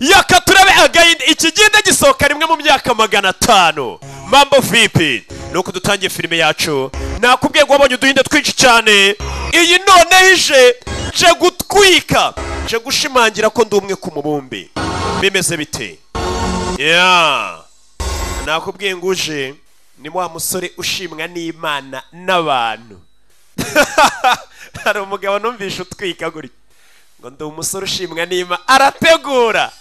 yaka turabe again ikigenda gisohoka rimwe mu myaka magana atanu mambo vipi nuko dutangiye filime yacu nakubwiye ko wabonye uduhinde twinshi cyane iyi noneho ije nje gutwika nje gushimangira ko ndi umwe ku mubumbe bimeze bite ya nakubwiye ngo uje ni wa musore ushimwa n'imana n'abantu hari umugabo numvishe utwika gutya ngo ndi umusore ushimwa n'ima arategura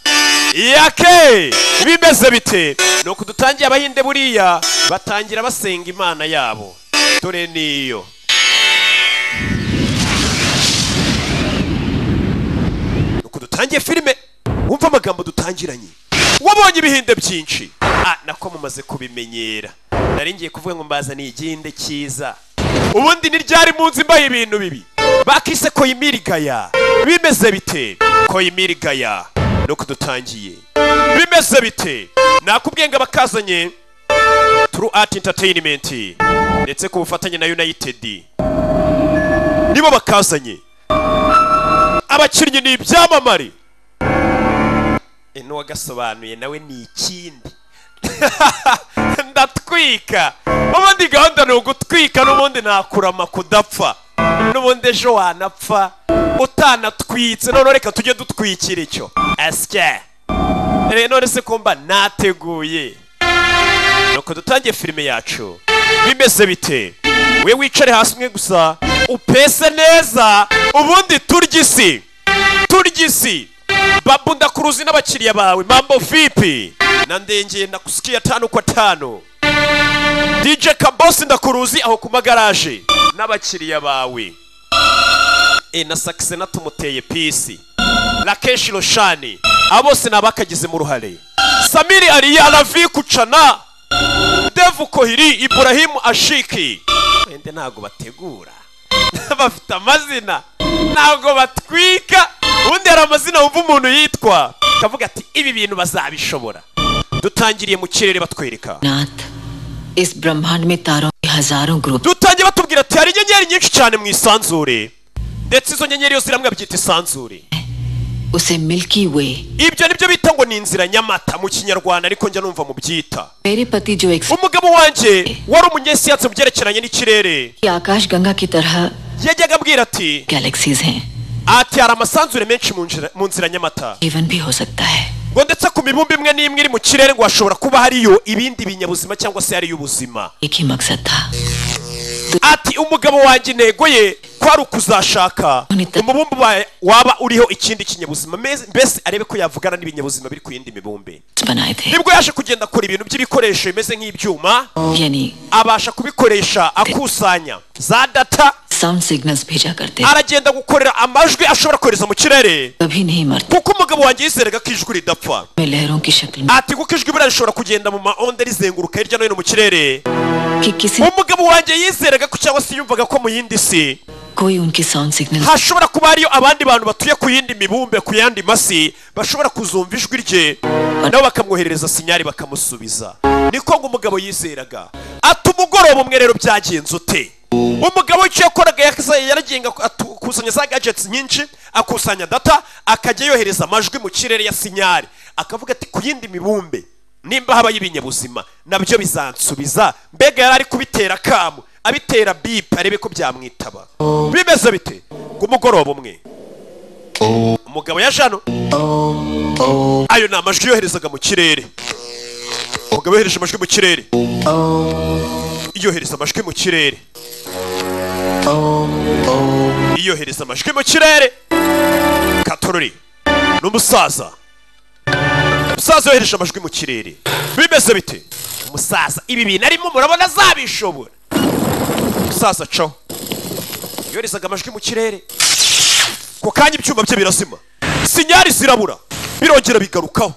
yake bimeze bite nuko dutangiye abahinde buriya batangira basenga imana yabo dore niyo nuko dutangiye filime wumva amagambo dutangiranye wabonye ibihinde byinshi ah nako mumaze kubimenyera nari ngiye kuvuga ngo mbazaniye igihinde cyiza ubundi ni ryari munsi mbaye ibintu bibi bakise koyimirigaya bimeze bite koyimirigaya nuko dutangiye bimeze bite nakubwiye ngo abakazanye turu ati entertainment ndetse ku bufatanye na united nibo bakazanye abakinnyi ni ibyamamare n'uwagasobanuye nawe ni ikindi ndatwika ubundi gahunda ni ugutwika n'ubundi nakurama kudapfa n'ubundi ejo wanapfa utanatwitse none reka tujye dutwikira icyo asya none se kumba nateguye nuko dutangiye filime yacu bimeze bite we wicare hasi umwe gusa upese neza ubundi turya isi turya isi babu ndakuruzi n'abakiriya bawe mambo vipi na ndengeye ndakusikiye tano kwa tano DJ Kabosi ndakuruzi aho ku magaraje n'abakiriya bawe e na sakise natumuteye pisi Rakeshi Roshani abo bose ni abakagizemo uruhare Samiri Aliya Ravi Kucana Devu Kohiri Ibrahimu Ashiki wende ntago bategura bafite amazina ntago batwika ubundi hari amazina wumva umuntu yitwa akavuga ati ibi bintu bazabishobora dutangiriye mu kirere batwereka नाथ इस ब्रह्मांड में तारों के हजारों group dutangiye batubwira ati hari inyenyeri nyinshi cyane mu isanzure ndetse izo nyenyeri yose iramwe babyita isanzure उसे Milky Way ibyo nibyo bita ngo ni inzira nyamata mu kinyarwanda ariko njya numva mu byita मेरे पति जो एक umugabo wanjye wari umunyesiyansi mu byerekeranye n'ikirere आकाश गंगा की तरह yajyaga abwira ati galaxies हैं ati hari amasanzure menshi mu nzira- mu nzira nyamata जीवन भी हो सकता है ngo ndetse ku mibumbe imwe n'imwe iri mu kirere ngo hashobora kuba hariyo ibindi binyabuzima cyangwa se hariyo ubuzima एक ही मकसद था ati umugabo wanjye intego ye kwari ukuzashaka umubumbe wa- waba uriho ikindi kinyabuzima meze- mbese arebe ko yavugana n'ibinyabuzima biri ku yindi mibumbe बनाए थे nibwo yaje kugenda akora ibintu by'ibikoresho bimeze nk'ibyuma यानी abasha kubikoresha akusanya za data sound signals भेजा करते aragenda gukorera amajwi ashobora kohereza mu kirere कभी नहीं मरते kuko umugabo wanjye yizeraga ko ijwi ridapfa में लहरों की शक्ल में ati kuko ijwi buriya rishobora kugenda mu maonde rizenguruka hirya no hino mu kirere कि किसी umugabo wanjye yizeraga ko cyangwa se yumvaga ko mu yindi si कोई उनकी sound signal hashobora kuba hariyo abandi bantu batuye ku yindi mibumbe ku yandi masi bashobora kuzumva ijwi rye nabo bakamwoherereza sinyari bakamusubiza niko ngo umugabo yizeraga ati umugoroba umwe rero byagenze ute umugabo icyo yakoraga yaza- yaragenga akusanya za gadgets nyinshi akusanya data akajya yohereza amajwi mu kirere ya sinyari akavuga ati ku yindi mibumbe nimba habayo ibinyabuzima nabyo bizansubiza mbega yari ari kubitera akamu abitera bipe arebe ko byamwitaba bimeze bite ku mugoroba umwe umugabo yaje hano ayo ni amajwi yoherezaga mu kirere umugabo yohereje amajwi mu kirere yohereza amajwi mu kirere yohereza amajwi mu kirere katorori ni umusaza umusaza yohereje amajwi mu kirere bimeze bite umusaza ibi bintu arimo murabona azabishobora umusaza caho yoherezaga amajwi mu kirere ku kanya ibyuma bye birazima sinyari zirabura birongera bigarukaho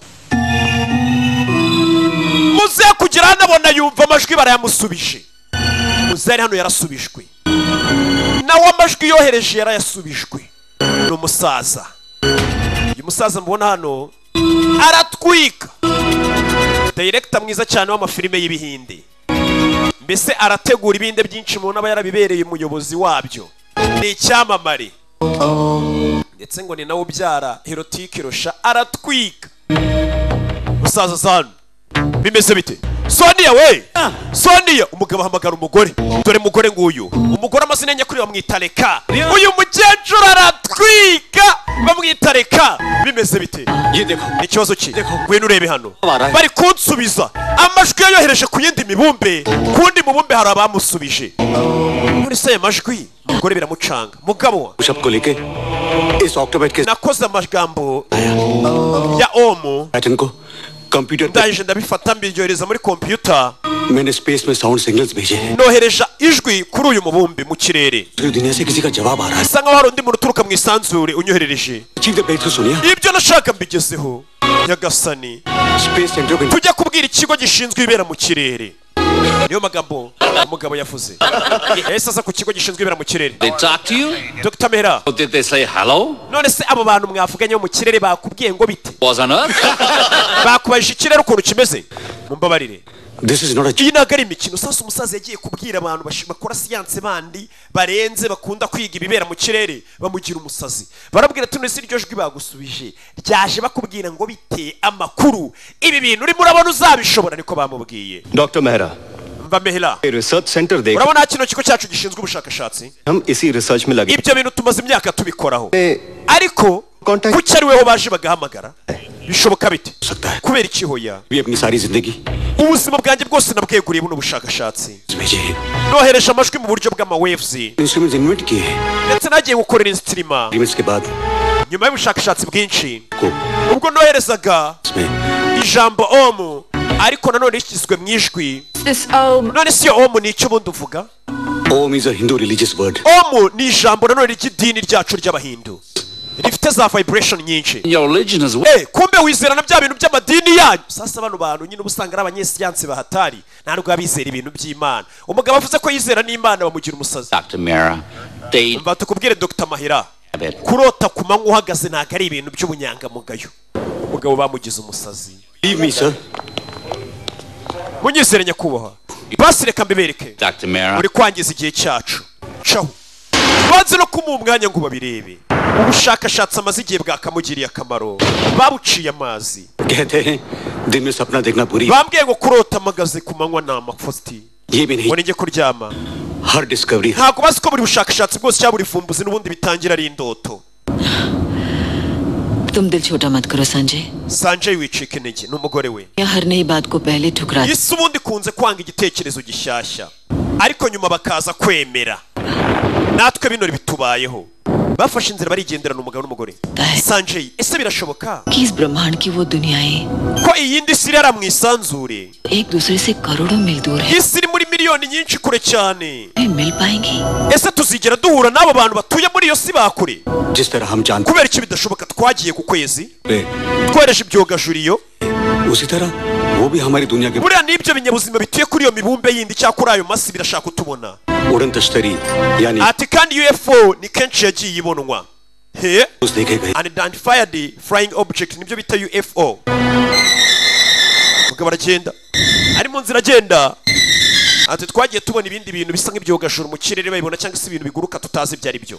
muze kugera hano abona yumva amajwi barayamusubije muze yari hano yarasubijwe nawe amajwi yohereje yarayasubijwe ni umusaza uyu musaza mubona hano aratwika dayirekita mwiza cyane w'amafilime y'ibihinde mbese arategura ibihinde byinshi mubona aba yarabibereye umuyobozi wabyo ni icyamamare ndetse ngo ni nawe ubyara herotike irusha aratwika musaza sanu bimeze bite soniya we soniya umugabo ahamagara umugore dore mugore nguyu umugore amazina ye nyakuri bamwita reka uyu mukecuru aratwika bamwita reka bimeze bite ni ikibazo ki ngwino urebe hano bari kunsubiza amajwi yayohereje ku yindi mibumbe ku wundi mubumbe hari abamusubije muri se aya majwi umugore biramucanga mugabo wa पुशअप को लेके इस ऑक्टोबेट के nakoze amagambo ya omu pattern को computer पे ndangije ndabifata mbiryohereza muri kompiyuta मैंने space में साउंड सिग्नल्स भेजे हैं nohereja ijwi kuri uyu mubumbe mu kirere पूरी दुनिया से किसी का जवाब आ रहा bisa nkaho hari undi muntu uturuka mu isanzure unyoherereje है चीफ द बेट को सुनिए ibyo nashaka mbigezeho nyagasani space centre को tujya kubwira ikigo gishinzwe ibibera mu kirere niyo magambo umugabo yavuze ese aza ku kigo gishinzwe ibibera mu kirere They talk to you? dr mera Or did they say hello? none se abo bantu mwavuganye bo mu kirere bakubwiye ngo bite Was on earth? bakubajije ikirere ukuntu kimeze mumbabarire this is not iyi ntabwo ari imikino sasa umusaza yagiye kubwira abantu bash- bakora siyanse bandi barenze bakunda kwiga ibibera mu kirere bamugira umusazi barabwira tuno si ryo jwi bagusubije ryaje bakubwira ngo bite amakuru ibi bintu urimo urabona uzabishobora niko bamubwiye doctor Mehra mva mehera ये research centre देख urabona kino kigo cyacu gishinzwe ubushakashatsi हम इसी रिसर्च में लगे ibyo bintu tumaze imyaka tubikoraho हमने ariko Contact- kuki ari weho baje bagahamagara bishoboka bite सकता है kubera ikihoya भी अपनी सारी जिंदगी ubuzima bwanjye bwose nabweguriye buno bushakashatsi भेजे हैं nohereje amajwi mu buryo bw'amawevuzi instruments invent किए हैं ndetse nagiye gukorera insitirima agreements के बाद nyuma y'ubushakashatsi bwinshi को ubwo noherezaga इसमें ijambo omu ariko nanone rishyizwe mu ijwi This um none si yo omu ni icyo ubundi uvuga Om is a Hindu religious word omu ni ijambo nanone ry'idini ryacu ry'abahindu rifite za vibration nyinshi Your religion is what? Eh, kumbe wizera na bya bintu by'amadini yanyu sasa bano bantu nyine uba usanga ari abanyesiyansi bahatari ntabwo baba bizera ibintu by'imana umugabo avuze ko yizera n'imana bamugira umusazi Dr. Mira. They mva tukubwire dr mahira have it. kurota ku manywa uhagaze ntabwo ari ibintu by'ubunyangamugayo umugabo bamugize umusazi leave me sir munyizere nyakubahwa basi reka mbibereke Dr. Mira. uri kwangiza igihe cyacu caho banze no kumuha umwanya ngo babirebe ubushakashatsi amaze igihe bwakamugiriye akamaro babuciye amazi कहते हैं दिन में सपना देखना बुरी bambwiye ngo kurota amagaze ku manywa ni amafuti ये भी नहीं ngo ninjye kuryama हर discovery ntabwo bazi ko buri bushakashatsi bwose cyangwa buri vumbuzi n'ubundi bitangira ari indoto तुम दिल छोटा मत करो Sanjay sanjay wicika intege ni umugore we या हर नई बात को पहले ठुकरा isi ubundi ikunze kwanga igitekerezo gishyashya ariko nyuma bakaza kwemera natwe bino bitubayeho bafashe inzira barigenderana umugabo n'umugore Dai. sanjay ese birashoboka कि इस ब्रह्मांड की वो दुनियाएं ko iyindi si irara mu isanzure एक दूसरे से करोड़ों मील दूर है isi iri muri miliyoni nyinshi kure cyane मिल पाएंगी ese tuzigera duhura n'abo bantu batuye muri iyo si bakure जिस तरह हम जानते kubera iki bidashoboka twagiye ku kwezi हैं twohereje ibyogajuriyo उसी तरह वो भी हमारी दुनिया के buriya n'ibyo binyabuzima bituye kuri iyo mibumbe yindi cyangwa kuri ayo masi birashaka utubona उड़न तश्तरी यानी ati kandi ufo ni kenshi yagiye ibonwa he उस देखे गए unidentified flying object nibyo bita ufo mugabo aragenda ari mu nzira agenda ati twagiye tubona ibindi bintu bisa nk'ibyogajuru mu kirere babibona cyangwa se ibintu biguruka tutazi ibyo ari byo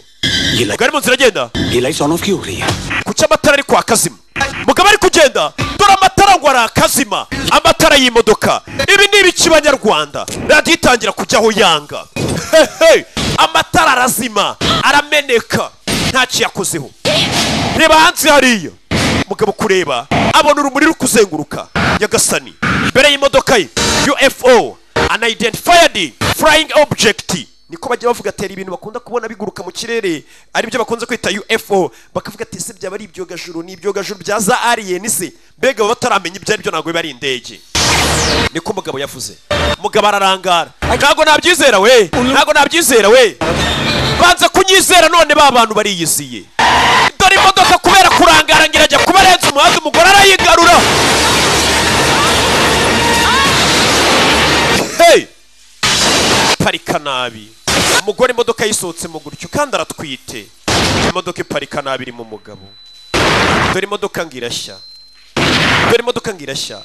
ये light mugabo ari mu nzira agenda ये lights on off क्यों हो रही है kuki amatara ari kwaka zima mugabo ari kugenda dore amatara ngo arakazima amatara y'imodoka ibi ni ibiki banyarwanda radiyo itangira kujyaho yanga hehe amatara arazima arameneka ntacyo yakozeho reba hanze hariya mugabo kureba abona urumuri rukuzenguruka nyagasani mbere y'imodoka ye ufo unidentified flying object niko bajya bavuga atera ibintu bakunda kubona biguruka mu kirere aribyo bakunze kwita ufo bakavuga ati ese byaba ari ibyogajuru ni ibyogajuru bya za alien se mbega baba bataramenya ibyo aribyo ntabwo biba ari indege niko umugabo yavuze umugabo ararangara ntabwo nabyizera we ntabwo nabyizera we banza kunyizera none ba bantu bariyiziye dore imodoka kubera kurangara ngerajya kuba arenze umuhanda umugore arayigarura hey! parika nabi umugore imodoka yisohotsemo gutyo kandi aratwite imodoka iparika nabi irimo umugabo dore imodoka ngo irashya dore imodoka ngo irashya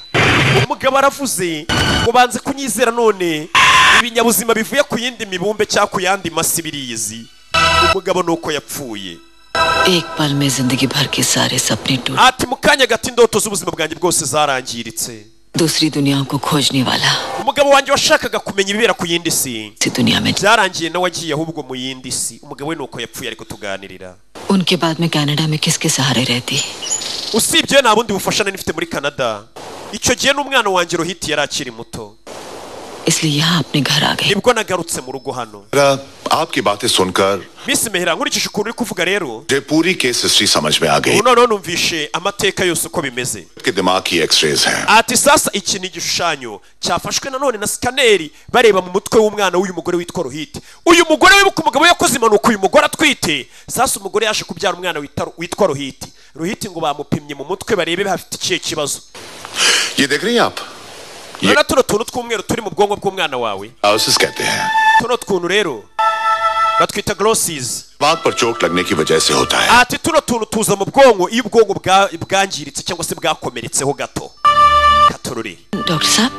umugabo aravuze ngo banze kunyizera none ibinyabuzima bivuye ku yindi mibumbe cyangwa ku yandi masi biriyizi umugabo ni uko yapfuye एक पल में जिंदगी भर के सारे सपने टूट ati mu kanya gato indoto z'ubuzima bwanjye bwose zarangiritse दूसरी दुनियाओं को खोजने वाला umugabo wanjye washakaga kumenya ibibera ku yindi si इसी दुनिया में byarangiye nawe agiye ahubwo mu yindi si umugabo we nuko yapfuye ari kutuganirira उनके बाद में कनाडा में किसके सहारे रहती usibye nta bundi bufasha nari nifite muri canada icyo gihe n'umwana wanjye rohiti yari akiri muto इसलिए यहाँ अपने घर आ गई nibwo nagarutse mu rugo hano मेरा आपकी बातें सुनकर misi mehera nkurikije उkuntu uri kuvuga rero मुझे पूरी केस हिस्ट्री समझ में आ गई ubu noneho numvishe amateka yose uko bimeze के दिमाग की एक्सरेज हैं ati sasa iki ni igishushanyo cyafashwe nanone na sikaneri bareba mu mutwe w'umwana w'uyu mugore witwa rohiti uyu mugore wibuka umugabo yakoze impanuka uyu mugore atwite sasa umugore yaje kubyara umwana wita- witwa rohiti rohiti ngo bamupimye mu mutwe barebe hafite ikihe kibazo ये देख रही हैं आप ये rero tuno tuntu tw'umweru turi mu bwonko bw'umwana wawe डायोसिस कहते हैं tuno tuntu rero batwita glosses दिमाग पर चोट लगने की वजह से होता है ati tuno tuntu tuza mu bwonko iyo ubwonko bwa- bwangiritse cyangwa se bwakomeretseho gato katorore doctor साहब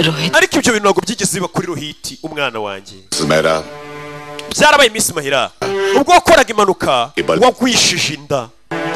Rohit ariko ibyo bintu ntabwo byigeze biba kuri rohiti umwana wanjye मेरा byarabaye iminsi mahera ubwo wakoraga impanuka Ibal- wagwishije inda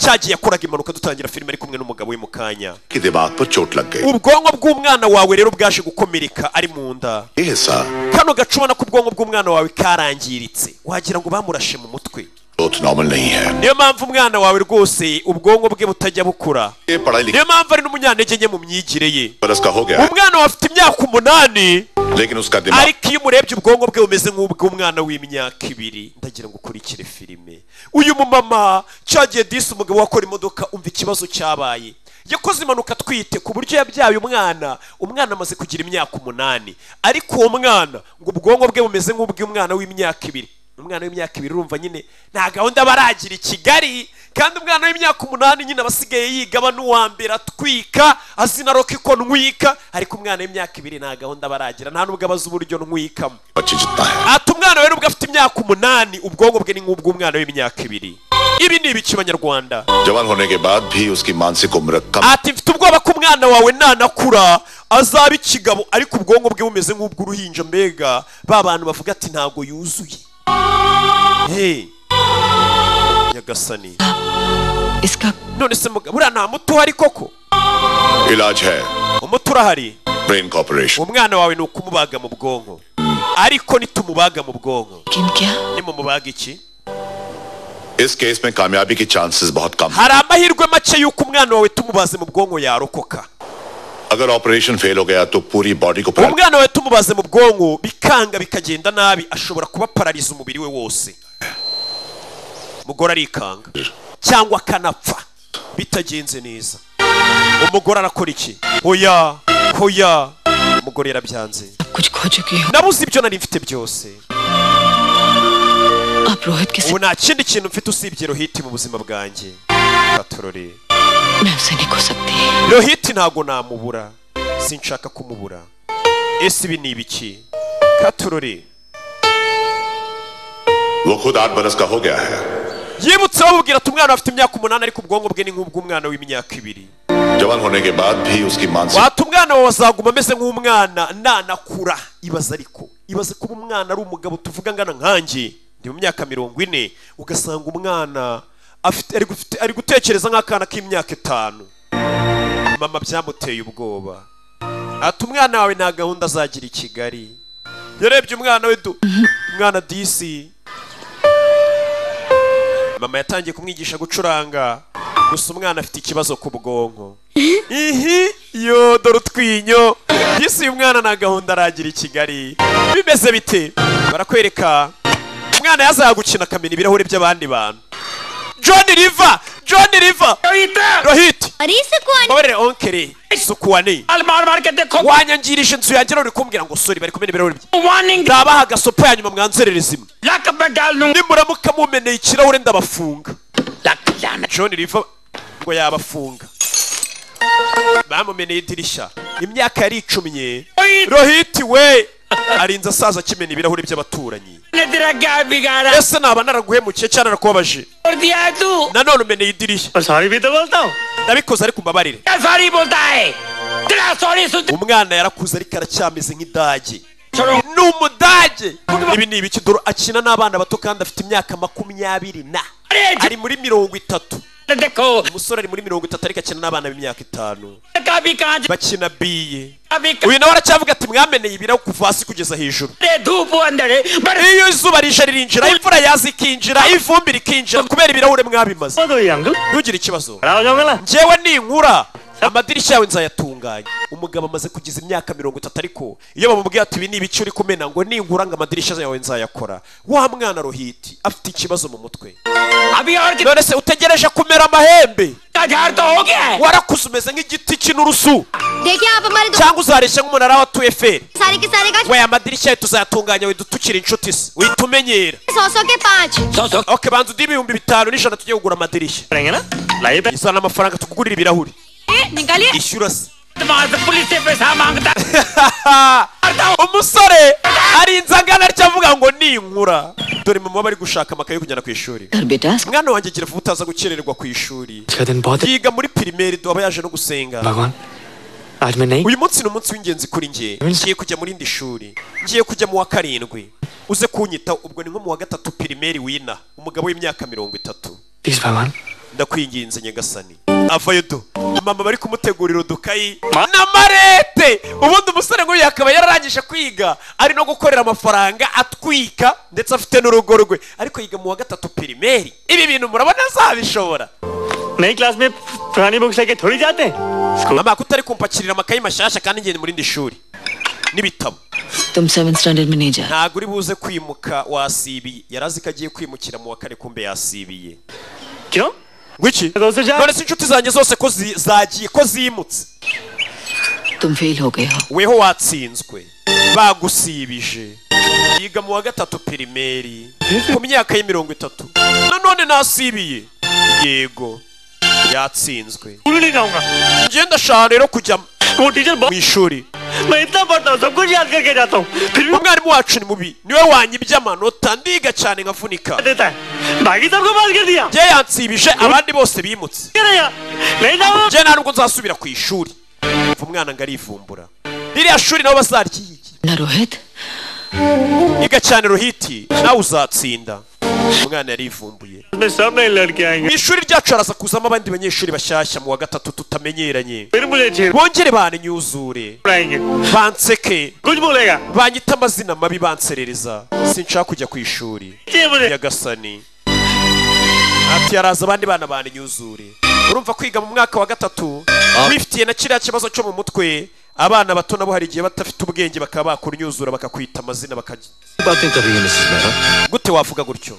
cyagiye yakoraga impanuka dutangira filime ari kumwe n'umugabo we mu kanya के दिमाग पर चोट लग गई ubwonko bw'umwana wawe rero bwaje gukomereka ari mu nda ये हिस्सा kano gace ubona ko ubwonko bw'umwana wawe karangiritse wagira ngo bamurashe mu mutwe growth normal नहीं है niyo mpamvu umwana wawe rwose ubwonko bwe butajya bukura ये पढ़ाई लिखी niyo mpamvu ari n'umunyantege nke mu myigire ye बरस का हो गया umwana wawe afite imyaka umunani है लेकिन उसका दिमाग ariko iyo umurebye ubwonko bwe bumeze nk'ubw'umwana w'imyaka ibiri ndagira ngo ukurikire filime uyu mumama cyagiye disi umugabo wakora imodoka umva ikibazo cyabaye yakoze impanuka atwite ku buryo yabyaye umwana umwana amaze kugira imyaka umunani ariko uwo mwana ngo ubwonko bwe bumeze nk'ubw'umwana w'imyaka ibiri umwana w'imyaka ibiri urumva nyine nta gahunda baragira i kigali kandi umwana w'imyaka umunani nyine aba asigaye yiga aba n'uwa mbere atwika azi na roki ko ntwika ariko umwana w'imyaka ibiri nta gahunda baragira nta n'ubwo abazi uburyo ntwikamo बच्चे जितना है ati umwana we nubwo afite imyaka umunani ubwonko bwe ni nk'ubw'umwana w'imyaka ibiri ibi ni ibiki banyarwanda जवान होने के बाद भी उसकी मानसिक उम्र कम ati mfite ubwoba ko umwana wawe nanakura azaba ikigabo ariko ubwonko bwe bumeze nk'ubw'uruhinja mbega ba bantu bavuga ati ntabwo yuzuye hey. nyagasani इसका none se mugabo uriya nta muti uhari koko इलाज है umuti urahari brain corporation umwana wawe ni ukumubaga mu bwonko ariko nitumubaga mu bwonko किन क्या nimumubaga iki इस केस में कामयाबी के चांसेस बहुत कम हैं। hari amahirwe make y'uko umwana wawe tumubaze mu bwonko yarokoka अगर ऑपरेशन फेल हो गया तो पूरी बॉडी को paralysis umwana wawe tumubaze mu bwonko bikanga bikagenda nabi ashobora kuba parariza umubiri we wose umugore arikanga cyangwa akanapfa bitagenze neza umugore arakora iki hoya hoya umugore yarabyanze सब कुछ खो चुकी हो nabuze ibyo nari mfite byose आप रोहित के ubu nta साथ kindi kintu mfite usibye rohiti mu buzima bwanjye katorore मैं उसे नहीं खो सकती rohiti ntago namubura sinshaka kumubura ese ibi ni ibiki katorore वो खुद आठ बरस का हो गया है yibutse bamubwira ati umwana afite imyaka umunani ariko ubwonko bwe ni nk'ubw'umwana w'imyaka ibiri जवान होने के बाद भी उसकी मानसिक wata umwana wawe azaguma ameze nk'umwana nanakura ibaze ariko ibaze kuba umwana ari umugabo tuvuga angana nkanjye ndi mu myaka mirongo ine ugasanga umwana afite ari gufite- ari gutekereza nk'akana k'imyaka itanu mama byamuteye ubwoba ati umwana wawe nta gahunda azagira i kigali yarebye umwana we du umwana disi mama yatangiye kumwigisha gucuranga gusa umwana afite ikibazo ku bwonko ihi yo dore utwinyo disi uyu mwana nta gahunda aragira i kigali bimeze bite barakwereka umwana yazaga gukina akamenya ibirahuri by'abandi bantu john riva john riva rohiti अरे को mbabarire onkeri sukuwani मार मार के देखो wanyangirije inzu yanjye none uri kumbwira ngo sori bari kumena ibirahuri bye warning ndabaha agasopo ya nyuma mwanzerereza imwe लक में डाल दूं nimuramuka mumeneye ikirahure ndabafunga लक लाना john riva ngo yabafunga bamumeneye idirishya imyaka yari icumye rohiti we arinze asaza akimena ibirahuri by'abaturanyi ने तेरा क्या बिगाड़ा ese naba naraguhemukiye cyangwa narakubabaje छोड़ दिया है तू nanone umeneye idirishya सॉरी भी तो बोलता हूँ ndabikoze ariko umbabarire क्या सॉरी बोलता है तेरा सॉरी सुनते umwana yarakuze ariko aracyameze nk'idage छोड़ो ni umudage ibi ni ibiki dore akina n'abana bato kandi afite imyaka makumyabiri na अरे ari muri mirongo itatu देखो umusore ari muri mirongo itatu ariko akina n'abana b'imyaka itanu कभी कांच bakina biye कभी uyu nawe aracyavuga ati mwameneye ibirahu kuva hasi kugeza hejuru अरे धूप अंदर है बड़े iyo izuba rije ririnjira imvura yaza ikinjira ivumbi rikinjira kubera ibirahure mwabimaze दो uncle ntugire ikibazo खड़ा हो जाओगे ना njyewe ninkura amadirishya yawe nzayatunganya umugabo amaze kugeza imyaka mirongo itatu ariko iyo bamubwiye ati ibi ni ibice uri kumena ngo ninkura ngo amadirishya yawe nzayakora wa mwana rohiti afite ikibazo mu mutwe अभी और कितना none se utegereje kumera amahembe झाड़ तो हो गया है warakuze umeze nk'igiti cy'inturusu देखिए आप हमारे दो- cyangwa uzareshya nk'umunara wa tu eferi सारे के सारे का we amadirishya yawe tuzayatunganya widutukire inshuti se uhita umenyera सौ सौ के पाँच सौ सौ ok banza uduhe ibihumbi bitanu n'ijana tujye kugura amadirishya करेंगे ना लाइए पे- izana amafaranga tugurira ibirahuri निकालिए ishyura se वहाँ से पुलिस से पैसा मांगता umusore arinze angana atyo avuga ngo ninkura dore mama bari gushaka amakaye yo kujyana ku ishuri घर बेटा mwana wanjye gira vuba utaza gukererwa ku ishuri का दिन बहुत है yiga muri pirimeri aba yaje no gusenga भगवान आज मैं नहीं uyu munsi ni umunsi w'ingenzi kuri njye ngiye kujya mu rindi shuri ngiye kujya mu wa karindwi uze kunyita ubwo ni nko mu wa gatatu pirimeri wina umugabo w'imyaka mirongo itatu please भगवान ndakwinginze nyagasani avayo do mama bari kumutegurira udukayi na marete ubundi umusore nk'uyu akaba yararangije kwiga ari no gukorera amafaranga atwika ndetse afite n'urugo rwe ariko yiga mu wa gatatu pirimeri ibi bintu murabona azabishobora नई class में पुरानी बुक्स लेके थोड़ी जाते हैं mama ko utari kumpakirira amakayi mashyashya kandi ngende muri indi shuri n'ibitabo तुम seven standard में नहीं जा ntabwo uri buze kwimuka wasibiye yari azi ko agiye kwimukira mu wa kane kumbe yasibiye क्यों ngwiki दोस्तों जा none se inshuti zanjye zose ko zi- zagiye ko zimutse तुम fail हो गए हो weho watsinzwe bagusibije yiga mu wa gatatu pirimeri ku myaka y'imirongo itatu nanone nasibiye yego yatsinzwe school नहीं जाऊंगा njye ndashaka rero kujya वो teacher mu ishuri बहुत मैं इतना पढ़ता हूँ सब कुछ याद करके जाता हूँ फिर भी umwarimu wacu ni mubi niwe wanyibye amanota ndiga cyane nkavunika देता है बाकी सबको पास कर दिया njye yansibije abandi bose bimutse क्या रहा? नहीं जाऊंगा njye nta nubwo nzasubira ku ishuri Umva umwana ngo arivumbura ririya shuri nabo bazaryiga ना Rohit iga cyane rohiti nawe uzatsinda umwana yarivumbuye मैं सब नहीं लड़के आएंगे mu ishuri ryacu haraza kuzamo abandi banyeshuri bashyashya mu wa gatatu tutamenyeranye फिर मुझे छेड़ bongere banenyuzure पड़ाएंगे banseke कुछ बोलेगा banyita amazina mabi banserereza sinshaka kujya ku ishuri छेड़ मुझे nyagasani ati haraza abandi bana banenyuzure urumva kwiga mu mwaka wa gatatu wifitiye na kiriya kibazo cyo mu mutwe abana bato nabo hari igihe badafite ubwenge bakaba bakunyuzura bakakwita amazina bakajya बातें कर रही है Mrs Mehra gute wavuga gutyo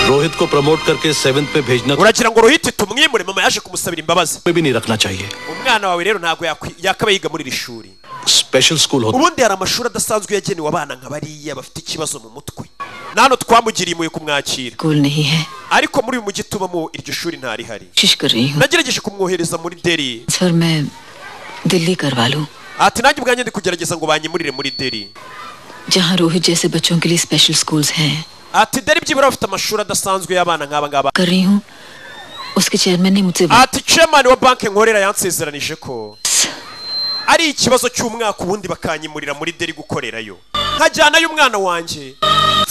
Rohit को promote करके सेवेंथ पे भेजना uragira ngo rohiti tumwimure mama yaje kumusabira imbabazi में भी नहीं रखना चाहिए umwana wawe rero ntabwo yakwi- yakaba yiga muri iri shuri special school होता ubundi hari amashuri adasanzwe yagenewe abana nka bariya bafite ikibazo mu mutwe na hano twamugiriye impuhwe kumwakira school नहीं है ariko muri uyu mujyi tubamo iryo shuri ntarihari कोशिश कर रही हूँ nagerageje kumwohereza muri deri sir मैं दिल्ली करवा लूँ ati nanjye ubwanjye ndi kugerageza ngo banyimurire muri deri जहाँ रोहित जैसे बच्चों के लिए स्पेशल स्कूल्स हैं ati deri byibura bafite amashuri adasanzwe y'abana nk'aba ngaba कर रही हूँ उसके चेयरमैन ने मुझसे बात ati chairman wa banki nkorera yansezeranije ko ari ikibazo cy'umwaka ubundi bakanyimurira muri deri gukorerayo nkajyanayo umwana wanjye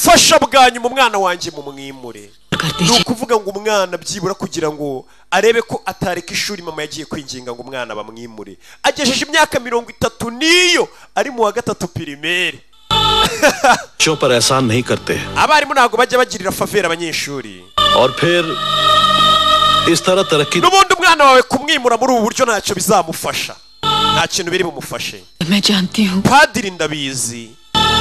fasha bwa nyuma umwana wanjye mu mwimure करती ni है ukuvuga ngo umwana byibura kugira ngo arebe ko atareka ishuri mama yagiye kwinginga ngo umwana bamwimure agejeje imyaka mirongo itatu n'iyo ari mu wa gatatu pirimeri बच्चों पर एहसान नहीं करते हैं abarimu ntabwo bajya bagirira favera abanyeshuri और फिर इस तरह तरक्की n'ubundi umwana wawe kumwimura muri ubu buryo ntacyo bizamufasha nta kintu biri bumufashe मैं जानती हूँ padiri ndabizi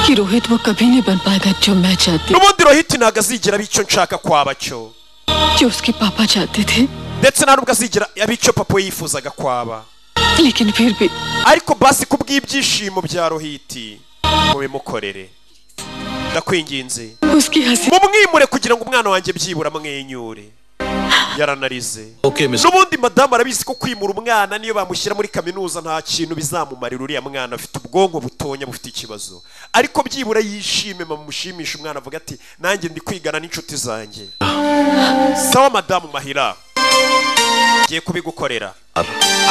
कि रोहित वो कभी नहीं बन पाएगा जो मैं चाहती n'ubundi rohiti ntabwo azigera aba icyo nshaka kwaba cyo जो उसके पापा चाहते थे ndetse nta nubwo azigera aba icyo papa we yifuzaga kwaba लेकिन फिर भी ariko basi kubw'ibyishimo bya rohiti mubimukorere ndakwinginze उसकी हंसी mumwimure kugira ngo umwana wanjye byibura amwenyure yaranarize okay miss n'ubundi madamu arabizi ko kwimura umwana niyo bamushyira muri kaminuza nta kintu bizamumarira uriya mwana afite ubwonko butonya bufite ikibazo ariko byibura yishime mamushimisha umwana avuga ati nanjye ndi kwigana n'inshuti zanjye sawa madamu mahira ngiye kubigukorera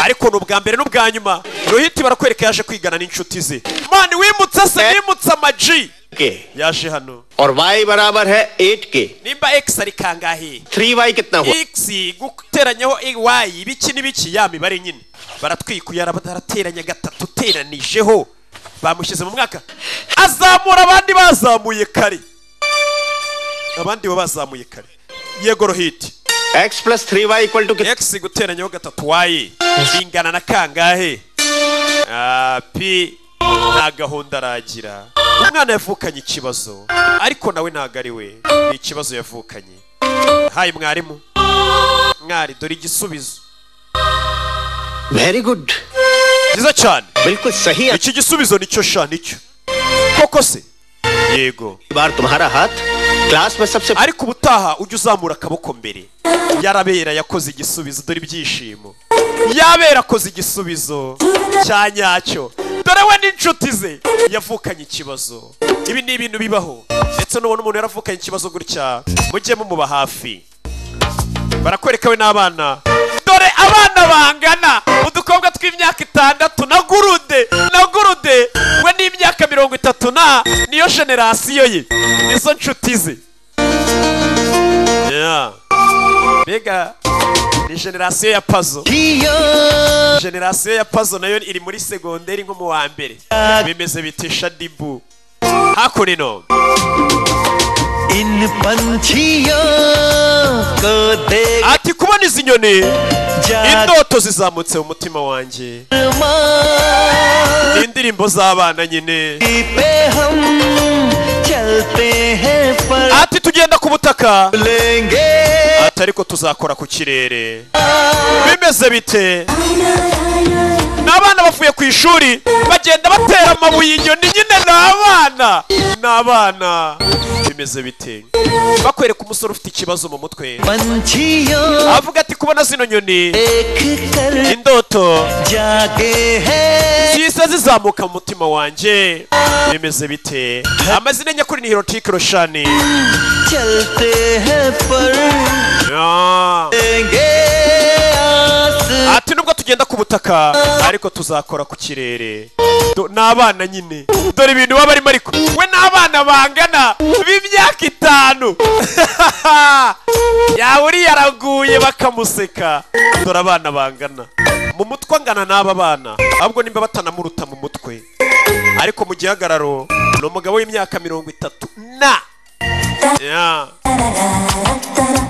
ariko ni ubwa mbere n'ubwa nyuma rohiti barakwereka yaje kwigana n'inshuti ze mani wimutse se wimutse amaji के yaje hano और y बराबर है एट के nimba x ari kangahe three Y कितना हुआ x guteranyaho y ibiki n'ibiki ya mibare nyine baratwikuye arateranya gatatu uteranijeho bamushyize mu mwaka azamura abandi bazamuye kare abandi bo bazamuye kare yego rohiti x plus three Y equal to x guteranyaho gatatu y bingana na kangahe Ah, pi nta gahunda aragira umwana yavukanye ikibazo ariko nawe ntago ari we ni ikibazo yavukanye hayi mwarimu mwari dore igisubizo very good byiza cyane बिल्कुल सही iki gisubizo nicyo sha nicyo koko se yego अगली बार तुम्हारा हाथ क्लास में सबसे ariko ubutaha ujye uzamura akaboko mbere yarabera yakoze igisubizo dore ibyishimo yabera akoze igisubizo cya nyacyo dore we n'inshuti ze yavukanye ikibazo ibi ni ibintu bibaho ndetse n'ubona umuntu yaravukanye ikibazo gutya mujye mumuba hafi barakwereka we n'abana dore abana bangana udukobwa tw'imyaka itandatu na gurude na gurude we n'imyaka mirongo itatu na niyo generasiyo ye nizo nshuti ze Yeah. mbega ni generasiyo ya pazo generasiyo ya pazo nayo iri muri segonderi nko mu wa mbere bimeze bitesha dibu hakurino इन पंछियों को देख ati kubona izi nyoni indoto zizamutse mu mutima wanjye ni indirimbo z'abana nyine पे हम चलते हैं पर ati tugenda ku butaka लेंगे ati ariko tuzakora ku kirere bimeze bite n'abana bavuye ku ishuri bagenda batera amabuye inyoni nyine ni abana ni abana bimeze bite bakwereka umusore ufite ikibazo mu mutwe पंछियों avuga ati kubona zino nyoni देख कर indoto जागे हैं zisa zizamuka mu mutima wanjye bimeze bite amazina nyakuri ni hirotike roshani चलते हैं पर Yeah. लेंगे आस ati nubwo tugenda ku butaka ariko tuzakora ku kirere Do- ni abana nyine dore ibintu baba barimo ariko we n'abana bangana b'imyaka itanu yawuri yaraguye bakamuseka dore abana bangana mu mutwe angana n'aba bana ahubwo nimba batanamuruta mu mutwe ariko mu gihagararo ni umugabo w'imyaka mirongo itatu na Yeah.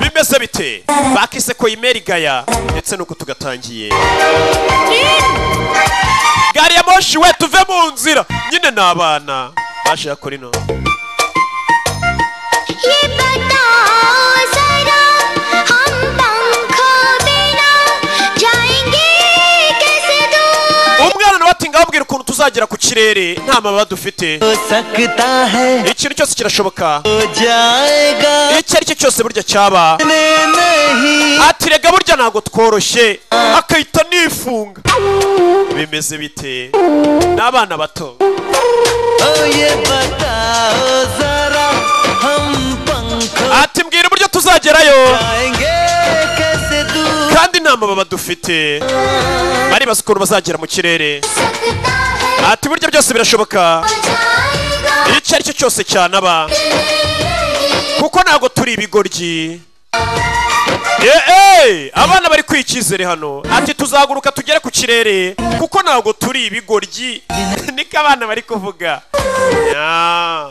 bimeze bite bakise ko imeri gaya ndetse nuko tugatangiye gari ya moshi we tuve mu nzira nyine ni abana baje ya korino ये बताओ जरा हम पंखों बिना जाएंगे कैसे दूर umwana nawe ati ngababwira ukuntu tuzagera ku kirere nta mababa dufite हो सकता है ikintu cyose kirashoboka हो जाएगा icyo ari cyo cyose burya cyaba इतने नहीं ati rega burya ntabwo tworoshye akahita nifunga bimeze bite n'abana bato ओ ये बताओ जरा हम पंख ati mbwira uburyo tuzagerayo आएंगे कैसे दूर kandi nta mababa dufite baribaza ukuntu bazagera mu kirere सकता है ati burya byose birashoboka जाएगा icyo ari cyo cyose cyanaba kuko ntabwo turi ibigoryi Eh, eh, abana bari kwikizere hano ati tuzaguruka tugere ku kirere kuko ntabwo turi ibigoryi niko abana bari kuvuga Ya.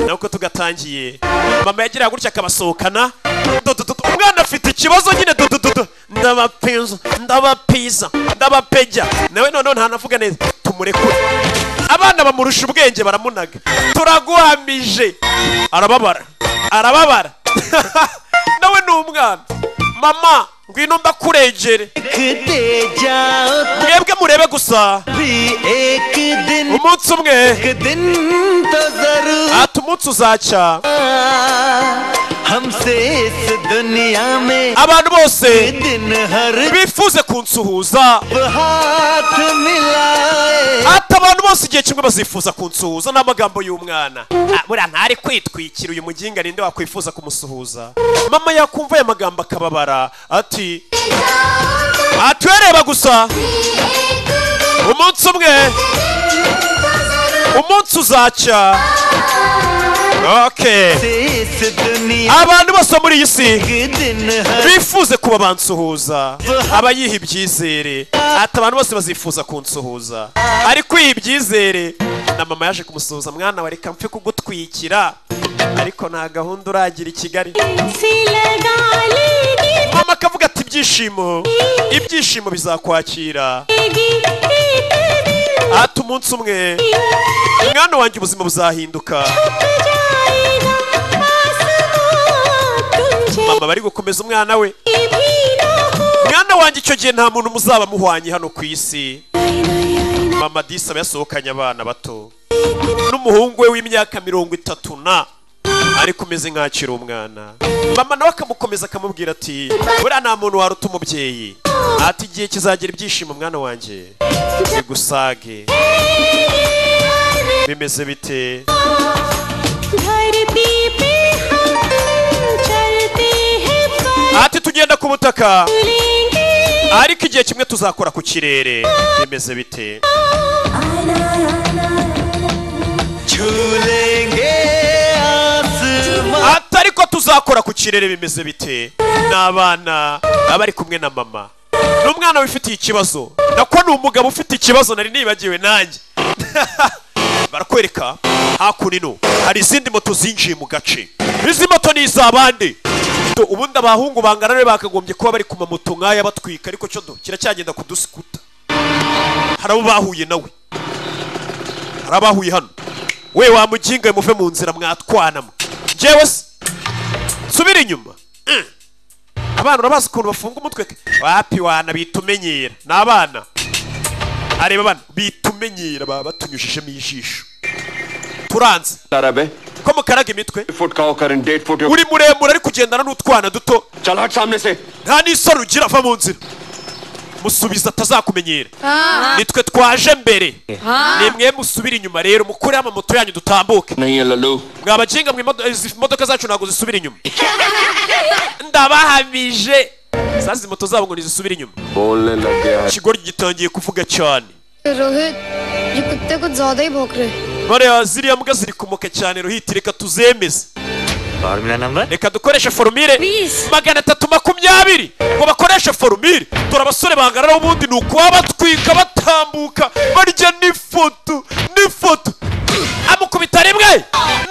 nuko tugatangiye mama yagiraga gutya akabasohokana Dudududu. umwana afite ikibazo nyine dudududu ndabapiza ndabapiza ndabapejya nawe noneho ntanavuga neza tumurekure abana bamurusha ubwenge baramunaga turaguhamije arababara arababara nawe ni umwana mama ngwino ndakurengere दे जाओ mwebwe murebe gusa भी एक दिन umunsi umwe एक दिन तो जरूर ati umunsi uzacya हमसे इस दुनिया में abantu bose दिन हर bifuze kunsuhuza हाथ मिलाए ati abantu bose igihe kimwe bazifuza kunsuhuza n'amagambo y'umwana Ah, buriya ntari kwitwikira uyu muginga ninde wakwifuza kumusuhuza mama yakumva aya magambo akababara ati atwereba gusa umunsi umwe umunsi uzaca Okay. abantu bose muri iyi si bifuze kuba abansuhuza abayiha ibyizere ati abantu bose bazifuza kunsuhuza ariko iyi ibyizere na mama yaje kumusuhuza mwana wa reka mpfe kugutwikira ariko nta gahunda uragira i kigali mama akavuga ati ibyishimo ibyishimo bizakwakira ati umunsi umwe mwana wanjye ubuzima buzahinduka mama bari gukomeza umwana we mwana wanjye icyo gihe nta muntu muzaba muhwanye hano ku isi mama disi aba yasohokanye abana bato n'umuhungu we w'imyaka mirongo itatu na ariko umeze nk'akiri umwana mama nawe akamukomeza akamubwira ati buriya nta muntu waruta umubyeyi ati igihe kizagira ibyishimo mwana wanjye bigusage bimeze bite ati tugenda ku butaka ariko igihe kimwe tuzakora ku kirere bimeze bite ati ariko tuzakora ku kirere bimeze bite ni abana baba bari kumwe na mama ni umwana wifitiye ikibazo nako ni umugabo ufite ikibazo nari nibagiwe nanjye barakwereka hakuno ino hari izindi moto zinjiye mu gace izi moto ni iz'abandi Do, ubundi abahungu bangana rero bakagombye kuba bari ku mamoto nk'aya batwika ariko cyo do kiracyagenda kudusikuta hari abo bahuye nawe hari abahuye hano we wamuginga muve mu nzira mwatwanamo njyewe se subira inyuma Mm. abana urabazi ukuntu bafunga umutwe ke? wapi wana bita umenyera ni abana areba abana bita umenyera baba batunyujijemo ijisho turanze arabe ko mukaraga imitwe foot का होकर डेढ़ foot uri muremure ari kugendana n'utwana duto चल हट सामने से nta n'isaro ugira ava mu nzira musubiza atazakumenyera ni twe twaje mbere ni mwe musubira inyuma rero mukureho amamoto yanyu dutambuke नहीं है Lallu mwabakinga mwe imodo- izi modoka zacu ntabwo zisubira inyuma ndabahamije sasa izi moto zabo ngo ntizisubire inyuma बोलने लग गया है ikigoryi gitangiye kuvuga cyane Rohit ये कुत्ते कुछ ज्यादा ही भौंक रहे हैं bareba ziriya mbwa ziri kumuka cyane ruhiti reka tuzemeze formula नंबर reka dukoreshe forumire magana atatu makumyabiri ngo bakoreshe forumire dore abasore bangana ubundi ni ukuba batwika batambuka barya n'ifoto n'ifoto amukubita rimwe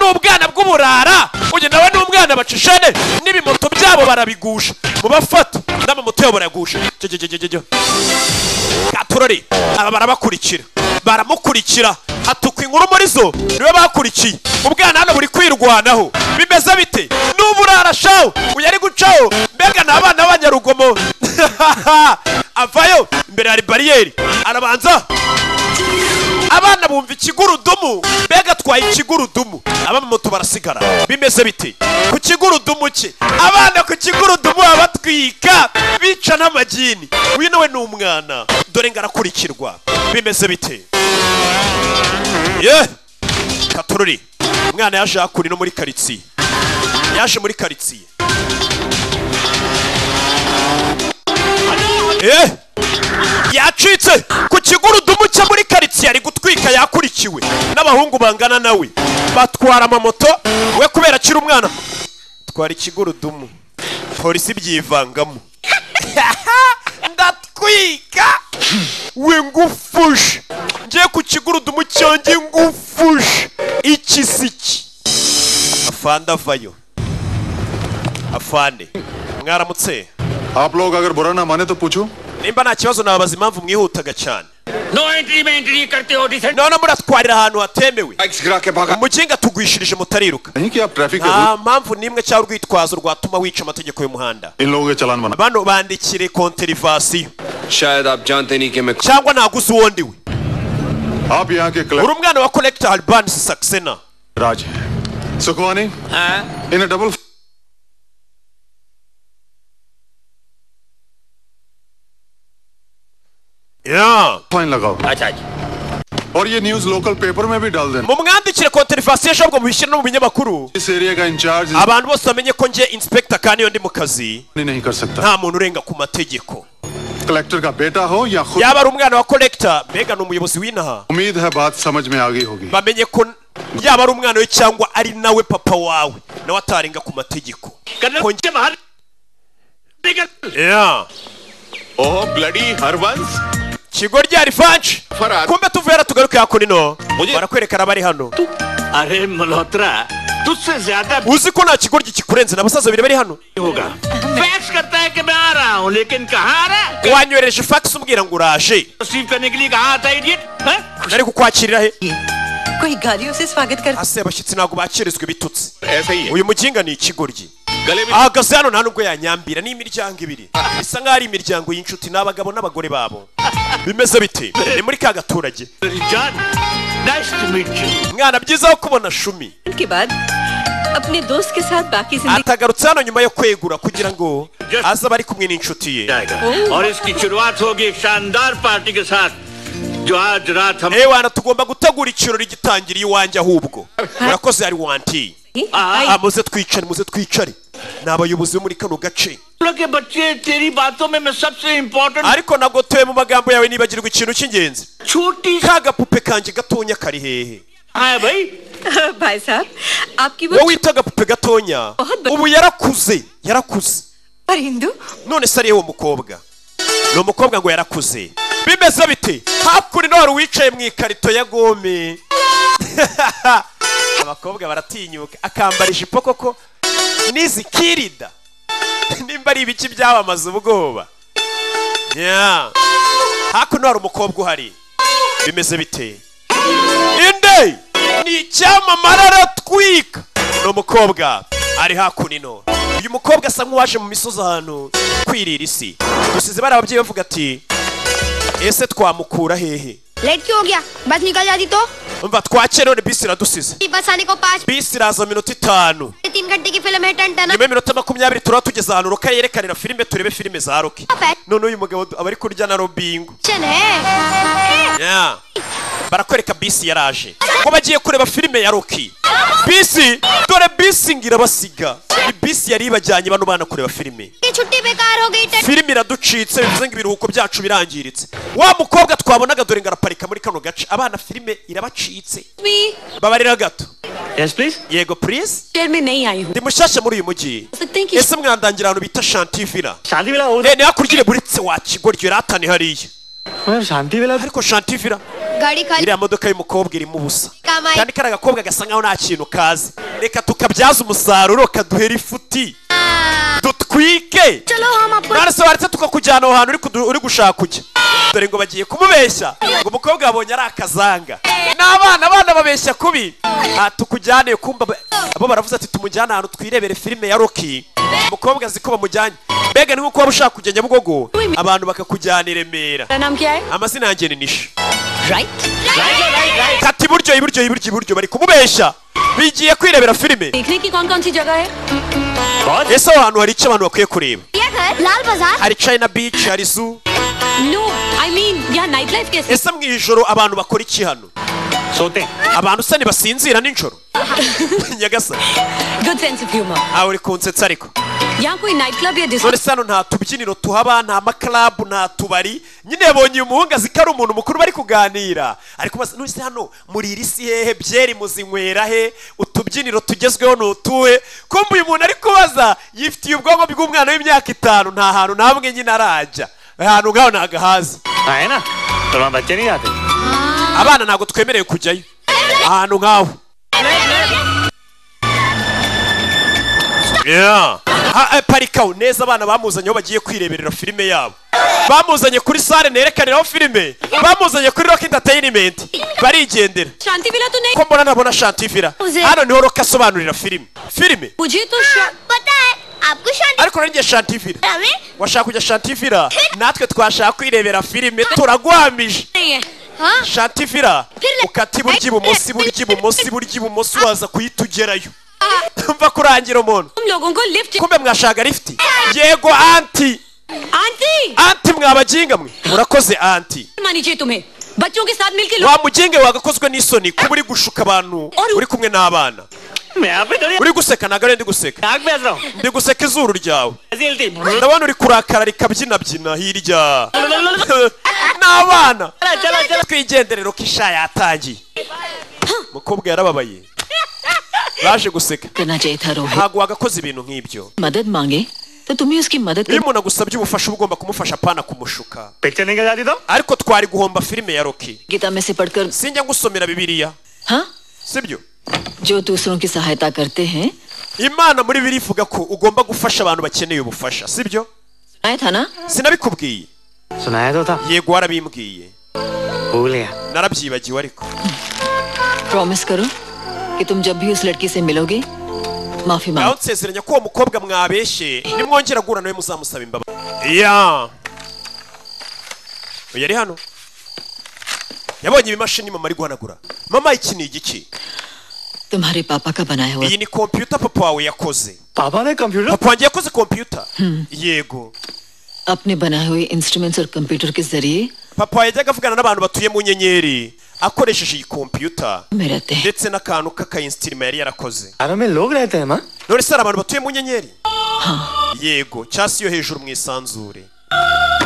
ni ubwana bw'uburara uyu nawe ni umwana bacishane n'ibimoto byabo barabigusha mubafata n'amamoto yabo barayagusha Jya, jya, jya, jya, jya. katurori aba barabakurikira baramukurikira hatuka inkuru muri zo niwe bakurikiye ubwana hano buri kwirwanaho bimeze bite n'ubu urarashaho uyu ari gucaho mbega ni abana b'abanyarugomo avayo imbere hari bariyeri arabanza abana bumva ikigurudumu mbega atwaye ikigurudumu abamoto barasigara bimeze bite ku kigurudumu cye abana ku kigurudumu baba batwika bica n'amagini wino we ni umwana dore ngo arakurikirwa bimeze bite ye katururi umwana yaje hakuno ino muri karitsiye yaje muri karitsiye eh yacitse ku kigurudumu cye muri karitsiye ari gutwika yakurikiwe n'abahungu bangana nawe batwara amamoto we kubera akiri umwana twara ikigurudumu polisi ibyivangamo ndatwika we ngufushe ngiye ku kigurudumu cyanjye ngufushe ikisiki afande avayo afande mwaramutse आप लोग अगर बुरा ना माने तो पूछूं nimba nta kibazo nababaza impamvu mwihutaga cyane no entry में entry करते हो decent none muratwarira ahantu hatemewe bikes गिरा के भागा umukinga atugwishirije mutariruka नहीं कि आप ट्रैफिक के nta mpamvu n'imwe cyangwa urwitwazo rwatuma wica amategeko y'umuhanda rule- इन लोगों के चालान बना bano bandikire konterivasiyo शायद आप जानते नहीं कि मैं cyangwa ntaguze uwondiwe आप यहाँ के uri clerk umwana wa collector albanisi saxena Raj हैं सुखवानी इन्हें डबल Yeah. फाइन लगाओ अच्छा जी और ये न्यूज लोकल पेपर में भी डाल देना mumwandikire konterivasiyo ahubwo mubishyire no mu binyamakuru इस एरिया का in charge abantu bose bamenye ko nje inspector kandi iyo ndi mu kazi नहीं कर सकता nta muntu urenga ku mategeko collector का बेटा हो या खुद yaba ari umwana wa korekita mbega ni umuyobozi w'inaha उम्मीद है बात समझ में आ गई होगी bamenye ko yaba ari umwana we cyangwa ari nawe papa wawe nawe atarenga ku mategeko Yeah. Oh, bloody Harvans. kigo rya rifanshi kumbe tuvera tugaruke hakuno barakwerekana abari hano अरे मल्होत्रा तुझसे ज्यादा uzi ko nta kigoryi kikurenze n'abasaza babiri bari hano होगा fax करता है कि मैं आ रहा हूँ लेकिन कहाँ आ रहा है wanyohereje fax umbwira ngo uraje receive करने के लिए कहा आता idiot nari kukwakirira he hasi abashyitsi ntabwo bakirizwa ibitutsi uyu muginga ni ikigoryi ahagaze hano nta nubwo yanyambira ni imiryango ibiri bisa nk'aho ari imiryango y'inshuti ni abagabo n'abagore babo bimeze bite ni muri ka gaturage mwana byiza ho kubona shumi के बाद अपने दोस्त के साथ बाकी atagarutse hano nyuma yo kwegura kugira ngo aze aba ari kumwe n'inshuti ye और इसकी शुरुआत होगी एक शानदार पार्टी के साथ जो आज रात हम ewana tugomba gutegura ikirori gitangira iwanjye ahubwo murakoze hari wanti Ah, muze twicare muze twicare ni abayobozi bo muri kano gace के बच्चे तेरी बातों में मैं सबसे important ariko nagotoye mu magambo yawe nibagirwa ikintu cy'ingenzi ka gapupe kanjye gatonya kari hehe भाई साहब आपकी wowe wita agapupe gatonya ubu yarakuze yarakuze none se ariye uwo mukobwa ni umukobwa ngo yarakuze bimeze bite hakurino hari uwicaye mu ikarito ya gome abakobwa baratinyuka akambara ijipo koko n'izi kirida nimba ari ibiki byamamaza ubwoba Yeah. hakuno hari umukobwa uhari bimeze bite inde ni icyamamare aratwika ni umukobwa ari hakunino uyu mukobwa asa nk'uwaje mu misozi ahantu kwirira isi gusize bari ababyeyi bavuga ati ese twamukura hehe late क्यों हो गया बस निकल जाती तो umva twakeye none bisi iradusize बस आने को पाँच bisi iraza minota itanu तीन घंटे की फिल्म है टन टन nyuma y'iminota makumyabiri turaba tugeze ahantu roka yerekanira filime turebe filime za roki none uyu mugabo aba ari kurya na robingo Action है Yeah. barakwereka bisi yaraje ngo bagiye kureba filime ya roki bisi dore bisi ngira basiga Ni bisi yari ibajyanye bano bana kureba filime ये छुट्टी बेकार हो गई टन filime iraducitse bivuze ngo ibiruhuko byacu birangiritse wa mukobwa twabonaga dore ngo araparika muri kano gace abana filime irabacitse babarira gato yes please yego please शहर में नहीं आई हूँ ndi mushyashya muri uyu mujyi ese mwandangira ahantu bita shantivira शांति मिला ni hakurya ureburetse wa kigoryi uratane hariya शांति मिला ariko shantivira गाड़ी खाली iriya modoka y'umukobwa irimo ubusa Kamaye. kandi kari agakobwa gasa nkaho nta kintu kazi reka tukabyaza umusaruro kaduhera ifuti dutwike चलो हम आपको none se waretse tukakujyana aho hantu uri kudu- uri gushaka ujya dore ngo bagiye kumubeshya ngo umukobwa yabonye ari akazanga n'abana abana babeshya kubi aha tukujyane kumba ba- abo baravuze ati tumujyane ahantu twirebere filime ya roki umukobwa azi ko bamujyanye mbega ni nk'uko waba ushaka kujya nyabugogo abantu bakakujyana i remera नाम क्या है amazina yanjye ni nisha right kati iburyo iburyo iburyo iburyo bari kumubeshya bigiye kwirebera filime देखने की कौन कौन सी जगह है ese aho hantu hari icyo abantu bakwiye kureba ये घर लाल बाजार hari china beach hari zoo no I mean यहाँ नाइट लाइफ कैसे ese mu ijoro abantu bakora iki hano सोते हैं abantu se ntibasinzira nijoro nyagasani good sense of humour aho uri kunsetsa ariko यहाँ कोई night club या none disco se hano nta tubyiniro tuhaba nta makarabu nta tubari nyine yabonye uyu muhungazi ko ari umuntu mukuru bari kuganira ariko basa none se hano muri iri si hehe byeri muzinywera he utubyiniro tugezweho ni utuhe kumbe uyu muntu ari kubaza yifitiye ubwonko bw'umwana w'imyaka itanu nta hantu na hamwe nyine arajya ahantu ngaho ntago ahazi हाँ, है ना तो वहाँ बच्चे नहीं आते abana ntabwo twemerewe kujyayo ahantu nk'aho Yeah. Ha- eh, parika aho neza abana bamuzanye aho bagiye kwireberera filime yabo bamuzanye kuri sale nerekaniraho filime bamuzanye kuri rock entertainment barigendera शांति मिला तो ko नहीं mbona nabona shantivira hano niho rock asobanurira filime filime मुझे तो शा- पता है आपको शांति ariko nanjye shantivira हमें washaka kujya shantivira natwe twashaka kwirebera filime turagwamije नहीं है हाँ shantivira ukata iburyo ibumoso iburyo ibumoso iburyo ibumoso waza kuhita ugerayo mva kurangira umuntu तुम लोगों को lift kumbe mwashaka lifti yego anti aunty anti mwabaginga mwe murakoze anti मानी चाहिए तुम्हें बच्चों के साथ मिलकर लो wa muginge wagakozwe n'isoni kuba uri gushuka abantu uri kumwe n'abana uri guseka ntabwo ari ndi guseka ndi guseka izuru ryawe ndabona uri kurakara rikabyinabyina hirya n'abana twigenderero ko isha yatangiye umukobwa yarababaye baje guseka ntabwo wagakoze ibintu nk'ibyo मदद मांगे तो तुम्हें उसकी मदद iyo umuntu agusabye ubufasha uba ugomba kumufasha apana kumushuka ariko twari guhomba filime ya roki sinjya ngusomera bibiliya sibyo जो दूसरों की सहायता करते हैं imana muri biri ivuga ko ugomba gufasha abantu bakeneye ubufasha sibyo sinabikubwiye सुनाया तो था yego warabimbwiye भूल गया narabyibagiwe ariko प्रॉमिस करो कि तुम जब भी उस लड़की से मिलोगे माफी मांगो naho nsezeranya ko uwo mukobwa mwabeshye nimwongera guhura nawe muzamusaba imbabazi ya uyu ari hano yabonye ibimashini mama ari guhanagura mama iki ni igiki तुम्हारे पापा का बनाया हुआ iyi ni kompiyuta papa wawe yakoze papa ने computer papa wanjye yakoze kompiyuta yego अपने बनाए हुए इंस्ट्रूमेंट्स और कंप्यूटर के जरिए papa yajyaga avugana n'abantu batuye mu nyenyeri akoresheje iyi kompiyuta ndetse n'akantu k'akayinstirima yari yarakoze घरों में लोग रहते हैं माँ none se hari abantu batuye mu nyenyeri yego cyasi yo hejuru mu isanzure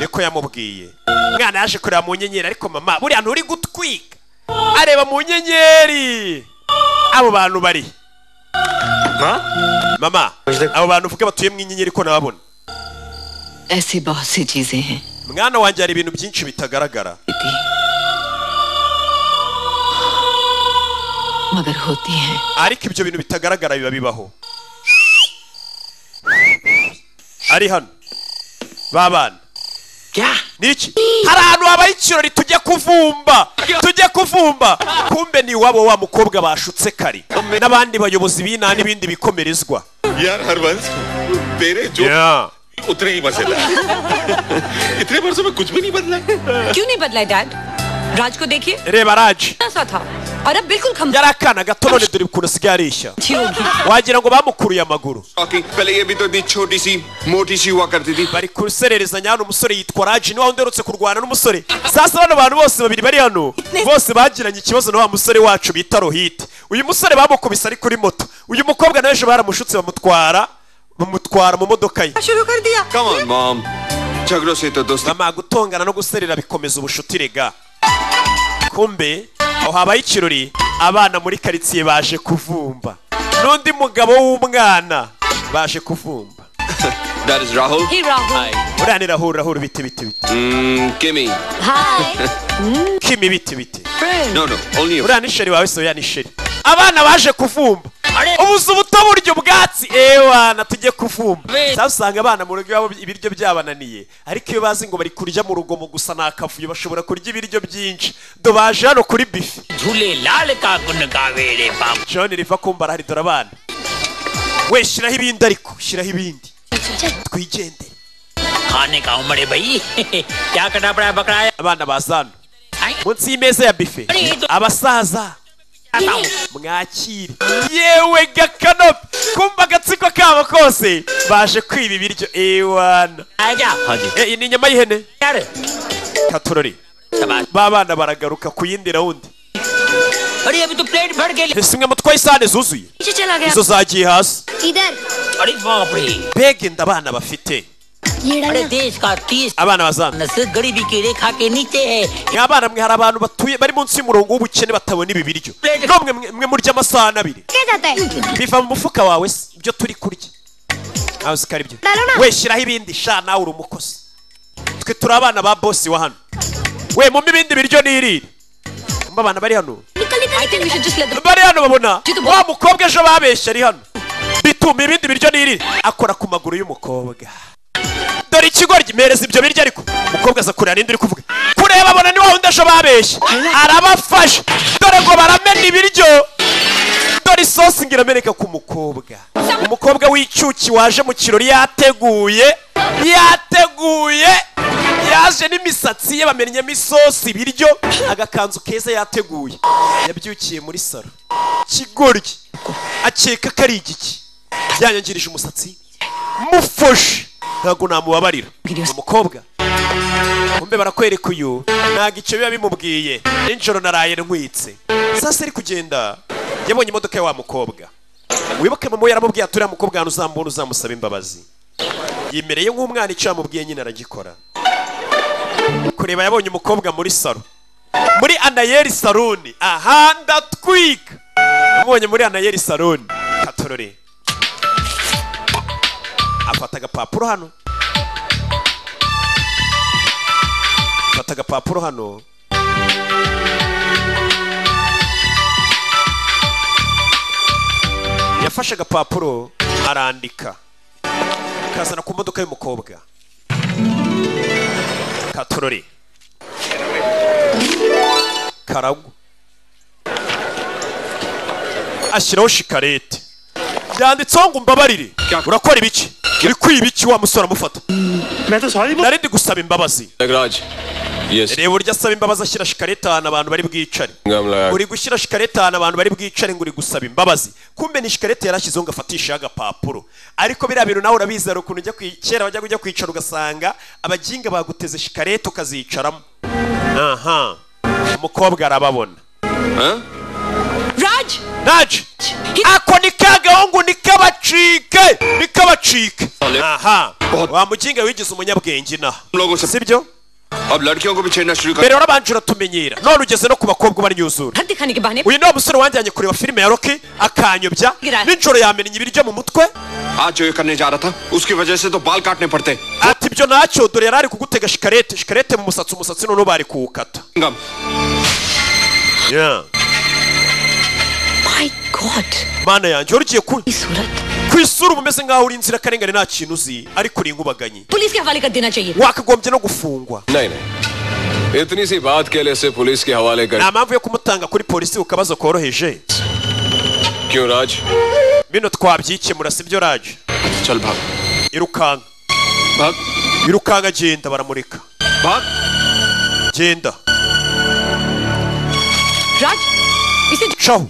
niko yamubwiye umwana yaje kureba mu nyenyeri ariko mama buriya nturi gutwika areba mu nyenyeri abo bantu bari mama abo bantu uvuga batuye mu nyenyeri ko nababona ऐसी बहुत सी चीजें हैं mwana wanjye hari ibintu byinshi bitagaragara मगर होती हैं ariko ibyo bintu bitagaragara biba bibaho ari hano babana niki hari ahantu habaye ikirori tujya kuvumba tujya kuvumba kumbe ni iwabo wa mukobwa bashutse kare n'abandi bayobozi b'inama n'ibindi bikomerezwa यार हरवंश तेरे जो उतने ही मजेदार इतने वर्षों में कुछ भी नहीं बदला क्यों नहीं बदला है डैड राज को देखिए reba raje इतना सा था और अब बिल्कुल खम yari akana gato none dore ukuntu asigaye areshya wagira ngo bamukuruye amaguru पहले ये भी तो इतनी छोटी सी मोटी सी हुआ करती थी bari kusererezanya hano umusore yitwa raji niwe uherutse kurwana n'umusore sasa bano bantu bose babiri bari hano bose bagiranye ikibazo na wa musore wacu bita rohit uyu musore bamukubise ari kuri moto uyu mukobwa nawe ejo baramushutse bamutwara bamutwara mu modoka ye शुरू कर दिया come on mom झगड़ों से तो दोस्ती mama gutongana no guserera bikomeza ubucuti rega kumbe aho habaye ikirori abana muri karitsiye baje kuvumba n'undi mugabo w'umwana baje kuvumba that is Rahul ही Rahul uriya ni rahura rahura ibiti biti biti किमी hi kimi biti biti no no only uriya ni sheri wawe se uriya ni sheri abana baje kuvumba ubuzu buto burya ubwatsi ewana tujye kuvumba cyangwa usanga abana mu rugo iwabo ibiryo byabananiye ariko iyo bazi ngo bari kurya mu rugomo gusa ni akavuyo bashobora kurya ibiryo byinshi do baje hano kuri bifi झूले लाल का गुण गावे रे बाबा john riva kumbara haridora abana we shyiraho ibindi ariko shyiraho ibindi twigendere खाने का उम्र भाई क्या करना पड़ा बकरा है abana bazana munsi y'imeza ya bife abasaza mwakire yewe gakanope kumva agatsiko kabo kose baje kwiba ibiryo ewana आजा Eh, iyi ni inyama y'ihene यार katorori शाबाश ba bana baragaruka ku yindi rawundi अरे अभी तो प्लेट भर के लिए ese umwe mutwaye isahane zuzuye नीचे चला गया izo zagiye hasi इधर अरे बाप रे mbega inda abana bafite ये अरे डालना देश का तीस abana bazana नस्ल गरीबी की रेखा के नीचे है mwabana mwe hari abantu batuye bari munsi y'umurongo w'ubukene batabona ibi biryo nomwe mwe- mwe murya amasahane abiri क्या जाता है biva mu mufuka wawe se ibyo turi kurya ntawe uziko ari byo Ndarora. we shyiraho ibindi sha nawe uri umukozi twe turi abana ba bosi wa hano we mumpe ibindi biryo nirire mba abana bari hano निकल I think we should just let them bari hano babona wa mukobwa ejo babeshye ari hano bituma ibindi biryo nirire akora ku maguru y'umukobwa dore ikigoryi mpereza ibyo biryo ariko umukobwa aza kureba n'indi uri kuvuga kureba abona ni wa wundi ejo babeshye arabafashe dore ngo baramena ibiryo dore isosi ngo irameneka ku mukobwa umukobwa w'icyuki waje mu kirori yateguye yateguye yaje n'imisatsi ye bamenyemo isosi ibiryo agakanzu keza yateguye yabyukiye muri salo kigoryi akeka ko ari igiki yanyangirije umusatsi mufashe ntabwo namubabarira umukobwa kumbe barakwereka uyu ntabwo icyo biba bimubwiye nijoro naraye ntwitse sasa ari kugenda yabonye imodoka ya wa mukobwa wibuke mama we yaramubwiye ati uriya mukobwa ahantu uzambona uzamusaba imbabazi yimereye nk'umwana icyo yamubwiye nyine aragikora kureba yabonye umukobwa muri saro muri anayeri saruni aha ndatwika yamubonye muri anayeri saruni katorore afata agapapuro hano afata agapapuro hano yafashe agapapuro arandika akazana ku modoka y'umukobwa katorore karagwa ashyiraho shikarete byanditseho ngo umbabarire urakora ibiki uri kwibiki wa musore amufata nari ndi gusaba imbabazi Nagraj yes reba urya asaba imbabazi ashyira shikarete ahantu abantu bari bwicare uri gushyira shikarete ahantu abantu bari bwicare ngo uri gusaba imbabazi kumbe ni shikarete yarashyizeho ngo afatisheho agapapuro ariko biriya bintu nawe urabizera ukuntu ujya kwi- kera wajyaga ujya kwicara ugasanga abaginga baguteze shikarete ukazicaramo aha umukobwa arababona Raj naje ako ni ka gahungu ni kabacike ni kabacike aha wa muginga wigize umunyabwenge inaha sibyo अब लड़कियों को भी छेड़ना शुरू mbere warabanje uratumenyera none ugeze no ku bakobwa ubanyuzura हद दिखाने के बहाने uyu ni wa musore wanjyanye kureba filime ya roki akanyobya nijoro yamennye ibiryo mu mutwe आज जो ये करने जा रहा था उसकी वजह से तो बाल काटने पड़ते ati ibyo nacyo dore yari ari kugutega shikarete shikarete mu musatsi umusatsi noneho bari kuwukata Yeah. My God. mana yanjye wari ugiye ku ku isura uba umeze nk'aho uri inzirakarengane nta kintu uzi ariko uri inkubaganyi police के हवाले कर देना चाहिए wakagombye no gufungwa नहीं नहीं इतनी सी बात के लिए इसे पुलिस के हवाले कर nta mpamvu yo kumutanga kuri polisi ku kabazo koroheje क्यों राज bino twabyikemura sibyo raje चल भाग irukanka irukanka genda baramureka genda caho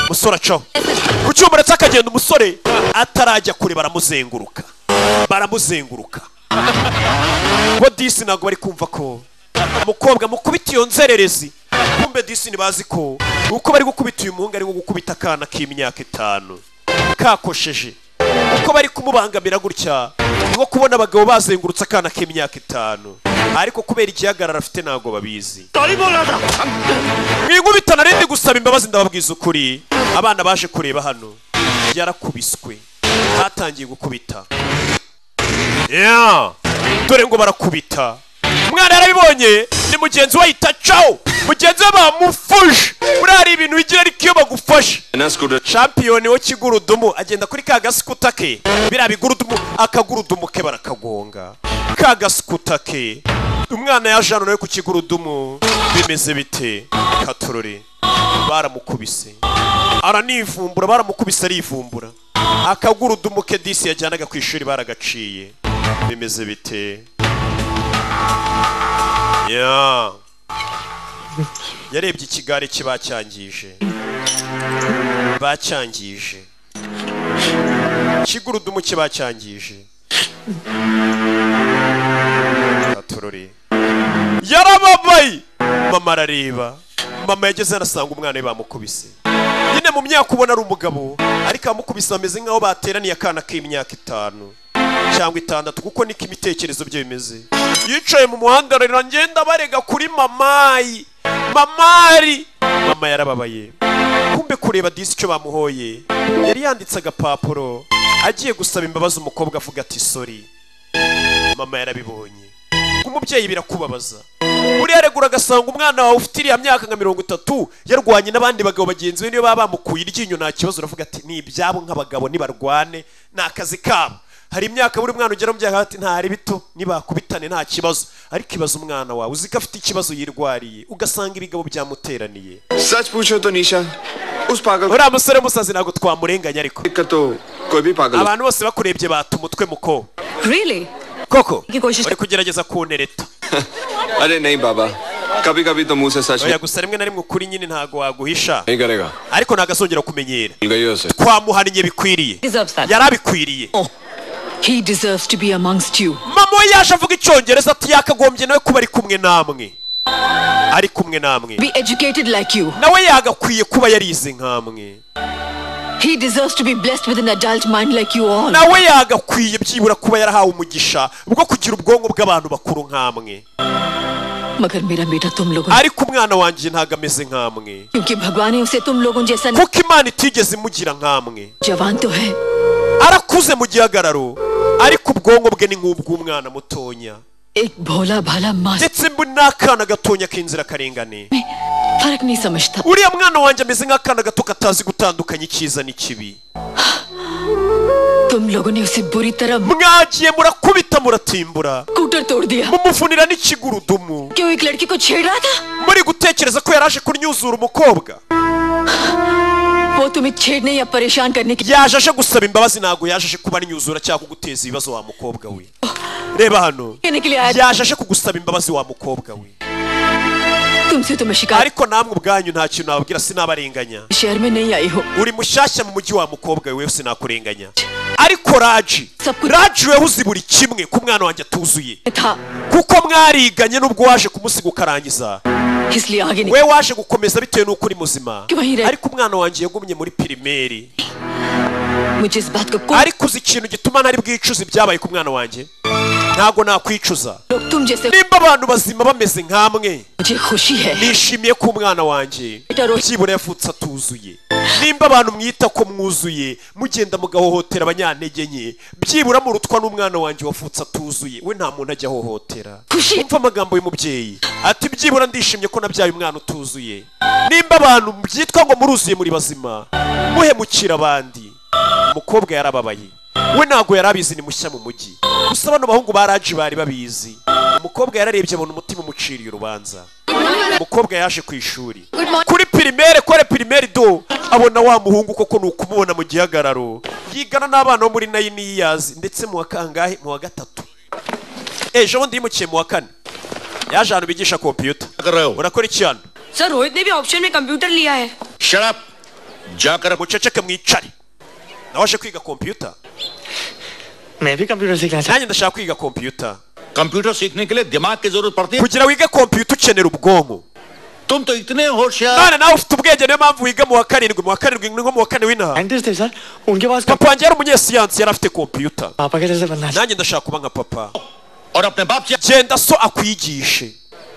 musore caho ku cyuma uretse akagenda umusore atarajya kure baramuzenguruka baramuzenguruka bo disi ntabwo bari kumva ko umukobwa mukubita iyo nzererezi kumbe disi ntibazi ko uko bari gukubita uyu muhungu ari nko gukubita akana k'imyaka itanu kakosheje uko bari kumubangamira gutya ni nko kubona abagabo bazengurutse akana k'imyaka itanu ariko kubera igihagararo afite ntabwo babizi mwinkubita narindi gusaba imbabazi ndababwiza ukuri abana baje kureba hano byarakubiswe hatangiye gukubita Yeah. dore ngo barakubita umwana yarabibonye ni mugenzi we ahita cawo mugenzi we bamufuje buriya hari ibintu bigira ariko iyo bagufashe shampiyoni wo kigurudumu agenda kuri ka gasikuta ke biriya bigurudumu akagurudumu ke barakagonga ka gasikuta ke umwana yaje hano nawe ku kigurudumu bimeze bite katorore baramukubise aranivumbura baramukubise arivumbura akagurudumu ke disi yajyanaga ku ishuri baragaciye bimeze bite ya yarebye ikigare cye bacyangije bacyangije ikigurudumu cye bacyangije katorore yarababaye mama arareba mama yageze hano asanga umwana we bamukubise nyine mu myaka ubona ari umugabo ariko abamukubise bameze nk'aho bateraniye akana k'imyaka itanu cyangwa itandatu kuko niko imitekerezo bye bimeze yicaye mu muhanda ararira ngenda barega kuri mamayi mamari mama yarababaye kumbe kureba disi icyo bamuhoye yari yanditse agapapuro agiye gusaba imbabazi umukobwa avuga ati sori mama yarabibonye umubyeyi birakubabaza buriya regura agasanga umwana wawe ufite iriya myaka nka mirongo itatu yarwanye n'abandi bagabo bagenzi be niyo baba bamukuye iryinyo nta kibazo uravuga ati ni ibyabo nk'abagabo nibarwane ni akazi kabo hari imyaka buri mwana ugera mu byaha ati ntari bito nibakubitane nta kibazo ariko ibaza umwana wawe uzi ko afite ikibazo yirwariye ugasanga ibigabo byamuteraniye सच पूछो तो निशा उस पागल uriya musore w'umusazi ntabwo twamurenganya ariko कोई भी पागल abantu बose bakurebye bata umutwe muko Really? koko uri kugerageza kunereta अरे नहीं बाबा कभी कभी तो मुंह से सच oya gusa rimwe na rimwe ukuri nyine ntabwo waguhisha निकलेगा ariko ntagazongera kumenyera मिल गई उसे twamuhannye bikwiriye yari abikwiriye He deserves to be amongst you. mama we yaje avuga icyongereza ati yakagombye nawe kuba ari kumwe namwe ari kumwe namwe Be educated like you. nawe yagakwiye kuba yarize nk'amwe He deserves to be blessed with an adult mind like you all. nawe yagakwiye byibura kuba yarahawe umugisha bwo kugira ubwonko bw'abantu bakuru nk'amwe मगर मेरा बेटा तुम लोगों ariko umwana wanjye ntabwo ameze nk'amwe क्योंकि भगवान ने उसे तुम लोगों जैसा kuko imana itigeze imugira nk'amwe जवान तो है arakuze mu gihagararo ariko ubwonko bwe ni nk'ubw'umwana mutonya एक भोला भाला मास ndetse mbu n'akana gatonya k'inzirakarengane फर्क नहीं समझता uriya mwana wanjye ameze nk'akana gato katazi gutandukanya icyiza n'ikibi तुम लोगों ने उसे बुरी तरह mwagiye murakubita muratimbura कूटर तोड़ दिया mumufunira n'ikigurudumu क्यों एक लड़की को छेड़ रहा था muri gutekereza ko yari aje kunyuzura umukobwa वो तुम्हें छेड़ने या परेशान करने के yaje aje gusaba imbabazi ntabwo yaje aje kuba anyuzura cyangwa kuguteza ibibazo wa mukobwa we reba hano कहने के लिए आया yaje aje kugusaba imbabazi wa mukobwa we था। तुमसे तो मैं शिकायत ariko namwe ubwanyu nta kintu nababwira sinabarenganya शहर में नहीं आई हो uri mushyashya mu mujyi wa mukobwa we sinakurenganya ariko raji raji wewe uzi buri kimwe ku mwana wanjye atuzuye था kuko mwariganye n'ubwo waje kumusiga ukarangiza इसलिए आगे नहीं we waje gukomeza bitewe n'uko uri muzima Kibahere. ariko umwana wanjye yagumye muri pirimeri मुझे इस बात का कोई ariko uzi ikintu gituma ntari bwicuze ibyabaye ku mwana wanjye ntabwo nakwicuza लोग तुम जैसे nimba abantu bazima bameze nk'amwe मुझे खुशी है nishimiye ko umwana wanjye byibura yavutse atuzuye nimba abantu mwita ko mwuzuye mugenda mugahohotera abanyantege nke byibura murutwa n'umwana wanjye wavutse atuzuye we nta muntu ajya ahohotera खुशी umva amagambo y'umubyeyi ati byibura ndishimye ko nabyaye umwana utuzuye nimba abantu byitwa ngo muruzuye muri bazima muhemukira abandi umukobwa yarababaye we ntabwo yari abizi ni mushya mu mujyi gusa bano bahungu ba raji bari babizi umukobwa yararebye abona umutima umuciriye urubanza umukobwa yaje ku ishuri kuri pirimere kore pirimere do abona wa muhungu koko ni ukumubona mu gihagararo yigana n'abana bo muri nayiniyazi ndetse mu wa kangahe mu wa gatatu ejo bundi yimukiye mu wa kane yaje ahantu bigisha kompiyuta urakora iki hano sir Rohit ने भी ऑप्शन में कंप्यूटर लिया है shut up jakara muceceke mwicare nawe aje kwiga kompiyuta मैं भी कंप्यूटर सीखना चाहता nanjye ndashaka kwiga kompiyuta computer सीखने के लिए दिमाग की जरूरत पड़ती है kugira wige kompiyuta ukenera ubwonko तुम तो इतने होशियार none nawe ufite ubwenge niyo mpamvu wiga mu wa karindwi mu wa karindwi ni nko mu wa kane w'inaha scientist थे सर उनके पास papa wanjye yari umunyesiyansi yari afite kompiyuta पापा के जैसे बनना nanjye ndashaka kuba nka papa और अपने बाप से genda so akwigishe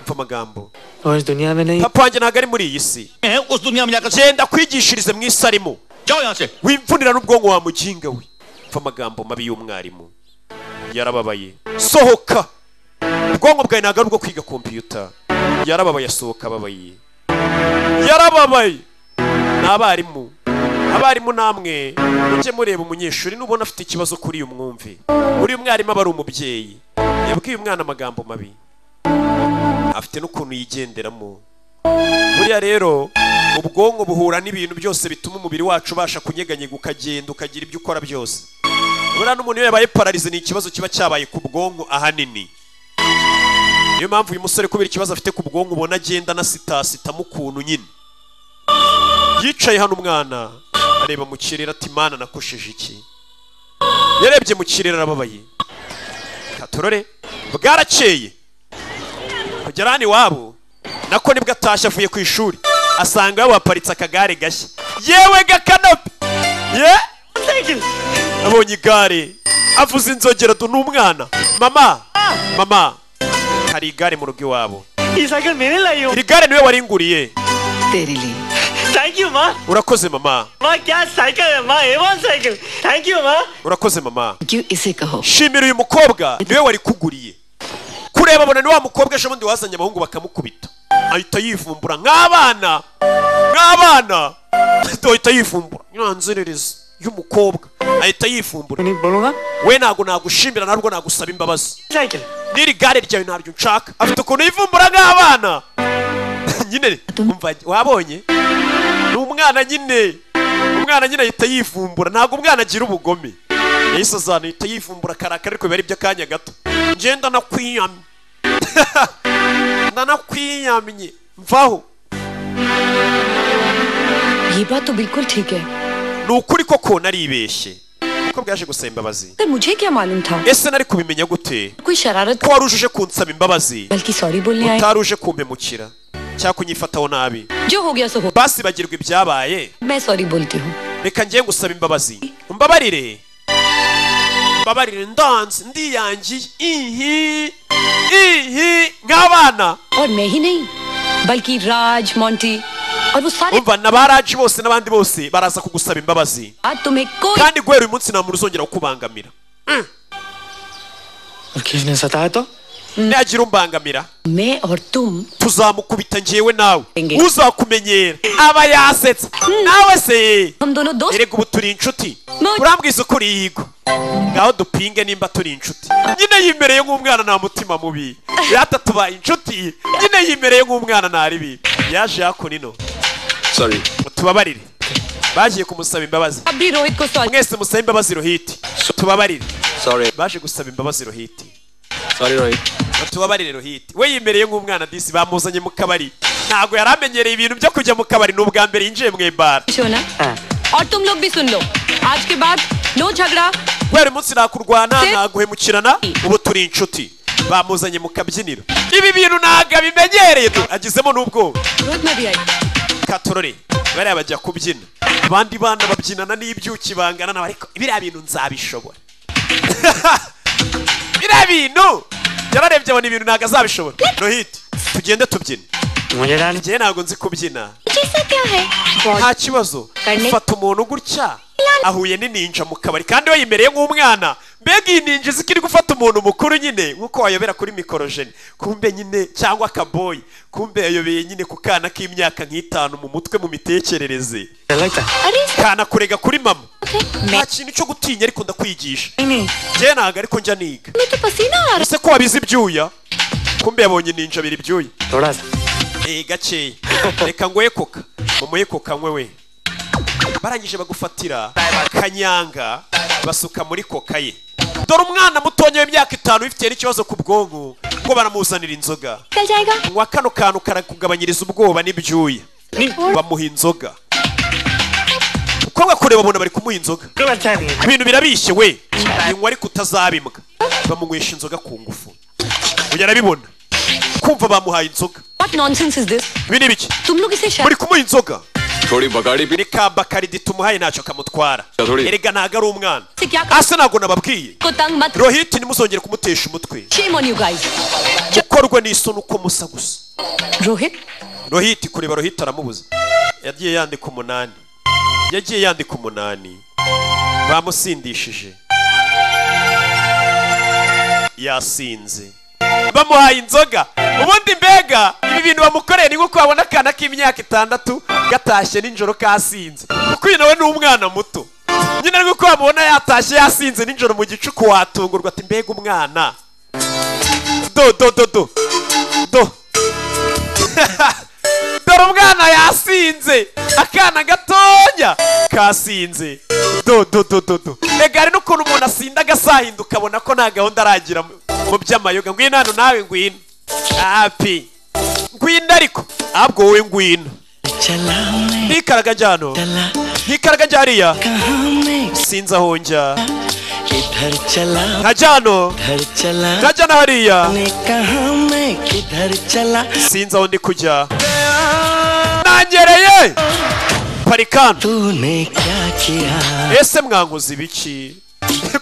umva amagambo चाहिए और इस दुनिया में नहीं papa wanjye ntabwo ari muri iyi si हैं उस दुनिया में जाकर से genda kwigishirize mu isi arimo जाओ यहाँ से wimvunira n'ubwonko wa muginga we umva amagambo mabi y'umwarimu yarababaye sohoka ubwonko bwawe ntabwo ari ubwo kwiga kompiyuta yarababaye asohoka ababaye yarababaye ni abarimu abarimu namwe mujye mureba umunyeshuri nubona afite ikibazo kuri uyu mwumve uriya mwarimu aba ari umubyeyi yabwiye umwana amagambo mabi afite n'ukuntu yigenderamo buriya rero ubwonko buhura n'ibintu byose bituma umubiri wacu ubasha kunyeganyega ukagenda ukagira ibyo ukora byose buriya n'umuntu iyo yabaye pararize ni ikibazo kiba cyabaye ku bwonko ahanini niyo mpamvu uyu musore kubera ikibazo afite ku bwonko ubona agenda anasitasitamo ukuntu nyine yicaye hano umwana areba mu kirere ati mana nakosheje iki yarebye mu kirere arababaye katorore bwarakeye kugera hano iwabo nako nibwo atashye avuye ku ishuri asanga yabaparitse akagare gashya yewe gakanapi ye abonye igare avuze inzogera du n'umwana mama mama hari igare mu rugo iwabo ये cycle मैंने लाई हूँ iri gare niwe waringuriye तेरे लिए thank you माँ urakoze mama माँ क्या cycle है माँ ए साइकिल थैंक यू माँ urakoze mama क्यों इसे कहो shimira uyu mukobwa niwe wari kuguriye kureba abona ni wa mukobwa ejo bundi wazanye abahungu bakamukubita ahita yivumbura nk'abana nk'abana ahita yivumbura nyanzerereza y'umukobwa ahita yivumbura नहीं बोलूंगा we ntabwo nagushimira ntabwo nagusaba imbabazi cycle n'iri gare ryawe ntaryo nshaka afite ukuntu yivumbura nk'abana nyine umva, wabonye ni umwana nyine umwana nyine ahita yivumbura ntabwo umwana agira ubugome yahise azana ahita yivumbura akarakara ariko biba ari iby'akanya gato ngenda nakwiyamye ndanakwiyamye mvaho ये बात तो बिल्कुल ठीक है ni ukuri koko naribeshye kuko bwaje gusaba imbabazi पर मुझे क्या मालूम था ese nari kubimenya gute कोई शरारत ko wari uje uje kunsaba imbabazi बल्कि सॉरी बोलने आए utari uje kumpemukira cyangwa kunyifataho nabi जो हो गया सो हो basi bagirwa ibyabaye मैं सॉरी बोलती हूँ reka njye gusaba imbabazi mbabarire mbabarire ndanze ndiyangiye ihi ihi nk'abana और मैं ही नहीं बल्कि राज मोंटी और वो सारे umva na ba raji bose n'abandi bose baraza kugusaba imbabazi आज तुम्हें कोई kandi guhera uyu munsi nta muntu uzongera kukubangamira किसने सताया तो ntagira umbangamira मैं और तुम tuzamukubita njyewe nawe uzakumenyera aba yasetsa nawe se erega ubu turi inshuti urambwiza uko uri yigo ngaho dupinge nimba turi inshuti nyine yimereye nk'umwana nta mutima mubi yata tubaye inshuti nyine yimereye nk'umwana nta ribi yaje hakunino tubabarire bagiye kumusaba imbabazi mwese musaba imbabazi rohiti tubabarire baje gusaba imbabazi rohiti tubabarire rohiti we yimereye nk'umwana disi bamuzanye mu kabari ntabwo yari amenyereye ibintu byo kujya mu kabari ni ubwa mbere yinjiye mu ibara सुना और तुम लोग भी सुन लो आज के बाद नो झगड़ा kubera uyu munsi nakurwana naguhemukirana ubu turi inshuti bamuzanye mu kabyiniro ibi bintu ntabwo abimenyereye tu agizemo n'ubwoba Rohit मैं भी आई katorore bariya bajya kubyina abandi bana babyinana n'ibyuki bangana nabo ariko biriya bintu nzabishobora biriya bintu yararebye abona ibintu ntabwo azabishobora rohiti tugende tubyine njyewe ntabwo nzi kubyina जैसा क्या है nta kibazo fata umuntu gutya ahuye n'ininja mu kabari kandi we yimereye nk'umwana mbega iyi ninja izi ko iri gufata umuntu mukuru nyine nk'uko wayobera kuri mikorojeni kumbe nyine cyangwa akaboyi kumbe yayobeye nyine ku kana k'imyaka nk'itanu mu mutwe mu mitekerereze kana kurega kuri mama nta kintu cyo gutinya ariko ndakwigisha njyewe ntabwo ariko njya niga ese ko wabizi ibyuya kumbe yabonye ininja abiri ibyuya Eh, gakeya reka ngoye koka mumuhe koka nkwe we barangije bagufatira kanyanga basuka muri koka ye dore umwana mutonya w'imyaka itanu ufite n'ikibazo ku bwonko ngo baramuzanira inzoga nywa kano kantu karakugabanyiriza ubwoba n'ibyuya bamuha inzoga ukobwa kureba umuntu bari kumuha inzoga ibintu birabishye we inywa ariko utazabimwa bamunywesha inzoga ku ngufu uyu arabibona kumva bamuhaye inzoga What nonsense is this? ibi ni ibiki तुम लोग इसे muri kumuha inzoga थोड़ी बगाड़ी भी ni ka bakaridi tumuhaye ntacyo kamutwara Gatorade. erega ntabwo ari umwana asa ntabwo nababwiye को तंग मत rohiti ntimuzongere kumutesha umutwe shame on you guys. gukorwa n'isoni uko musa gusa Rohit rohiti kureba rohiti aramubuza yagiye yandika umunani yagiye yandika umunani bamusindishije yasinze bamuhaye inzoga ubundi mbega ibi bintu bamukoreye ni nko wabona akana k'imyaka itandatu gatashye nijoro kasinze kuko uyu nawe ni umwana muto nyine ari uko wamubona yatashye yasinze nijoro mu gicuku watungurwa ati mbega umwana do do do do do dore umwana yasinze akana gatonya kasinze do do do do do mbega hari n'ukuntu umuntu asinda agasahinda ukabona ko nta gahunda aragira mu- mu by'amayoga ngwino hano nawe ngwino hapi ngwino ariko ahubwo wowe ngwino ntikaraga njya hano ntikaraga njya hariya sinzi aho njya nkajya hano nkajya na hariya sinzi aho ndi kujya nangereye parikano ese mwankoze ibiki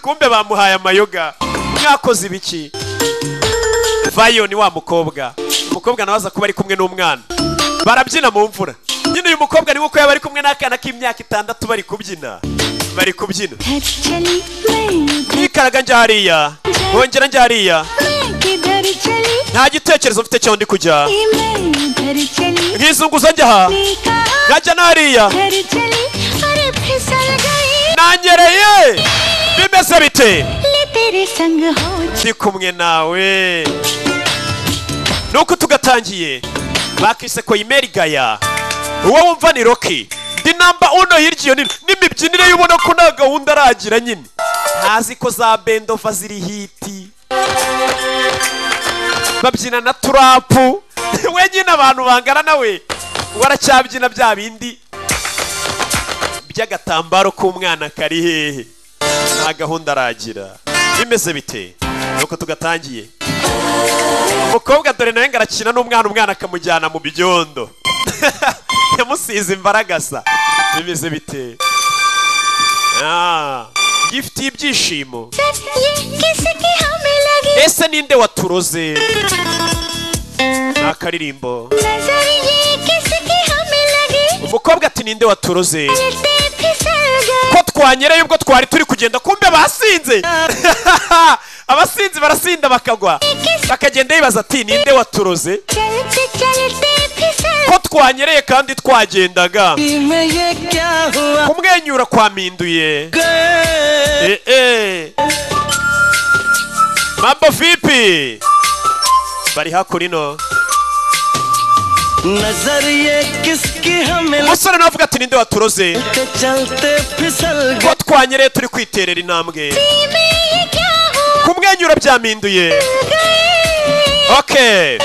kumbe bamuhaye amayoga mwakoze ibiki vayo ni wa mukobwa umukobwa nawe aza kuba ari kumwe n'umwana barabyina mu mvura nyine uyu mukobwa ni uko yaba ari kumwe n'akana k'imyaka itandatu bari kubyina bari kubyina nikaraga njya hariya wongera njya hariya nta gitekerezo mfite cyaho ndi kujya nkizunguza njya aha nkajya n'hariya nanyereye bimeze bite ndi kumwe nawe nuko tugatangiye bakise ko imeri gaya uwo wumva ni roki ndi namba uno hirya iyo nino n'imibyinire y'ubona ko nta gahunda aragira nyine ntazi ko za bendova ziri hiti babyina na turapu wenyine abantu bangana nawe waracyabyina bya bindi by'agatambaro k'umwana kari hehe nta gahunda aragira bimeze bite nuko tugatangiye umukobwa dore nawe ngo arakina n'umwana umwana akamujyana mu byondo yamusize imbaragasa bimeze bite gifite ibyishimo किसकी हमें लगी ese ninde waturoze ni akaririmbo नजर ये किसकी हमें लगी umukobwa ati ninde waturoze चलते फिसल गए ko twanyerayo ubwo twari turi kugenda kumbe basinze abasinzi barasinda bakagwa bakagenda yibaza ati ninde waturoze चलते चलते फिसल ko twanyereye kandi twagendaga kumwenyura kwaminduye Eh, eh. mambo vipi bari hakurino umusore nawe avuga ati ninde waturoze ko twanyereye turi kwiterera intambwe में ये क्या हुआ kumwenyura byaminduye okay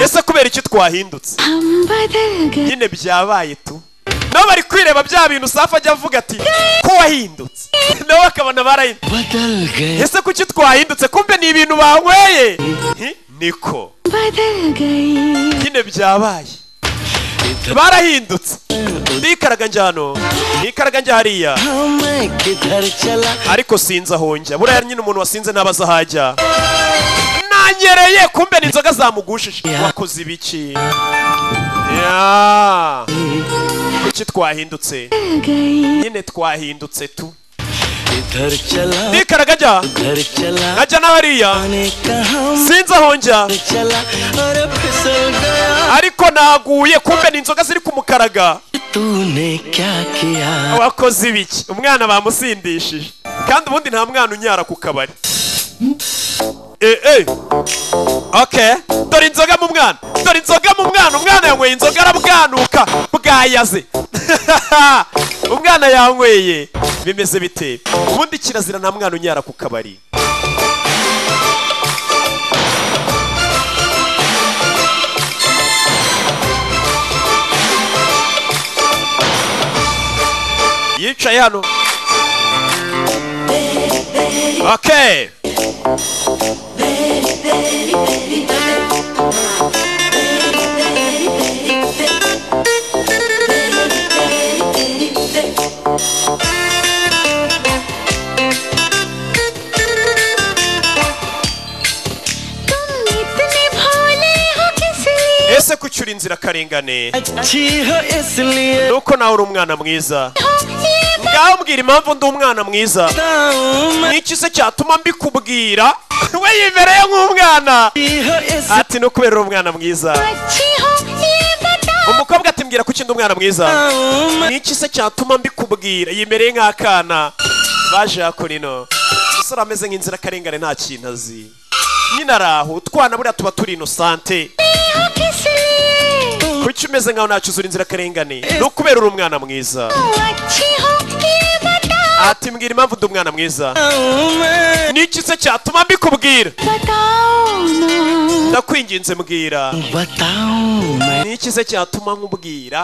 ese kubera iki twahindutse हम बदल गए nyine byabaye tu nabo bari kwireba bya bintu safi ajya avuga ati ko wahindutse nabo bakabona barahindutse ese kuki twahindutse kumbe ni ibintu banyweye Hi, niko बदल गई nyine byabaye barahindutse nikaraga njyano nikaraga njya hariya ariko sinzi aho njya buriya nyine umuntu wasinze ntabaza aho ajya nanyereye kumbe ni inzoga zamugushije wakoze ibiki Ya. kuki twahindutse nyine twahindutse tu nikaraga njya nkajya n'abariya sinzi aho njya ariko naguye kumbe ni inzoga ziri ku mukaraga wakoze ibiki umwana bamusindishije kandi ubundi nta mwana unyara ku kabari Eh, eh. okay dore inzoga mu mwana dore inzoga mu mwana umwana yanyweye inzoga arabwanuka bwayaze umwana yanyweye bimeze bite ubundi kirazira nta mwana unyara ku kabari yicaye hano okay तुम इतने भोले हो किस लिए ese ko ucyura inzirakarengane nuko nawe uri umwana mwiza हो ये ngaho mbwira impamvu ndi umwana mwiza n'iki se cyatuma mbikubwira we yibereye nk'umwana ati ni ukubera uri umwana mwiza अच्छी हो ये बताओ umukobwa ati mbwira kuki ndi umwana mwiza n'iki se cyatuma mbikubwira yimereye nk'akana baje hakurino umusore ameze nk'inzirakarengane nta kintu azi nyine ari aho utwana buriya tuba turi inosante हो किस लिए kuki umeze nkaho ntacyo uzura inzirakarengane ni ukubera uri umwana mwiza तुम अच्छी हो ये बताओ ati mbwira impamvu ndi umwana mwiza n'iki se cyatuma mbikubwira बताओ ना ndakwinginze mbwira n'iki se cyatuma nkubwira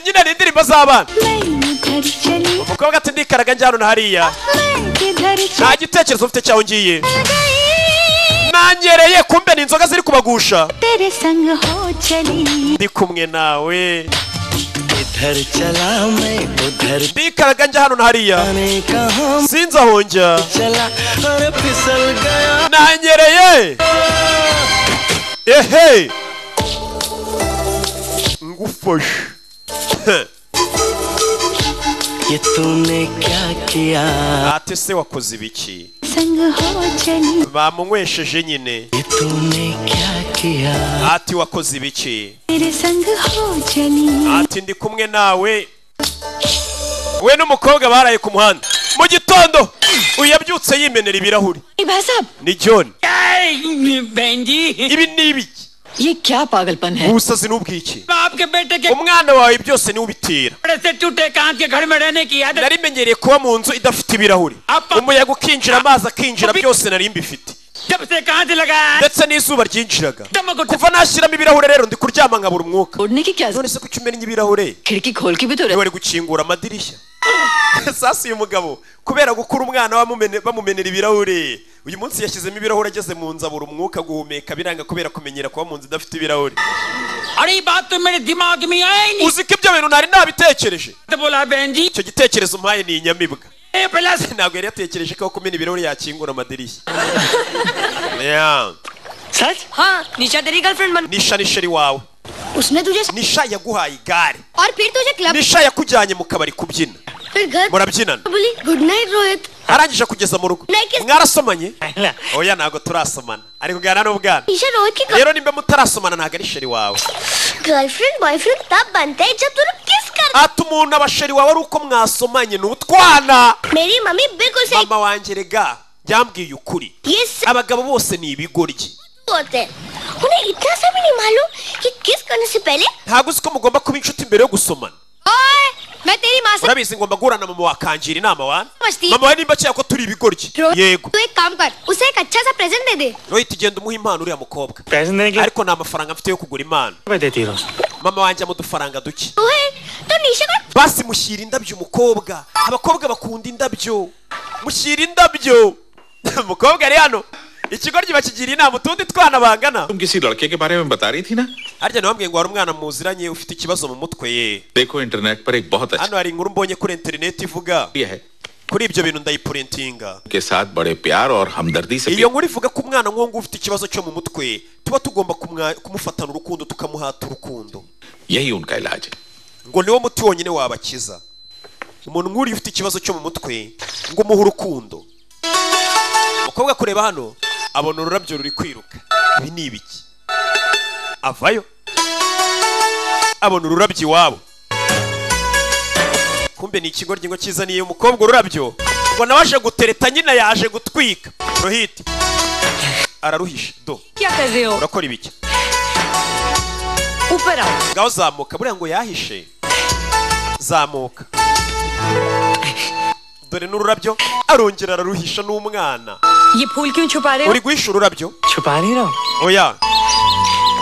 nyine ni indirimbo z'abana मैं इधर चली umukobwa ati ndikaraga njyana na hariya मैं किधर nta gitekerezo ufite cyaho ngiye चली nanyereye kumbe ni inzoga ziri kubagusha तेरे संग हो चली ndi kumwe nawe ndikaraga njya hano na hariya sinzi aho njya nanyereye ehe ngufashe Heh. ate se wakoze ibiki संग हो चली bamunywesheje nyine ati wakoze ibiki तेरे संग हो चली ati ndi kumwe nawe we n'umukobwa baraye ku muhanda mu gitondo uyu yabyutse yimenera ibirahuri भाई साहब ni john बहन जी ibi ni ibiki ये क्या पागलपन है ubusazi n'ubwiki आपके बेटे के umwana wawe byose niwe ubitera बड़े से टूटे कांच के घर में रहने की आदत nari menyereye kuba mu nzu idafite ibirahuri umuyaga ukinjira amazi akinjira byose nari mbifite ndetse n'izuba ryinjiraga kuva nashyiramo ibirahure rero ndi kuryama nkabura umwuka none se kuki umennye ibirahure niba bari gukingura amadirishya sasi uyu mugabo kubera gukura umwana bamumene- bamumenera ibirahure uyu munsi yashyizemo ibirahure ageze mu nzu abura umwuka guhumeka biranga kubera kumenyera kuba mu nzu idafite ibirahure uzi ko ibyo bintu ntari nabitekereje icyo gitekerezo umpaye ni inyamibwa ntabwo yari yatekereje ko kumena ibirahure yakingura amadirishya Yeah. सच हाँ निशा तेरी गर्लफ्रेंड बन nisha ni sheri wawe उसने तुझे nisha yaguhaye igare और फिर तुझे club nisha yakujyanye mu kabari kubyina फिर घर murabyinana बोली good night Rohit arangije kugeza mu rugo mwarasomanye oya ntabwo turasomana ari kuganira n'ubwana Isha Rohit की rero nimba mutarasomana ntabwo ari sheri wawe girlfriend boyfriend तब बनते हैं जब तुम लोग किस कर ati umuntu aba sheri wawe ari uko mwasomanye ni utwana मेरी मम्मी बिल्कुल सही mama wanjye rega byambwiye ukuri abagabo bose ni ibigoryi होते हैं उन्हें इतना सा भी नहीं मालूम कि किस करने से पहले ntabwo uzi ko mugomba kuba inshuti mbere yo gusomana ओए मैं तेरी माँ से urabizi ngomba guhura na mama wakangira inama wana समझती mama we nimba akeka ko turi ibigoryi yego तू एक काम कर उसे एक अच्छा सा प्रेजेंट दे दे rohita ugenda umuha impano uriya mukobwa ariko nta mafaranga mfite yo kugura impano mama wanjye ama udufaranga duke ओए तो निशा का basi mushyira indabyo umukobwa abakobwa bakunda indabyo mushyira indabyo umukobwa ari hano ikigoryi bakigira inama utundi twana bangana तुम किसी लड़के के बारे में बता रही थी ना harya nabambwiye ngo hari umwana muziranye ufite ikibazo mu mutwe ye देखो इंटरनेट पर एक बहुत अच्छा hano hari inkuru mbonye kuri interineti ivuga kuri ibyo bintu ndayipurintinga के साथ बड़े प्यार और हमदर्दी से iyo nkuru ivuga ko umwana nk'uwo ufite ikibazo cyo mu mutwe tuba tugomba kumwa- kumufatana urukundo tukamuhata urukundo यही उनका इलाज है ngo niwo muti wonyine wabakiza umuntu nk'uriya ufite ikibazo cyo mu mutwe ngo umuhe urukundo umukobwa kureba hano abona ururabyo ruri kwiruka ibi ni ibiki avayo abona ururabyo iwabo kumbe ni ikigoryi ngo kizaniye umukobwa ururabyo ngo nawe aje gutereta nyina yaje gutwika rohiti araruhisha do क्या कर रहे हो urakora ibiki ऊपर आओ ngaho zamuka buriya ngo yahishe zamuka dore n'ururabyo arongera araruhisha n'umwana ये फूल क्यों छुपा रहे uri हो guhisha ururabyo छुपा नहीं रहा हूँ oya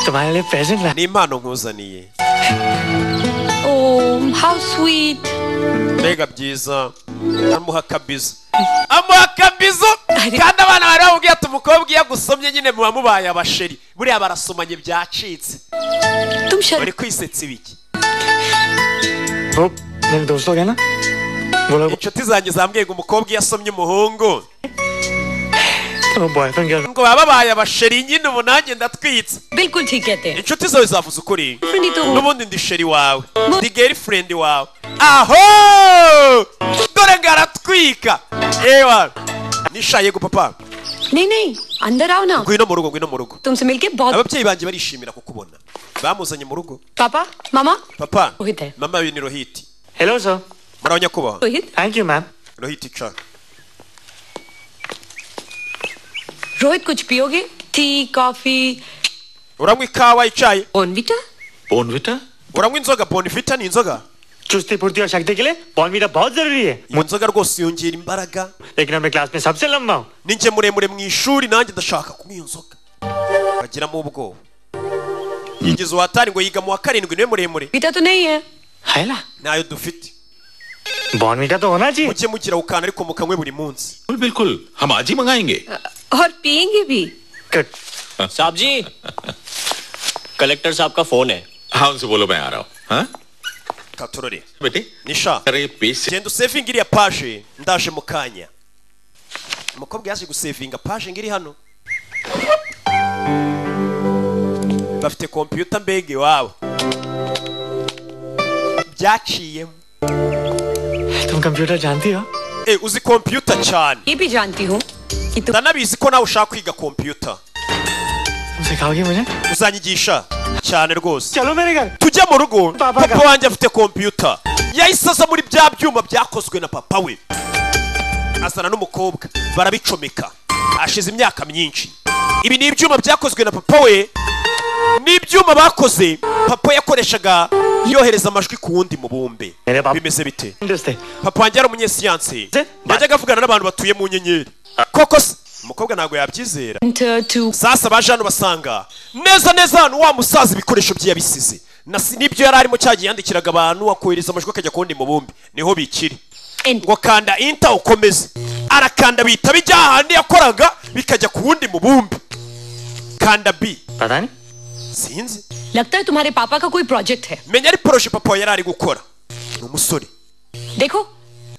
तुम्हारे लिए प्रेजेंट ला ni impano nkuzaniye oh how sweet mbega byiza amuha kabizo amuha kabizo kandi abana bari bamubwiye ati umukobwa iyo agusomye nyine muba mubaye abasheri buriya barasomanye byacitse uri kwisetsa ibiki वो मेरे दोस्त लोग हैं ना वो लोग inshuti zanjye zambwiye ngo umukobwa iyo asomye umuhungu वो boyfriend क्या ngo baba babaye abasheri nyine ubu nanjye ndatwitse बिल्कुल ठीक कहते हैं inshuti zawe zavuze ukuri n'ubundi ndi sheri wawe ndi girlfriend wawe aho dore ngo aratwika ewa nishaye gu papa नहीं नहीं अंदर आओ ना ngwino mu rugo ngwino mu rugo तुमसे मिलके बहुत ababyeyi banjye barishimira kukubona bamuzanye mu rugo पापा मामा papa रोहित है mama we ni rohiti hello sir muraho nyakubahwa Rohit thank you ma'am rohiti ca Rohit कुछ पियोगे tea coffee uranywa ikawa icaye Bournvita Bournvita uranywa inzoga bonvita ni inzoga चुस्ती फुर्ती और शक्ति के लिए बॉर्नवीटा बहुत जरूरी है mu nzoga rwose yongera imbaraga लेकिन अब मैं क्लास में सबसे लंबा हूँ ninjye muremure mu ishuri nanjye ndashaka kunywa iyo nzoga bagiramo ubwoba yigeze uwatari ngo yiga mu wa karindwi niwe muremure बीटा तो नहीं है है ना ntayo dufite बॉर्नवीटा तो होना चाहिए mujye mugira ukana ariko mukanywe buri munsi बिल्कुल बिल्कुल हम आज ही मंगाएंगे और पियेंगे भी साहब जी कलेक्टर साहब का फोन है हाँ उनसे बोलो मैं आ रहा हूँ हाँ katurore बेटे nisha अरे पेश genda usevinga iriya paje ndaje mu kanya umukobwa yaje gusevinga paje ngiri hano bafite kompiyuta mbega iwabo byaciyemo तुम कंप्यूटर जानती हो Eh, uzi kompiyuta cyane ये भी जानती हूँ ndanabizi ko nawe ushaka kwiga kompiyuta तुम सिखाओगी मुझे uzanyigisha cyane rwose चलो मेरे घर tujya mu rugo papa wanjye afite kompiyuta yahise aza muri bya byuma byakozwe na papa we azana n'umukobwa barabicomeka hashize imyaka myinshi ibi ni ibyuma byakozwe na papa we ni ibyuma bakoze papa yakoreshaga yohereza amajwi ku wundi mubumbe bimeze bite दोस्त है papa wanjye yari umunyesiyanse yajyaga avugana n'abantu batuye mu nyenyeri koko se umukobwa ntabwo yabyizera sasa baje hano basanga neza neza hano wa musaza ibikoresho bye yabisize na si- nibyo yari arimo cyagiye yandikiraga abantu akohereza amajwi akajya ku wundi mubumbi niho bikiri ngo kanda inta ukomeze arakanda bihita bijya hahandi yakoraga bikajya ku wundi mubumbi kanda b sinzi लगता है तुम्हारे पापा का कोई प्रोजेक्ट है menya ari poroje papa yari ari gukora ni umusore देखो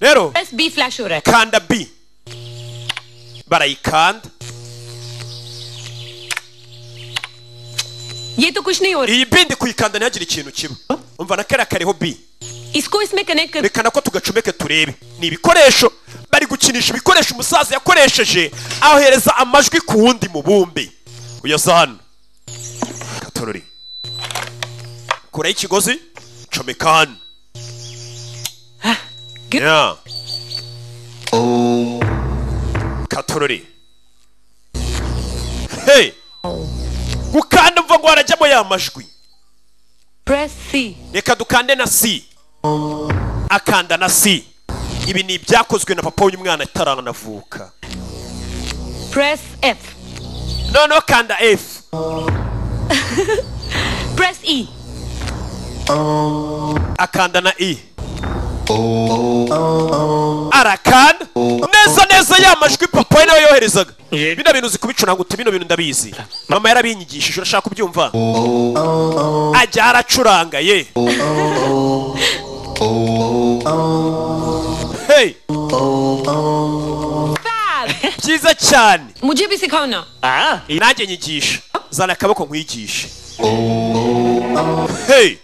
rero बस बी फ्लैश हो रहा है kanda b barayikanda ये तो कुछ नहीं हो iyi b ndi kuyikanda ntihagire ikintu kiba umva na kariya kariho b रहा इसको इसमें कनेक्ट कर reka nako tugacomeke turebe ni ibikoresho bari gukinisha ibikoresho umusaza yakoresheje ahereza amajwi ku wundi mubumbe uyoza hano katorori kuraho ikigozi comeka hano Yeah. katorori hey gukanda mva ngo harajyamo ya majwi press C reka dukande na si akanda na si ibi ni ibyakozwe na papa w'umwana ataranavuka press F noneho kanda f press E akanda na i arakanda neza neza ya majwi papa we nawe yoherezaga bino bintu uzi kubicunanguta bino bintu ndabizi mama yarabinyigishije urashaka kubyumva ajya aracuranga ye hey byiza cyane मुझे भी सिखाओ ना nanjye nyigisha zana akaboko nkwigishe hey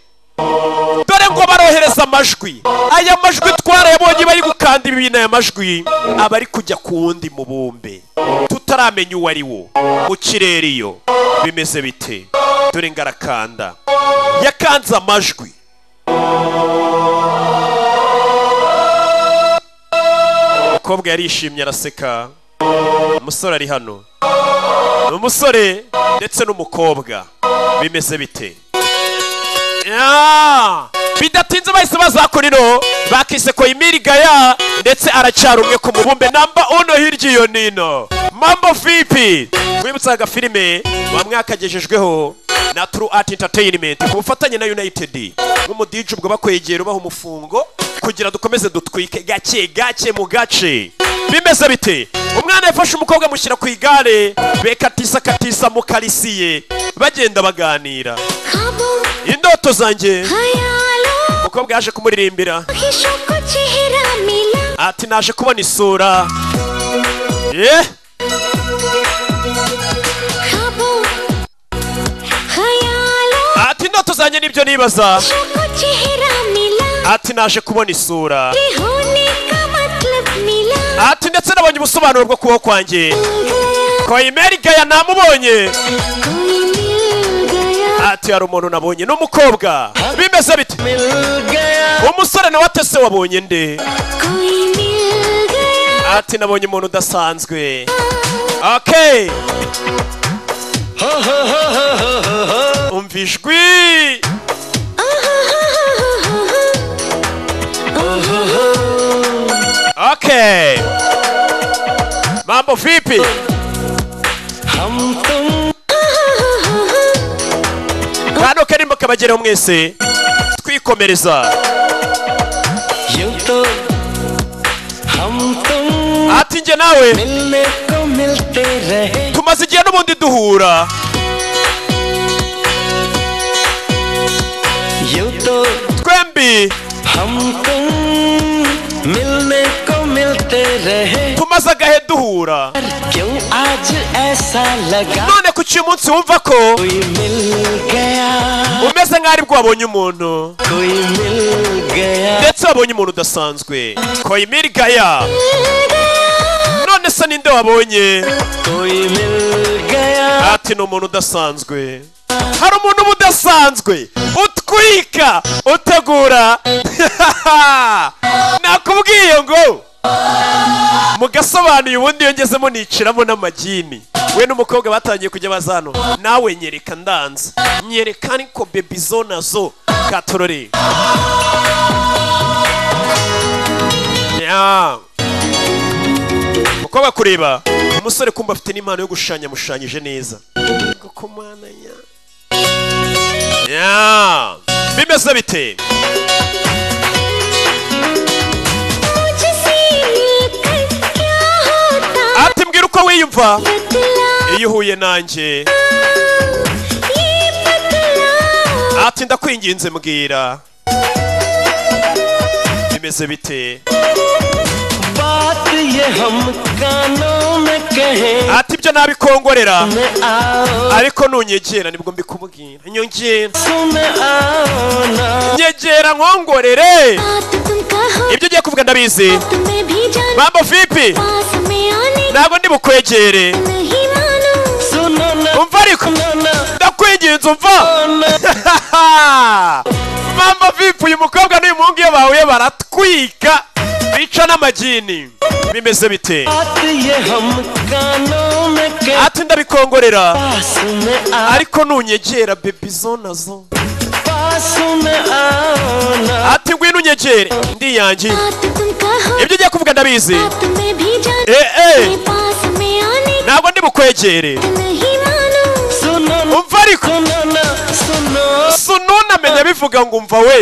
dore ngo barohereza amajwi aya majwi twarayabonye bari gukanda ibi bintu aya majwi aba ari kujya ku wundi mubumbe tutaramenya uwo ari wo mu kirere iyo bimeze bite dore ngo arakanda yakanze amajwi umukobwa yarishimye araseka umusore ari hano ni umusore ndetse n'umukobwa bimeze bite Ya! bidatinze bahise bazakora ino bakise ko imirigaya ndetse aracyari umwe ku mubumbe namba uno hirya iyo nino mambo vipi wibutsaga filime wa mwaka agejejweho na True Art Entertainment ku bufatanye na United nk'umudije ubwo bakwegera ubaha umufungo kugira dukomeze dutwike gake gake mu gace bimeze bite umwana yafashe umukobwa amushyira ku igare bekatisa katisa mu karisiye bagenda baganira indoto zanjye umukobwa yaje kumuririmbira ati naje kubona isura ye ati indoto zanjye nibyo nibaza ati naje kubona isura ati ndetse nabonye ubusobanuro bwo kubaho kwanjye koyimeri gaya namubonye ati hari umuntu nabonye ni umukobwa bimeze bite umusore nawe atese wabonye nde ati nabonye umuntu udasanzwe okay umva ijwi okay mambo vipi kano karimo kabagereho mwese twikomereza ati njye nawe tumaze igihe n'ubundi duhura twembi tumaze agahe duhura none ku cy'uyu munsi wumva ko umeze nk'aho aribwo wabonye umuntu ndetse wabonye umuntu udasanzwe koyimirigaya none se ninde wabonye ati ni umuntu udasanzwe hari umuntu uba udasanzwe utwika utegura nakubwiye ngo mugasobanuye ubundi iyo ngezemo niciramo n'amagini we n'umukobwa batangiye kujya baza hano nawe nyereka ndanze nyereka ariko bebi zo nazo katorore Ya. umukobwa kureba musore kumba afite n'impano yo gushushanya amushushanyije neza Ya. bimeze bite ati mbwira uko wiyumva iyo uhuye nanjye ati ndakwinginze mbwira bimeze bite बात ये हम कानों में कहें ati ibyo nabikongorera सुन आओ ariko nunyegera nibwo mbikubwira nyongera सुन आओ ना nyegera nkongorere ibyo ugiye kuvuga ndabizi mambo vipi ntabwo ndi bukwegere सुनो ना umva ariko ndakwinginze umva mambo vipi uyu mukobwa n'uyu muhungu iyo bahuye baratwika bica n'amagini bimeze bite बात ये हम कानों में कहें ati ndabikongorera सुन आओ ariko nunyegera bebi zo nazo सुन आओ ना ati ngwino unyegere ndiyangiye ibyo ugiye kuvuga ndabizi Eh, eh. ntabwo ndi bukwegere सुनो ना umva ariko सुनो ना सुनो sununamenya bivuga ngo umva we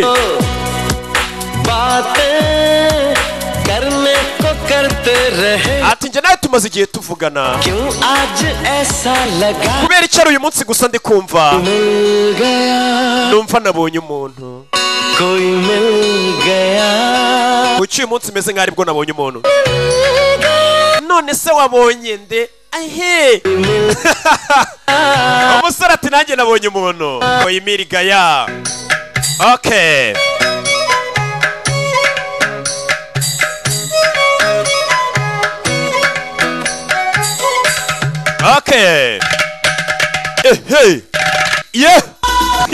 बातें करने को करते रहे ati njye nawe tumaze igihe tuvugana क्यों आज ऐसा लगा kubera icyari uyu munsi gusa ndi kumva मिल गया numva nabonye umuntu कोई मिल गया kuki uyu munsi umeze nk'aho aribwo nabonye umuntu none se wabonye nde ahe umusore ati nanjye nabonye umuntu oyimiriga ya okay okay ehe ye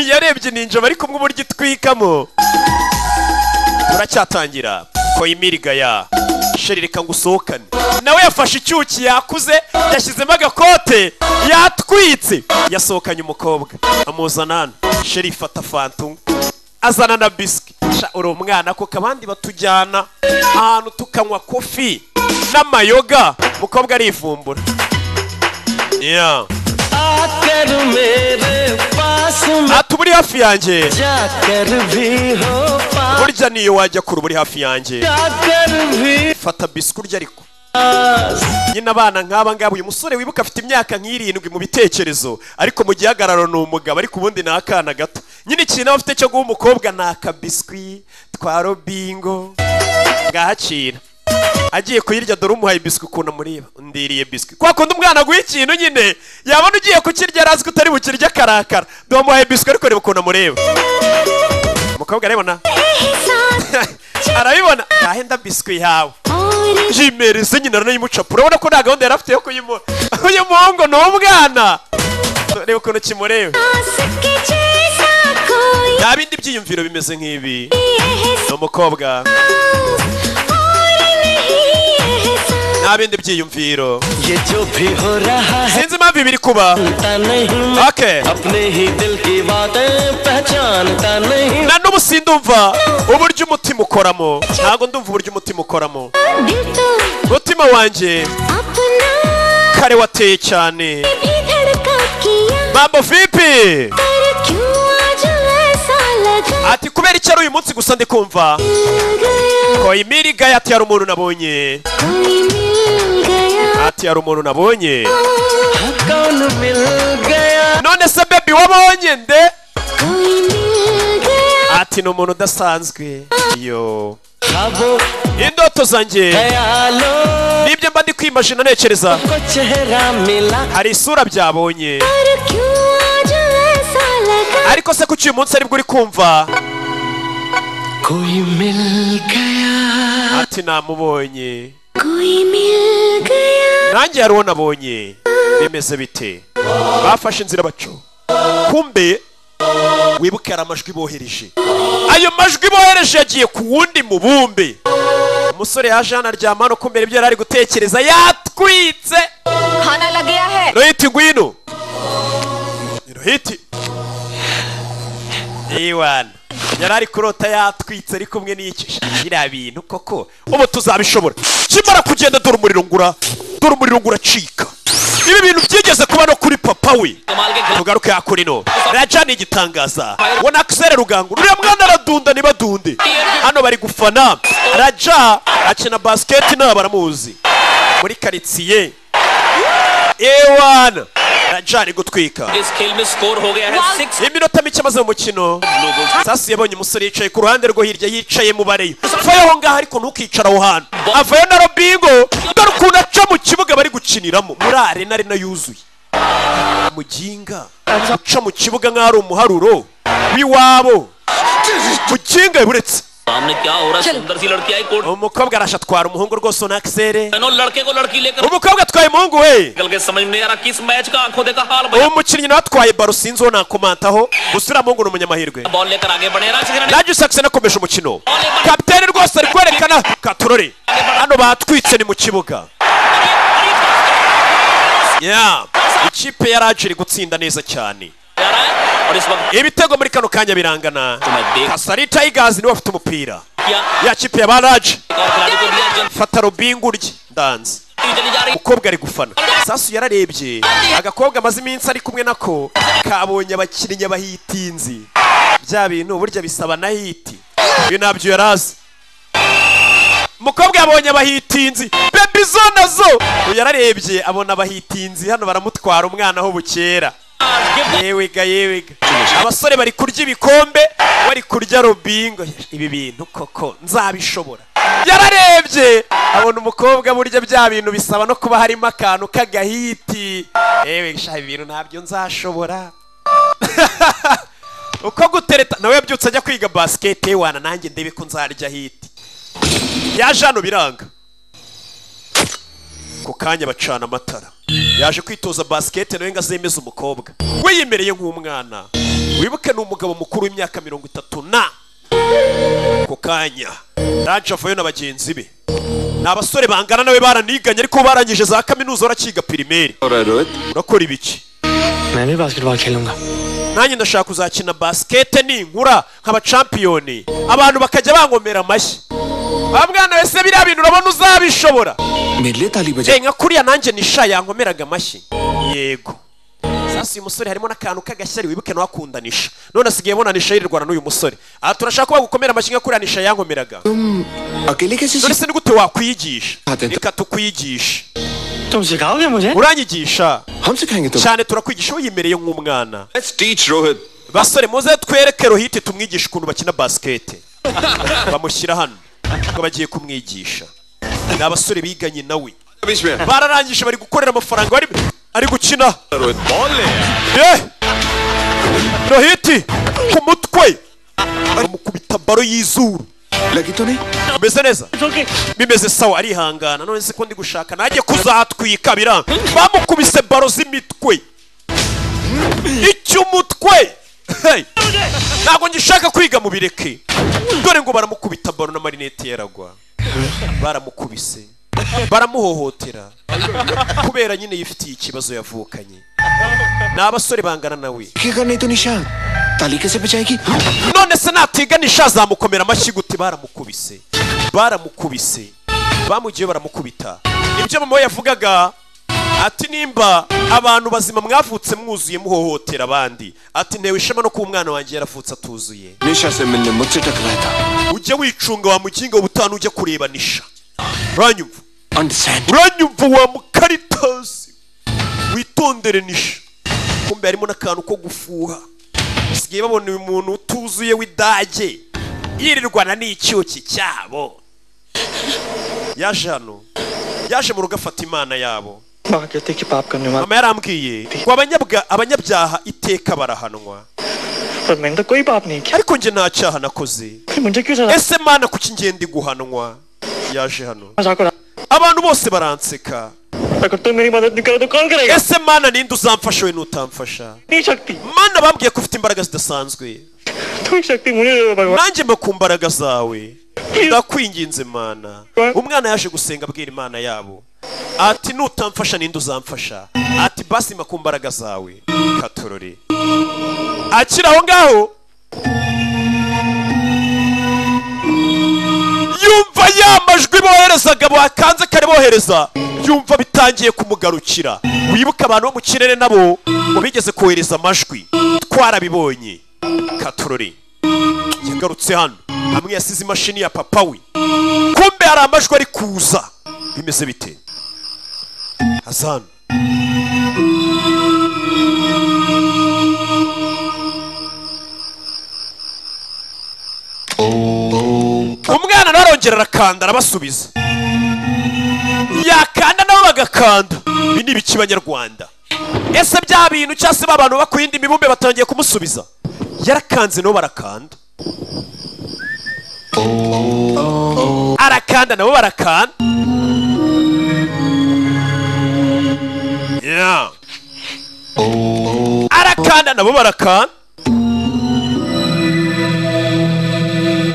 yarebye ninjaba ariko umwe uburyo itwikamo turacyatangira koyimiriga ya sheri reka ngo usohokane nawe yafashe icyuki yakuze yashyizemo agakote yatwitse yasohokanye umukobwa amuzana hano sheri ifata fantu azana na biswi Sha, uri umwana kuko abandi batujyana ahantu tukanywa kofi n'amayoga umukobwa arivumbura yeah. आकर मेरे पास में ati uba uri hafi yanjye जाकर भी हो पास burya niyo wajya kure uba uri hafi yanjye जाकर भी fata biswi urya ariko पास nyine abana nk'aba ngaba uyu musore wibuka afite imyaka nk'irindwi mu bitekerezo ariko mu gihagararo ni umugabo ariko ubundi ni akana gato nyine ikintu aba afite cyo guha umukobwa ni akabiswi twa robingo ngahacira agiye kuyirya dore umuhaye biswi ukuntu amureba ndiriye biswi kwa kundi umwana aguha ikintu nyine yabona ugiye kukirya arazi ko utari bukirya karakara dore umuhaye biswi ariko reba ukuntu amureba umukobwa arabibona arabibona yahenda biswi yawe yimereze nyina aranayimucapa urabona ko nta gahunda yari afite yo kuyimuha uyu muhungu ni umwana reba ukuntu kimureba nta bindi byiyumviro bimeze nk'ibi ni umukobwa nta bindi byiyumviro ये जो भी हो रहा है sinzi impamvu biri kuba जानता नहीं मैं okay अपने ही दिल की बातें पहचानता नहीं na n'ubu sindumva uburyo umutima ukoramo ntabwo ndumva uburyo umutima ukoramo umutima wanjye kare wateye cyane mambo vipi ati kubera icyo ari uyu munsi gusa ndi kumva koyimiri gaya ati hari umuntu nabonye ati hari umuntu nabonye कौन मिल गया none se bebi wabonye nde ati ni umuntu udasanzwe yo ख्वाबों indoto zanjye ख्यालों nibyo mba ndi kwimajina ntekereza को चेहरा मिला hari isura byabonye ariko se kuki uyu munsi aribwo uri kumva कोई मिल गया ati namubonye कोई मिल गया nanjye hari uwo nabonye bimeze bite bafashe inzira baco kumbe wibuke hari amajwi bohereje ayo majwi bohereje yagiye ku wundi mubumbe umusore yaje hano aryama hano kumbere ibyo yari ari gutekereza yatwitse खाना लग गया है rohiti ngwino Ni rohiti iwana yari ari kurota yatwitse ari kumwe n'icyo biriya bintu koko ubu tuzabishobora kimara kugenda dore umuriro ngura dore umuriro uracika ibi bintu byigeze kuba no kuri papa we tugaruke hakurino racana igitangaza ubona akisere rugango uriya mwana aradunda ntibadunde hano bari gufana raja akina basiketi nta baramuzi muri karitsiye ewana raja ari gutwika इस खेल में स्कोर हो गया है six iminota mike amaze mu mukino sasi yabonye umusore yicaye ku ruhande rwo hirya yicaye mu bareyo vayo aho ngaho ariko ntukicara aho hantu avayo na robingo dore ukuntu aca mu kibuga bari gukiniramo muri arena arena yuzuye muginga uca mu kibuga nk'aho ari umuharuro w'iwabo muginga yaburetse सामने क्या हो रहा है सुंदर सी लड़की आई court umukobwa arashatwara umuhungu rwose unakisere दोनों लड़के को लड़की लेकर umukobwa atwaye umuhungu we निकल के समझ में नहीं आ रहा किस मैच का आंखों देखा हाल uwo mukinnyi nawe atwaye baro sinzi uwo nakomantaho gusa uriya muhungu ni umunyamahirwe ball लेकर आगे बढ़े राजगिरण nanjye usakse nakomeje umukino kapitene rwose ari kwerekana katurore hano batwitse ni mu kibuga Yeah. ikipe ya raje iri gutsinda neza cyane ibitego muri kano kanya birangana kasari tayigazi niwe afite umupira ya kipe ya ba raje fata robingo urye ndanze umukobwa ari gufana sasu yararebye agakobwa amaze iminsi ari kumwe nako kabonye abakinnyi bahitinzi bya bintu burya bisaba na hiti ibi ntabyo yarazi umukobwa yabonye abahitinzi bebi zo nazo uyu yararebye abona abahitinzi hano baramutwara umwana aho bukera yewega yewega abasore bari kurya ibikombe bari kurya robingo ibi bintu koko nzabishobora yararebye abona umukobwa burya bya bintu bisaba no kuba harimo akantu k'agahiti yewe sha ibi bintu ntabyo nzashobora uko gutereta nawe yabyutse ajya kwiga basiketi wana nanjye ndebe ko nzarya hiti yaje hano biranga ku kanya bacana amatara yaje kwitoza basiketi nawe ngo azemeze umukobwa we yemereye nk'umwana wibuke ni umugabo mukuru w'imyaka mirongo itatu na ku kanya raje avayo na bagenzi be ni abasore bangana nawe baraniganye ariko barangije za kaminuza barakiga pirimeri urakora ibiki मैं भी बास्केटबॉल खेलूंगा nanjye ndashaka kuzakina basikete ninkura nkaba campiyoni abantu bakajya bankomera amashyi wa mwana wese biriya bintu urabona uzabishobora Eh, nka kuriya nanjye nisha yankomeraga amashyi yego sasa uyu musore harimo n'akantu k'agashyari wibuke nawe akundanisha none asigaye abonanisha yirirwana n'uyu musore aha turashaka kuba gukomera amashyi nka kuriya nisha yankomeraga none se ni gute wakwigisha reka tukwigishe uranyigisha cyane turakwigisha wiyemereye nk'umwana basore muze twereke rohite tumwigisha ukuntu bakina basikete bamushyira hano ngo bagiye kumwigisha ni abasore biganye nawe bararangije bari gukorera amafaranga bari ari gukina Eh! rohiti ku mutwe bamukubita baro y'izuru bimeze neza bimeze sawa arihangana none se ko ndi gushaka najye kuzatwika biranga bamukubise baro z'imitwe icy'umutwe Hey! ntabwo ngishaka kwiga mu bireke dore ngo baramukubita baro na marinete yaragwa baramukubise baramuhohotera kubera nyine yifitiye ikibazo yavukanye ni abasore bangana nawe none se natiganisha azamukomera amashyi gute baramukubise baramukubise bamugiye baramukubita ibyo mama we yavugaga ati nimba abantu bazima mwavutse mwuzuye muhohotera abandi ati ntewe ishema no kuba umwana wanjye yaravutse atuzuye ujye wicunga wa mukinga ubutanu ujya kureba nisha uranyumva uranyumva wa mukaritasi witondere nisha kumbe harimo n'akantu ko gufuha basigaye babona uyu muntu utuzuye w'idage yirirwana n'icyuki cyabo yaje hano yaje mu rugo afata imana yabo माँ कहते कि पाप करने वाला mama yarambwiye ngo abanyabwa- abanyabyaha iteka barahanwa पर मैंने तो कोई पाप नहीं किया ariko njye nta cyaha nakoze फिर मुझे क्यों सजा ese mana kuki ngenda guhanwa yaje hano मजाक उड़ा abantu bose baranseka अगर तुम मेरी मदद नहीं करो तो कौन करेगा ese mana ninde uzamfasha we n'utamfasha नहीं शक्ति mana bambwiye ko ufite imbaraga zidasanzwe तुम शक्ति मुझे दे दो भगवान nanjye mba ku mbaraga zawe ndakwinginze mana umwana yaje gusenga abwira imana yabo ati nutamfasha ninde uzamfasha ati basi mba ku mbaraga zawe katorore akiri aho ngaho yumva ya majwi bohereza yoherezaga bakanze karibohereza yumva bitangiye kumugarukira wibuke abantu bo mu kirere nabo ngo bigeze kohereza amajwi twarabibonye katorore yagarutse hano hamwe yasize imashini ya papa we kumbe hari amajwi ari kuza bimeze bite hazano umwana nawe arongera arakanda arabasubiza yakanda nabo bagakanda ibi ni ibiki banyarwanda ese bya bintu cyangwa se ba bantu baba ku yindi mibumbe batangiye kumusubiza yarakanze nabo barakanda arakanda nabo barakanda Yeah. arakanda nabo barakanda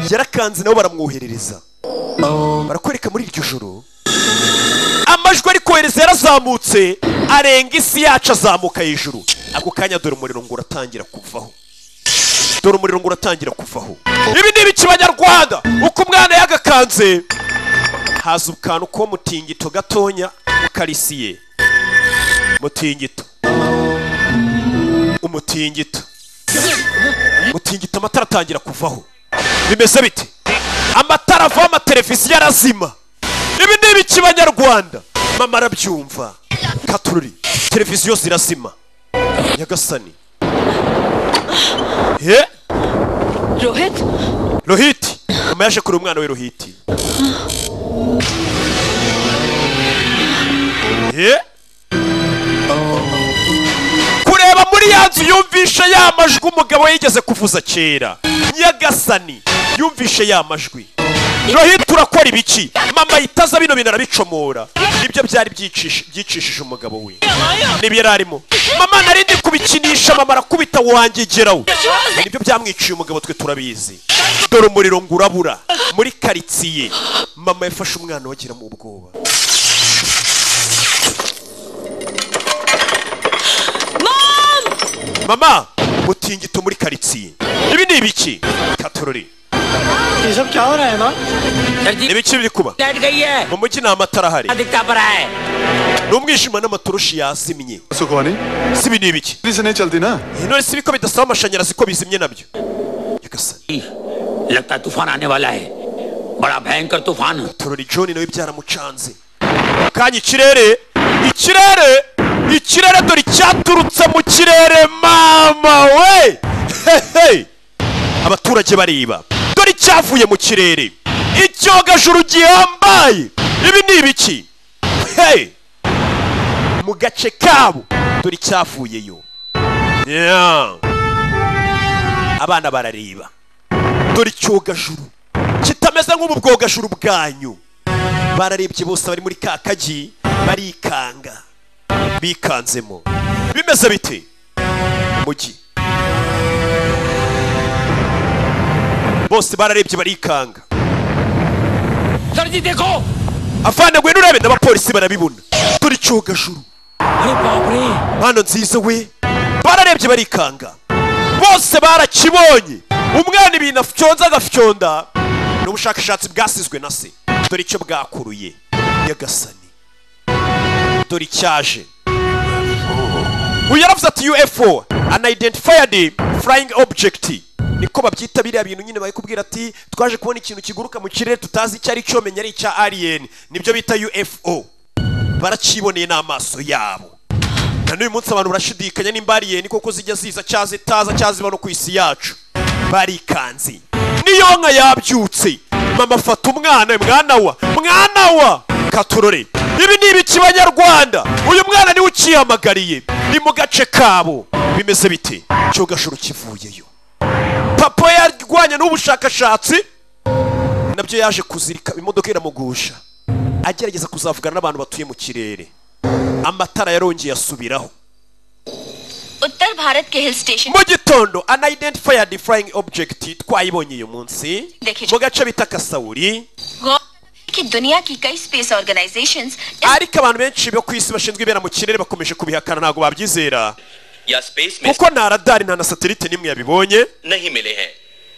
yarakanze nabo baramwoherereza barakwereka muri iryo joro amajwi ari kohereza yarazamutse arenga isi yacu azamuka hejuru ako kanya dore umuriro ngo uratangira kuvaho dore umuriro ngo uratangira kuvaho ibi ni ibiki banyarwanda uko umwana yagakanze haza ukantu ko mutingito gatonya ukarisiye mutingito umutingito umutingito amatara atangira kuvaho bimeze bite amatara avaho amateleviziyo arazima ibi ni ibiki banyarwanda mama arabyumva katururi televiziyo zirazima nyagasani ye Rohit rohiti mama yaje kuri umwana we rohiti ye kureba muri ya nzu yumvishe ya majwi umugabo yigeze kuvuza kera nyagasani yumvishe ya majwi rohita urakora ibiki mama yitaza bino bintu arabicomora nibyo byari byicishe- byicishije umugabo we nibyo yari arimo mama nari ndi kubikinisha mama arakubita wangigeraho nibyo byamwiciye umugabo twe turabizi dore umuriro ngo urabura muri karitsiye mama yafashe umwana wagira mu bwoba mama mutingito muri karitsiye ibi ni ibiki katorore ये सब क्या हो रहा है माँ ni ibiki biri kuba mu mujyi ni amatara ahari ni umwijima n'amaturushi yazimye सुखवानी si ibi ni ibiki बिजली से नहीं चलती ना intore si ibiko bidasaba amashanyarazi ko bizimye nabyo लगता है तूफान आने वाला है बड़ा भयंकर तूफान torori john nawe byaramucanze kanya ikirere ikirere ikirere dore icyaturutse mu kirere mama we Hehe! abaturage bareba dore icyavuye mu kirere icyogajuru gihambaye ibi ni ibiki Hey! mu gace kabo dore icyavuyeyo Yeah. abana barareba dore icyogajuru kitameze nk'ubu bwogajuru bwanyu bararebye bose bari muri ka kagi barikanga bikanzemo bimeze bite umujyi bose bararebye barikanga avana ngwino urebe n'abapolisi barabibona dore icyogajuru mana nziza we bararebye barikanga bose barakibonye umwana ibintu afyonza agafyonda ni ubushakashatsi bwasizwe na se dore icyo bwakuruye nyagasani dore icyaje uyu yaravuze ati ufo unidentified flying object niko babyita biriya bintu nyine bari kubwira ati twaje kubona ikintu kiguruka mu kirere tutazi icyo ari cyo menya ari icya alien nibyo bita ufo baraciboneye n'amaso yabo na n'uyu munsi abantu barashidikanya nimba alien koko zijya ziza cyangwa zitaza cyangwa ziba no ku isi yacu barikanze niyo nka yabyutse mama afata umwana we, mwana wa mwana wa katurore ibi ni ibiki banyarwanda uyu mwana niwe ukihamagariye ni mu gace kabo bimeze bite cyogashuru kivuyeyo papa yarwanya n'ubushakashatsi nabyo yaje kuzirika imodoka iramugusha agerageza kuzavugana n'abantu batuye mu kirere amatara yarongeye asubiraho उत्तर भारत के hill station mu gitondo unidentified flying object twayibonye uyu munsi mu gace bita kasawuri गौर कि दुनिया की कई space organisations ariko abantu benshi bo ku isi bashinzwe ibera mu kirere bakomeje kubihakana ntabwo babyizera या space में kuko nta radari nta na satelite n'imwe yabibonye नहीं मिले हैं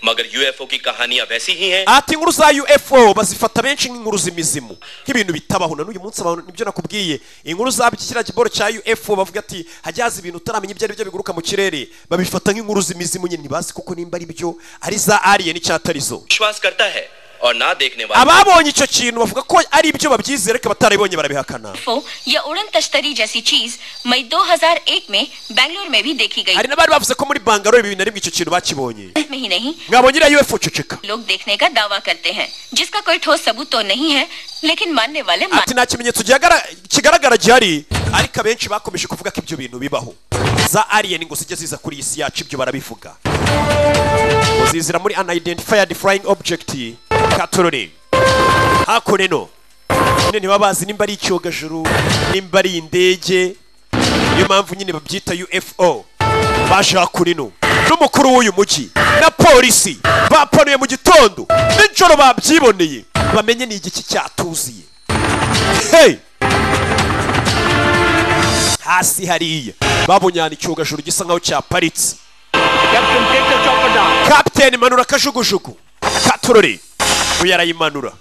मगर यूएफओ की कहानियां वैसी ही हैं ati inkuru za ufo bazifata benshi nk'inkuru z'imizimu nk'ibintu bitabaho na n'uyu munsi abantu nibyo nakubwiye inkuru za kiriya kiboro cya ufo bavuga ati hajya haza ibintu utaramenya ibyo ari byo biguruka mu kirere babifata nk'inkuru z'imizimu nyine ntibazi kuko nimba ari byo ari za alien cyangwa atari zo विश्वास करता है और ना देखने वाला ababonye icyo kintu bavuga ko ari ibyo babyizera ariko abatarabibonye barabihakana UFO या उड़न तश्तरी जैसी चीज मई 2001 में बेंगलोर में भी देखी गई hari n'abari bavuze को muri bangalore bibiri na rimwe icyo kintu bakibonye में ही नहीं mwabonye iriya ufo ceceka लोग देखने का दावा करते हैं जिसका कोई ठोस सबूत तो नहीं है लेकिन मानने वाले मान ati nta kimenyetso gihagara- kigaragara gihari ariko abenshi bakomeje kuvuga ko ibyo bintu bibaho za alien ngo zijya ziza kuri iyi si yacu ibyo barabivuga ngo zizira muri unidentified flying object katorore hakuno eno nyine ntibaba bazi nimba ari icyogajuru nimba ari indege niyo mpamvu nyine babyita ufo baje hakuno eno n'umukuru w'uyu mujyi na polisi bapanuye mu gitondo nijoro babyiboneye bamenye ni igiki cyatuziye hey! hasi hariya babonye ahantu icyogajuru gisa nkaho cyaparitse kapiteni manura akajugujugu katorore uyu arayimanura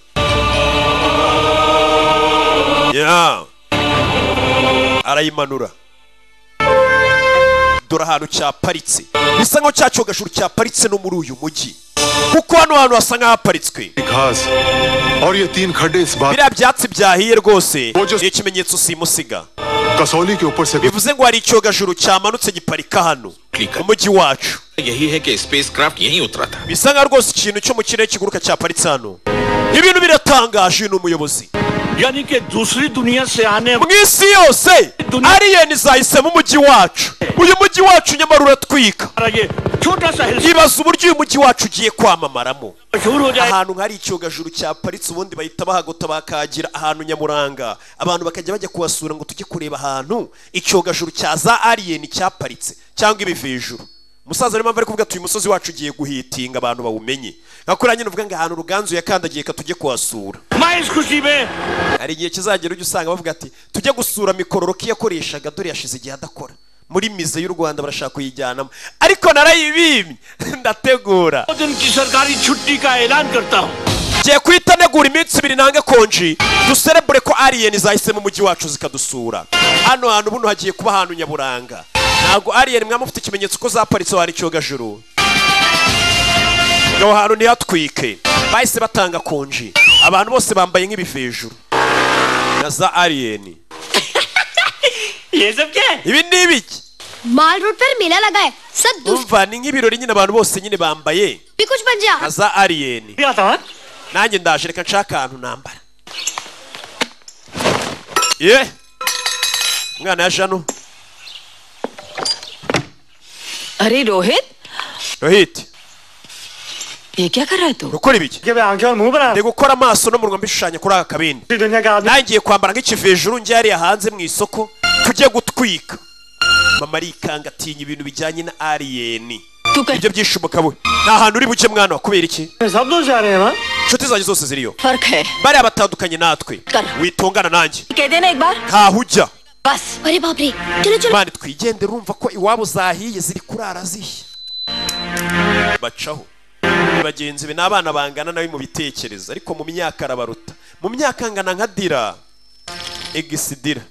ya arayimanura dore ahantu cyaparitse bisa nkaho cya cyogajuru cyaparitse no muri uyu mujyi kuko hano hantu hasa nk'ahaparitswe घास और ये तीन खड्डे इस बार biriya byatsi byahiye rwose ni ikimenyetso simusiga Kasauli के ऊपर से bivuze ngo hari icyogajuru cyamanutse giparika hano mu mujyi wacu यही है कि स्पेसक्राफ्ट यहीं उतरा था bisa nka rwose ikintu cyo mu kirere kiguruka cyaparitse hano ibintu biratangaje ni umuyobozi यानी कि दूसरी दुनिया से आने mu isi yose aliyeni zahisemo umujyi wacu uyu mujyi wacu nyamara uratwika ibaza uburyo uyu mujyi wacu ugiye kwamamaramo ahantu hari icyogajuru cyaparitse ubundi bahita bahagota bakagira ahantu nyamuranga abantu bakajya bajya kuhasura ngo tujye kureba ahantu icyogajuru cya za aliyeni cyaparitse cyangwa ibivejuru umusaza niyo mpamvu ari kuvuga ati uyu musozi wacu ugiye guhitinga abantu bawumenye nka kuriya nyine uvuga ngo ahantu ruganzu yakandagiye ka tujye kuhasura hari igihe kizagera ujya usanga bavuga ati tujye gusura mikororoki yakoreshaga dore yashize igihe adakora muri mize y'u rwanda barashaka kuyijyanamo ariko narayibimye ndategura ngiye guhita ntegura iminsi ibiri nange konji duserebure ko aliyeni zahise mu mujyi wacu zikadusura hano hantu buno hagiye kuba ahantu nyaburanga ntabwo aliyeni mwaba mufite ikimenyetso ko zaparitse aho hari icyogajuru aho hantu ntihatwike bahise batanga konji abantu bose bambaye nk'ibivejuru na za aliyeni ibi ni ibiki mall road पर मेला लगा है सब दुष्ट umva ni nk'ibirori nyine abantu bose nyine bambaye भी कुछ बन na जा za aliyeni nanjye ndaje reka nshake ahantu nambara ye umwana yaje hano अरे रोहित rohiti ये क्या कर रहा है तू ukora ibiki ndi gukora amaso n'umunwa mbishushanya kuri aka kabindi nangiye kwambara nk'ikivejuru njye hariya hanze mu isoko tujye gutwika mama arikanga atinya ibintu bijyanye na aliyeni ibyo byishoboka we nta hantu uri buke mwana wa kubera iki inshuti zanjye zose ziriyo फर्क है bariya batandukanye natwe witongana nanjye कह देना एक बार ntaho ujya बस अरे बाप रे mani twigende urumva ko iwabo zahiye ziri kurara zihiye bacaho Ni bagenzi be ni abana bangana nawe mu bitekerezo ariko mu myaka arabaruta mu myaka angana nka dira egisi dira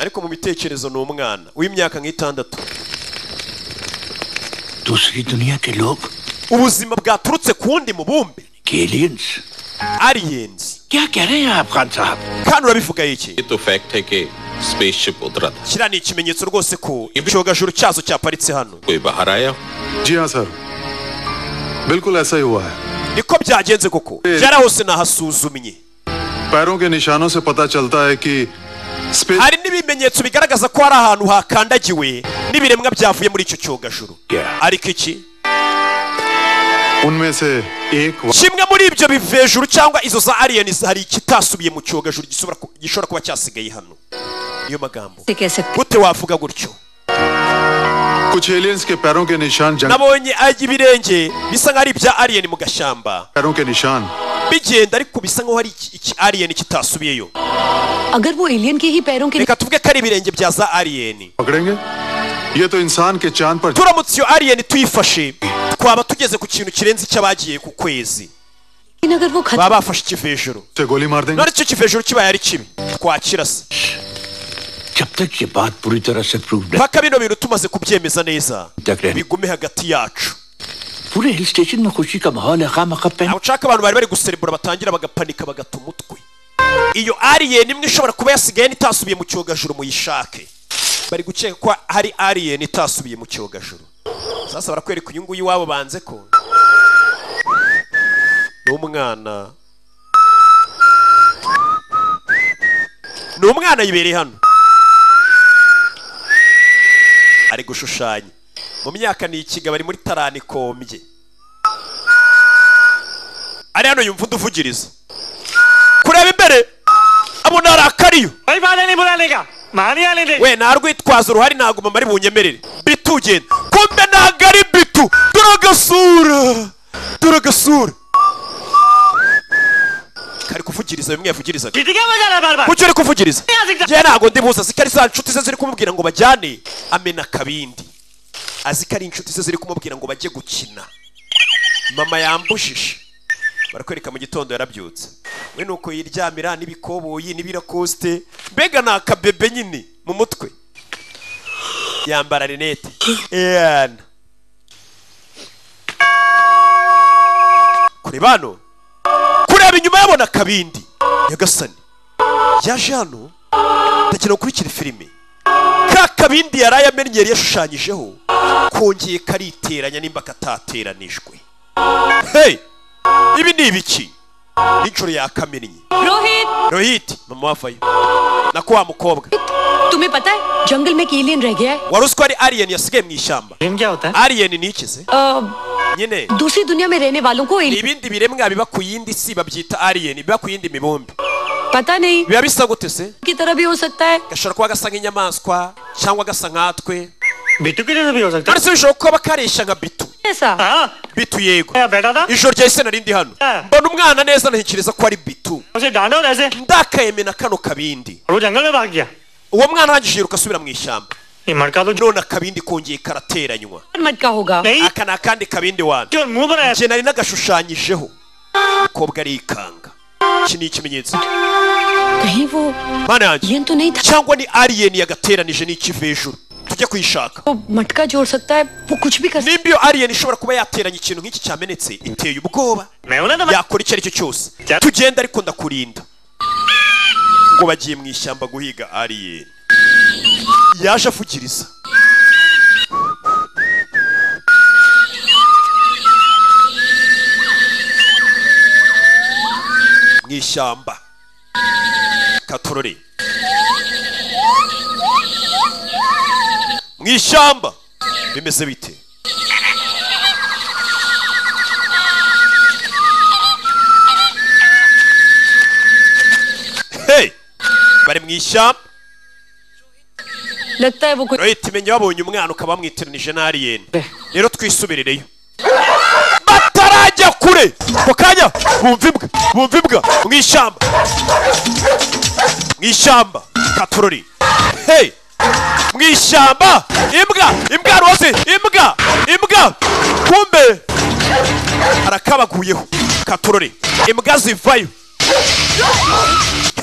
ariko mu bitekerezo ni umwana w'imyaka nk'itandatu दूसरी दुनिया के लोग ubuzima bwaturutse ku wundi mubumbe aliens aliens क्या कह रहे हैं आप खान साहब kandi urabivuga iki ये तो फैक्ट है कि स्पेसशिप उतरा था kiriya ni ikimenyetso rwose ko icyogajuru cyazo cyaparitse hano कोई बाहर आया जी हाँ सर बिल्कुल ऐसा ही हुआ है niko byagenze koko byarahose nahasuzumye पैरों के निशानों से पता चलता है कि hari n'ibimenyetso bigaragaza ko hari ahantu hakandagiwe n'ibiremwa byavuye muri icyo cyogajuru ariko iki उनमें से एक kimwe muri ibyo bivejuru cyangwa izo za aliyeni hari ikitasubiye mu cyogajuru gisobora ku- gishobora kuba cyasigaye hano niyo magambo से कैसे gute wavuga gutyo कुछ aliens के पैरों के निशान जंगल nabonye ay- ibirenge bisa nk'aho ari ibya aliyeni mu gashyamba पैरों के निशान bigenda ariko bisa nk'aho hari iki- iki aliyeni kitasubiyeyo अगर वो एलियन के ही पैरों के reka tuvuge ko ari ibirenge bya za aliyeni पकड़ेंगे ये तो इंसान के चांद पर turamutse iyo aliyeni tuyifashe twaba tugeze ku kintu kirenze icy'abagiye ku kwezi baba bafashe ikiva hejuru गोली मार देंगे none icyo kiva hejuru kibaye ari kibi twakira se जब तक ये बात पूरी तरह से प्रूव नहीं mpaka bino bintu tumaze kubyemeza neza तक रहने bigume hagati yacu पूरे हिल स्टेशन में खुशी का माहौल है खाम ntabwo ushaka abantu bari bari guserebura batangira bagapanika bagata umutwe iyo alien imwe ishobora kuba yasigaye itasubiye mu cyogajuru muyishake bari gukeka ko hari alien itasubiye mu cyogajuru sasa barakwereka uyu nguyu iwabo banze ko ni umwana ni umwana yibereye hano ari gushushanya mu myaka ni ikiga bari muri tarani kombye ari hano yumva uduvugiriza kureba imbere abona harakariyo भाई वादा नहीं बुलाने का मानी आने दे we narwitwaza uruhari ntabwo mama ari bunyemerere bitu ugenda kumbe ntabwo ari bitu turagasura turagasura kari kuvugiriza bimwe yavugirizaga किसी का मजा ना बार बार kuki uri kuvugiriza njye ntabwo ndi buzi azi ko ari za nshuti ze ziri kumubwira ngo bajyane amena akabindi azi ko ari inshuti ze ziri kumubwira ngo bajye gukina mama yambujije barakwereka mu gitondo yarabyutse we nuko yiryamira n'ibikoboyi n'ibirakoste mbega ni akabebe nyine mu mutwe yambara rinete eyana kureba hano kureba inyuma yabona akabindi nyagasani yaje hano ndagira gukurikira filime ka kabindi yari amenyeri yashushanyijeho kongeye kariteranya nimba katateranijwe hey ibi ni ibiki n'inshuro yakamennye Rohit rohit mama wavayo nako wa mukobwa तुम्हें पता है जंगल में एक एलियन रह गया है wari uzi ko ari alien yasigaye mu ishyamba alien ni iki se अ, nyine दूसरी दुनिया में रहने वालों को ni alien- ibindi biremwa biba ku yindi si babyita alien biba ku yindi mibumbe पता नहीं biba bisa gute se की तरह भी हो सकता है gashobora kuba gasa nk'inyamaswa cyangwa gasa nkatwe Bittu की जैसे भी हो सकता none se bishobora kuba karisha nka bitu ऐसा bitu yego बैठा था ijoro ryahise nari ndi hano mbona umwana neza ntekereza ko ari bitu उसे डांडा और ऐसे और ndakayemena kano kabindi वो जंगल में भाग गया uwo mwana arangije yiruka asubira mu ishyamba मड़का तो none akabindi kongeye karateranywa मटका होगा aka ni akandi kabindi wanjye njye nari nagashushanyijeho umukobwa arikanga iki ni ikimenyetso कहीं वो mana yanjye एलियन तो नहीं था cyangwa ni alien yagateranije n'ikiva hejuru tujye kuyishaka वो मटका जोड़ सकता है वो कुछ भी कर सकता nimba iyo alien ishobora kuba yateranye ikintu nk'iki cyamenetse iteye ubwoba yakora icyo ari cyo cyose tugenda ariko ndakurinda ngo bagiye mu ishyamba guhiga alien yaje avugiriza mu ishyamba katorore mu ishyamba bimeze bite hey bari mu ishyamba लगता है वो कुछ rohit menya wabonye umwana ukaba wamwitiranije na alien rero twisubirireyo batarajya kure ako kanya bumva imbwa bumva imbwa mu ishyamba mu ishyamba katorori hey mu ishyamba imbwa imbwa rose imbwa imbwa kumbe arakabaguyeho katorori imbwa zivayo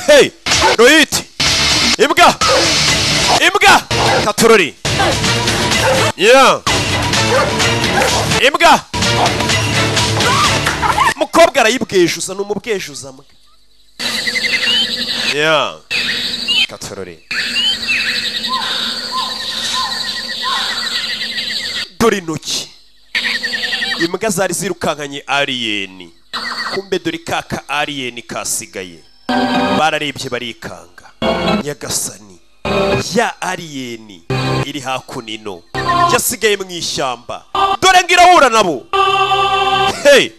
hey rohit imbwa imbwa katorori yeah imbwa umukobwa arayibwejuza ni umubwejuza mwe yeah katorori dore intoki imbwa zari zirukankanye aliyeni kumbe dore kaka aliyeni kasigaye bararebye barikanga nyagasani ya aliyeni iri hakunino yasigaye mu ishyamba dore ngo irahura nabo hey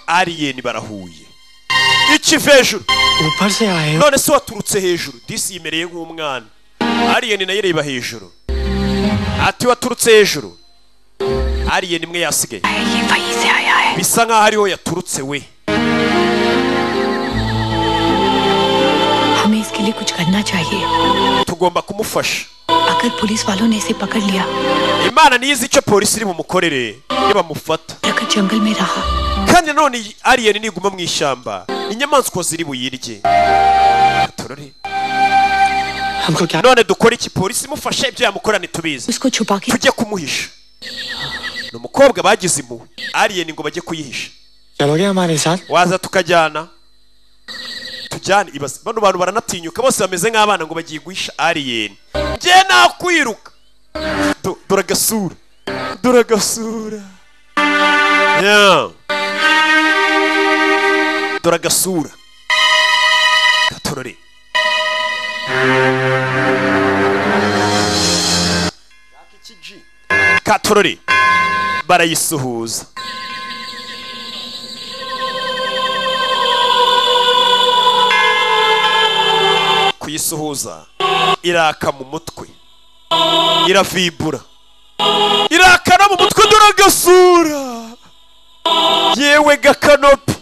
aliyeni barahuye ikiva hejuru ऊपर से आए हो none se waturutse hejuru disi yimereye nk'umwana aliyeni nayo ireba hejuru ati waturutse hejuru aliyeni imwe yasigaye bisa nk'aho ariho yaturutse we हमें इसकी के लिए कुछ करना चाहिए tugomba kumufasha अगर पुलिस वालों ने इसे पकड़ लिया imana ntiyizi icyo polisi iri bumukorere iyo bamufata अगर जंगल में रहा kandi nanone ariyeni niguma mu ishyamba inyamaswa ziri buyirye turore none dukore iki polisi imufashe ibyo yamukora ntitubizi tujye kumuhisha ni umukobwa bagize impuhwe ariyeni ngo bajye kuyihisha चलोगे हमारे साथ waza tukajyana tujyane ibaze bano bantu baranatinyuka bose bameze nk'abana ngo bagiye guhisha ariyeni njye nakwiruka Do- dore agasura dore agasura Yeah. dore agasura gatorore katorore barayisuhuza kuyisuhuza iraka mu mutwe irafibura irakana mu mutwe duragasura yewe gakanopi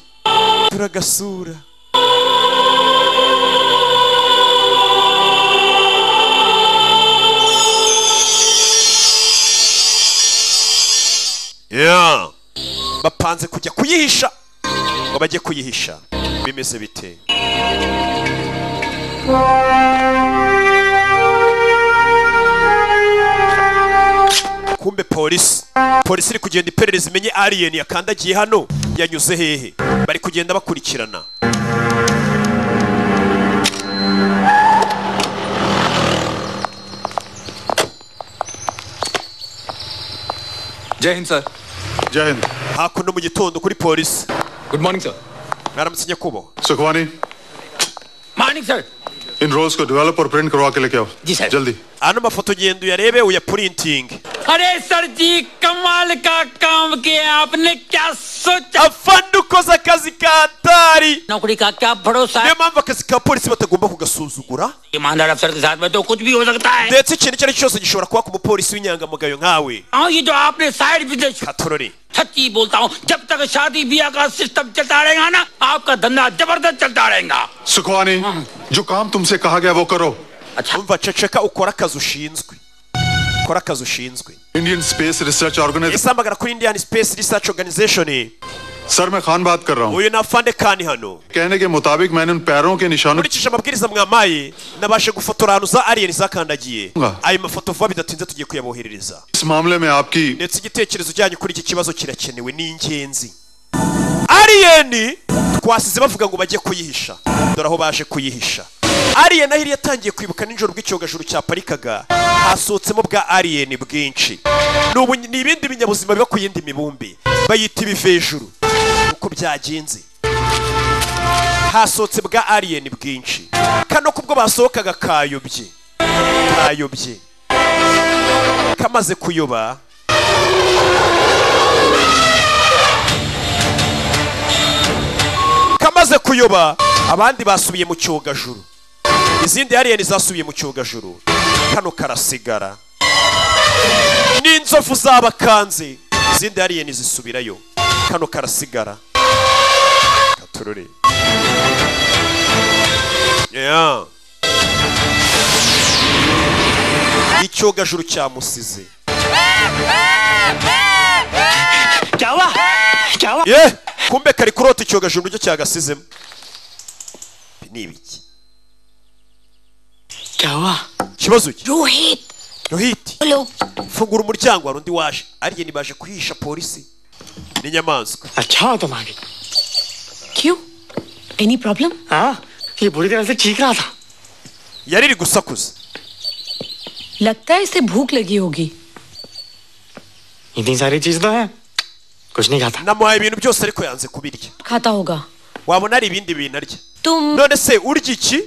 duragasura yeah. bapanze kujya kuyihisha ngo bajye kuyihisha bimeze bite kumbe polisi polisi iri kugenda iperereza imenye aliyeni yakandagiye hano yanyuze hehe bari kugenda bakurikirana जय Hind sir Jai Hind hakuno mu gitondo kuri polisi good morning sir mwaramutse nyakubahwa Sukhwani morning sir इन rolls को develop और print करवा के लेके आओ जी sir जल्दी ano mafoto genda uyarebe uyapurintinge अरे सर जी कमाल का काम किया आपने क्या सोचा afande ukoze akazi ka hatari नौकरी का क्या भरोसा niyo mpamvu akazi ka polisi batagomba kugasuzugura ईमानदार अफसर के साथ में तो कुछ भी हो सकता है ndetse ikintu icyo ari cyo cyose gishobora kuba ku mupolisi w'inyangamugayo nkawe हाँ ये जो आपने साइड बिजनेस katorore सच्ची बोलता हूँ जब तक शादी ब्याह का सिस्टम चलता रहेगा ना आपका धंधा जबरदस्त चलता रहेगा सुखवानी जो काम तुमसे कहा गया वो करो umva ceceka ukora akazi ushinzwe ukora akazi ushinzwe Indian space research organisation ese hamagara kuri indian space research organization sir मैं खान बात कर रहा हूँ uyu ni afande kani hano कहने के मुताबिक मैंने उन पैरों के निशानों nkurikije amabwiriza mwampaye nabashe gufotora ahantu za aliyeni zakandagiye ayo mafoto vuba bidatinze tugiye kuyaboherereza इस मामले में आपकी ndetse igitekerezo cyanyu kuri iki kibazo kirakenewe ni ingenzi aliyeni twasize bavuga ngo bajye kuyihisha dore aho baje kuyihisha aliyeni aho yari yatangiye kwibuka nijoro bw'icyogajuru cyaparikaga hasohotsemo bwa aliyeni bwinshi Ni ubu- ni ibindi binyabuzima biba ku yindi mibumbe bayita ibivejuru uko byagenze hasohotse bwa aliyeni bwinshi kano kubwo basohokaga kayobye kayobye kamaze kuyoba kamaze kuyoba abandi basubiye mu cyogajuru izindi aliyeni zasubiye mu cyogajuru kano karasigara n'inzovu zabakanze izindi aliyeni zisubirayo kano karasigara katurure Yeah. icyogajuru cyamusize क्या हुआ क्या हुआ ye kumbe kari kurota icyogajuru nicyo cyagasizemo Ibi ni ibiki क्या ikibazo ki Rohit rohiti बोलो fungura umuryango hari undi waje ariye nibaje kuhisha polisi n'inyamaswa अच्छा तुम आ गई क्यों एनी प्रॉब्लम हाँ ये बुरी तरह से चीख रहा था yari iri gusakuza लगता है इसे भूख लगी होगी इतनी सारी चीज तो है कुछ नहीं खाता namuhaye ibintu byose ariko yanze kubirya खाता होगा wabona hari ibindi bintu arya तुम none se urya iki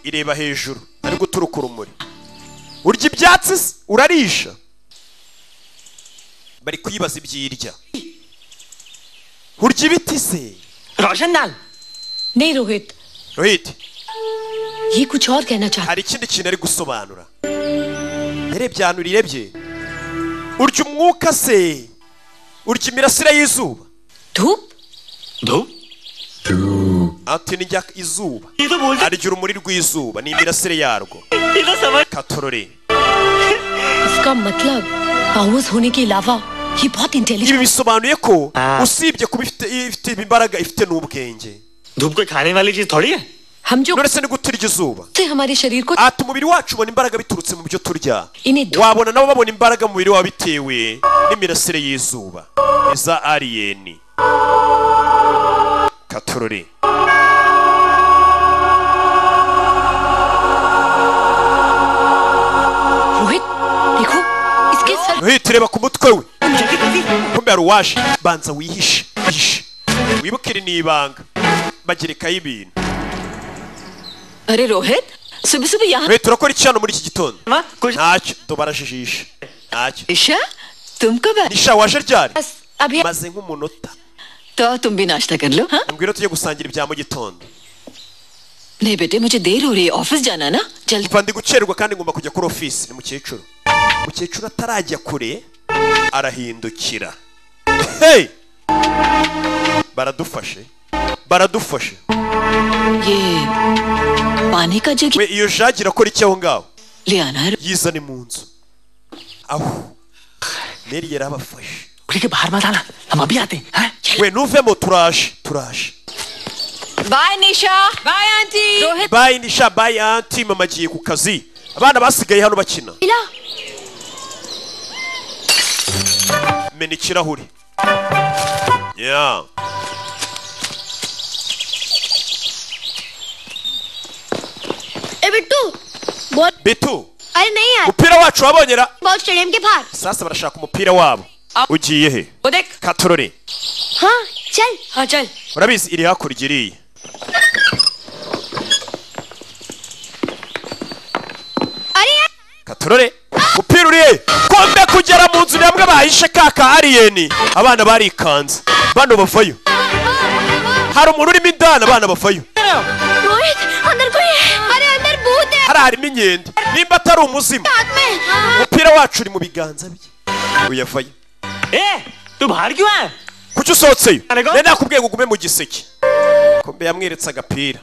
ireba hejuru ari guturuka urumuri urya ibyatsi se urarisha bari kuyibaza ibyirya urya ibiti se रोशन लाल नहीं रोहित rohiti ये कुछ और कहना चाहता hari ikindi kintu ari gusobanura yarebye ahantu urebye urya umwuka se urya imirasire y'izuba धूप ati nijya izuba arya urumuri rw'izuba n'imirasire yarwo katorore इसका मतलब पाउस होने के अलावा ये बहुत ibi intelligent bisobanuye ko usibye kuba ifite ifite imbaraga ifite n'ubwenge धूप कोई खाने वाली चीज थोड़ी है हम जो nonese ni gute urya izuba से हमारे शरीर को ati umubiri wacu ubona imbaraga biturutse mu byo turya इन्हें wabona nabo babona imbaraga mu mubiri wabo bitewe n'imirasire y'izuba iza ariyeni katorore Rohit देखो इसके sir Hey, tureba ku mutwe we kumbe hari uwaje banza wihishe wihishe wibuke iri ni ibanga bagirikaho ibintu अरे रोहित सुबह सुबह यहाँ Hey, turakora iki hano muri iki gitondo ntacyo tubarajijisha ntacyo Isha तुम कब आए nisha waje ryari बस अभी maze nk'umunota तो तुम भी नाश्ता कर लो हाँ mbwira tujye gusangira ibya mu gitondo नहीं बेटे मुझे देर हो रही है ऑफिस जाना है ना जल्दी mva ndi gucererwa kandi ngomba kujya kuri ofisi ni mukecuru mukecuru atarajya kure arahindukira hey baradufashe baradufashe ये पानी का जग we iyo jagi irakora iki aho ngaho ले आना है yizane mu nzu aho meri yari abafashe के बाहर मत आना हम अभी आते हैं हैं? we nuvemo turaje turaje bye Nisha bye aunty Rohit bayi nisha bayi anti mama agiye ku kazi abana basigaye hano bakina मिला mena ikirahuri ya ए बिट्टू बॉल bitu अरे नहीं यार umupira wacu wabonye ra ball stadium के बाहर sasa barashaka umupira wabo ugiye he वो देख katorore हाँ चल हाँ चल urabizi iri hakurya iriya अरे यार katorore umupira uri he kombe kugera mu nzu ni hamwe bahishe kaka ariyeni abana barikanze bano bavayo hari umuntu urimo indani abana bavayo Rohit अंदर कोई है अरे अंदर भूत है hari harimo inkende nimba atari umuzimu हाथ में हाँ। umupira wacu uri mu biganza bye uyavayo ए तू बाहर क्यों आया kuki usohotseyo rero nakubwiye ngo ugume mu giseke kombe yamweretse agapira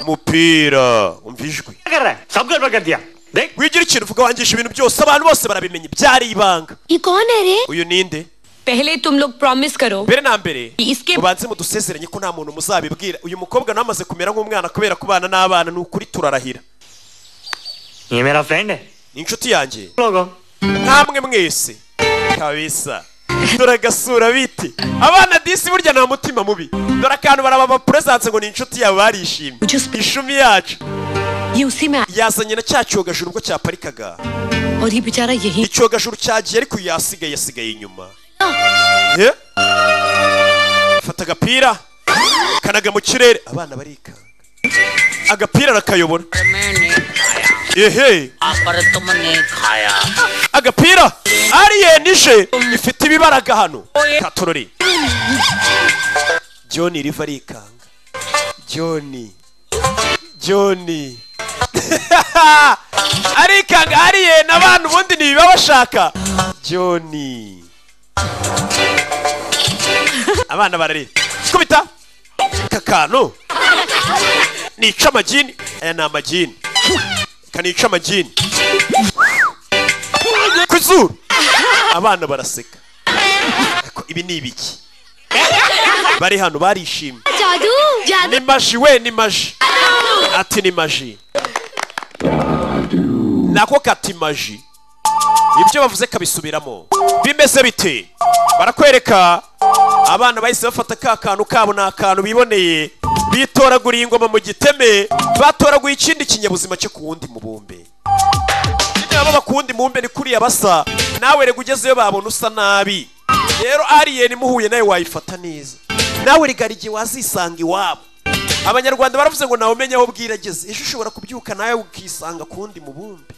umupira umva ijwi क्या कर रहा है सब गड़बड़ कर दिया देख wigira ikintu uvuga wangisha ibintu byose abantu bose barabimenya byari ibanga ये कौन है रे uyu ninde पहले तुम लोग प्रॉमिस करो mbere na mbere इसके mubanze mudusezeranye ko nta muntu muzabibwira uyu mukobwa nawe amaze kumera nk'umwana kubera kubana n'abana ni ukuri turarahira ये मेरा फ्रेंड है ni inshuti yanjye लोगों namwe mwese kabisa dore agasura biti abana disi burya nta mutima mubi dore akantu barababapuresanse ngo ni inshuti yabo barishimye ishumi yacu ये उसी में आ- yazanye na cya cyogajuru ubwo cyaparikaga और ये बेचारा यही icyogajuru cyagiye ariko uyu yasigaye yasigaye inyuma ye fata agapira kanaga mu kirere abana barikanga agapira arakayobora ehe पर तुमने खाया agapira ariyeni ije ifite ibibaraga hano katorori john riva arikanga john john arikanga ariyeni abana ubundi ni ibiba bashaka john abana barari kubita aka kantu nica amagini aya ni amagini kanica amagini ku izuru abana baraseka Ariko ibi ni ibiki bari hano barishimye जादू जादू ni maji we ni maji ati ni maji nako kati maji ibyo bavuze kabisubiramo bimeze bite barakwereka abana bahise bafata ka kantu kabo ni akantu biboneye bitoraguriye ingoma mu giteme batoraguye ikindi kinyabuzima cyo ku wundi mubumbe nabo bakunda imubumbe ni kuriya basa nawe rega ugezeyo babona usa nabi rero ariyeni muhuye nawe wayifata neza nawe rigara igihe wazisanga iwabo abanyarwanda baravuze ngo nawe umenya aho bwira ageze ejo ushobora kubyuka nawe ukisanga ku wundi mubumbe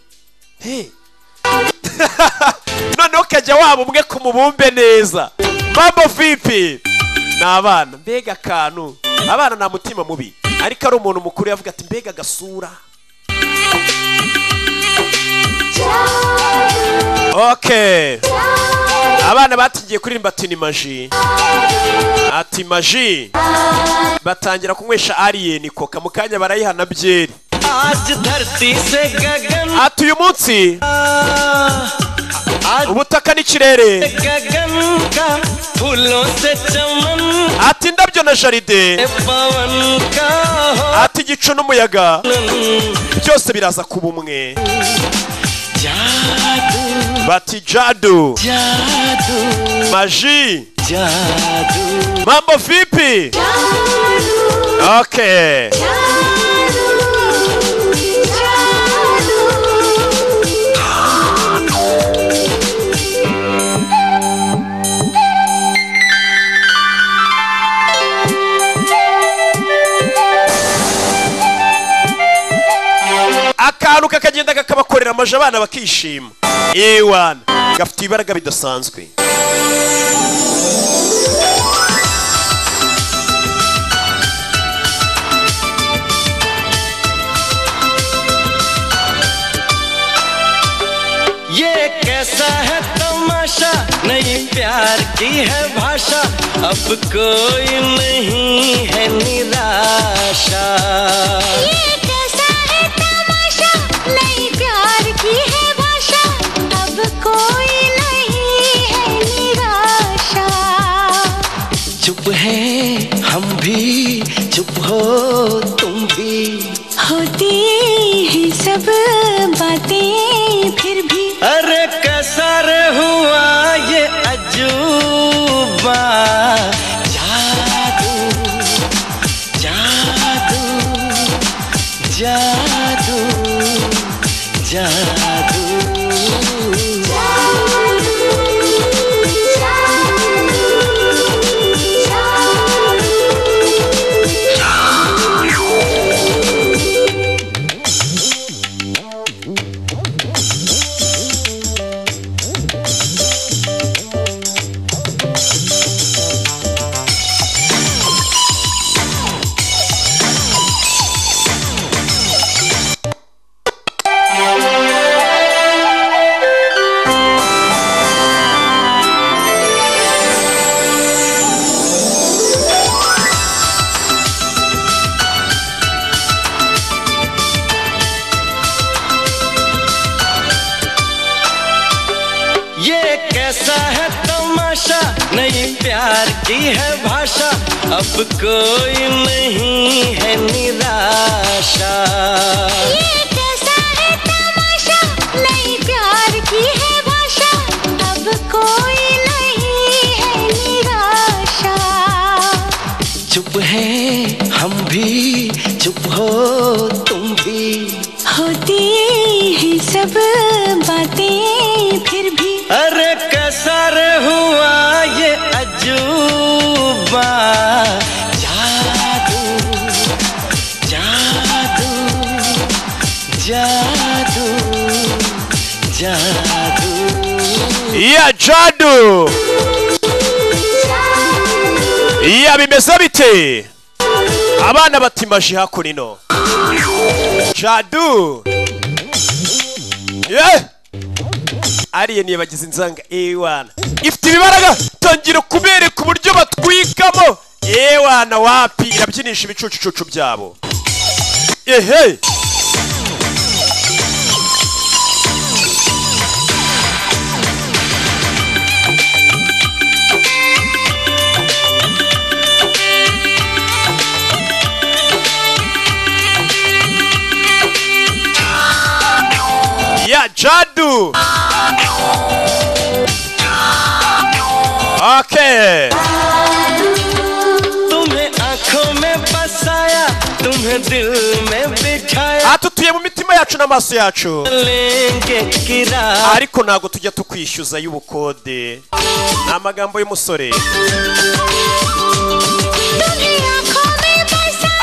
he noneho ukajya waba umwe ku mubumbe neza mambo vipi ni abana mbega akantu abana nta mutima mubi ariko ari umuntu mukuru yavuga ati mbega agasura oke abana batigiye kuririmba ati ni maji ati maji batangira kunywesha ariyeni koka mu kanya barayihana byeri आज धरती से गगन ati uyu munsi ubutaka n'ikirere गगन का फूलों से चमन ati indabyo na jaride पवन का ati igicu n'umuyaga byose biraza kuba umwe bati jadu maji mambo vipi okay akantu kakagenda kakabakorera amaje abana bakishima ewana gafite ibaraga bidasanzwe ये कैसा है तमाशा नई प्यार की है भाषा अब कोई नहीं है निराशा ये कैसा है तमाशा नई प्यार की है भाषा अब कोई नहीं है निराशा चुप है हम भी चुप हो तुम भी होती है सब बातें फिर भी अरे कैसा रे हुआ ये अजूबा जादू जादू जादू जादू ये कैसा है तमाशा नई प्यार की है भाषा अब कोई नहीं है निराशा ये कैसा है तमाशा नई प्यार की है भाषा अब कोई नहीं है निराशा चुप है हम भी चुप हो तुम भी होती है सब बातें फिर भी अरे कैसा रे हुआ ये अजूबा जादू जादू जादू जादू iya jadu iya bimeze bite abana bati maji hakurino jadu ye ariyeni yabagize inzanga ewana ifite ibibaraga tangira kubereka uburyo batwikamo ewana wapi irabyinisha ibicucucucu byabo ehe ya jadu okay तुम्हें आंखों में बसाया तुम्हें दिल में बिठाया atutuye mu mitima yacu n'amaso yacu लेंगे किराया ariko ntabwo tujya tukwishyuza y'ubukode ni amagambo y'umusore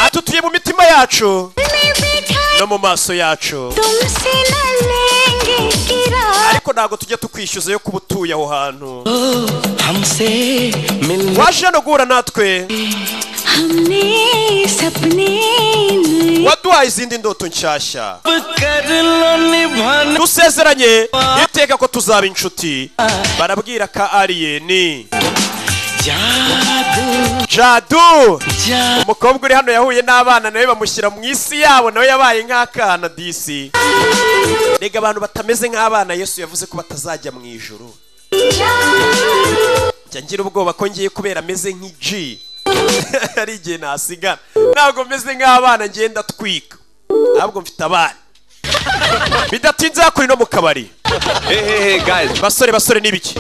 atutuye mu mitima yacu में बैठा no mu maso yacu तुमसे न लेंगे किराया ariko ntabwo tujya tukwishyuza yo kuba utuye aho hantu हमसे मिलने waje hano guhura natwe हमने सपने waduhaye izindi ndoto nshyashya निभाना dusezeranye iteka ko tuzaba inshuti barabwira ka aliyeni jadu umukobwa uri hano yahuye n'abana nawe bamushyira mu isi yabo nawe yabaye nk'akana disi rega abantu batameze nk'abana yesu yavuze ko batazajya mu ijoro njya ngira ubwoba ko ngiye kubera ameze nk'iji hari igihe nasigara ntabwo meze nk'abana ngenda twika ntabwo mfite abana bidatinze hakuri no mu kabari basore basore ni ibiki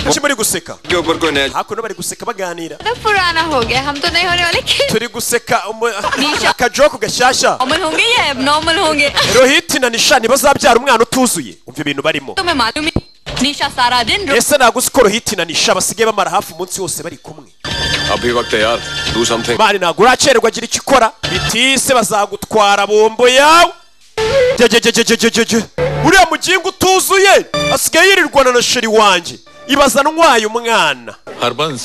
kuki muri guseka hakuno bari guseka baganira तो पुराना हो गया हम तो नहीं होने वाले कि- turi guseka umu- akajoku gashyashya अमल होंगे या एबनॉर्मल होंगे rohiti na nisha ntibazabyara umwana utuzuye umva ibintu barimo तुम्हें मालूम ही निशा सारा दिन रो- ese ntabwo uzi ko rohiti na nisha basigaye bamara hafi umunsi wose bari kumwe अभी वक्त है यार do something mani ntabwo uracererwa agira icyo ukora bitise bazagutwara bombo yawe Jye, jye, jye, jye, jye, jye, jye, jye. uriya mugingo utuzuye asigaye yirirwana na sheri wanjye ibazanwaye umwana Harbans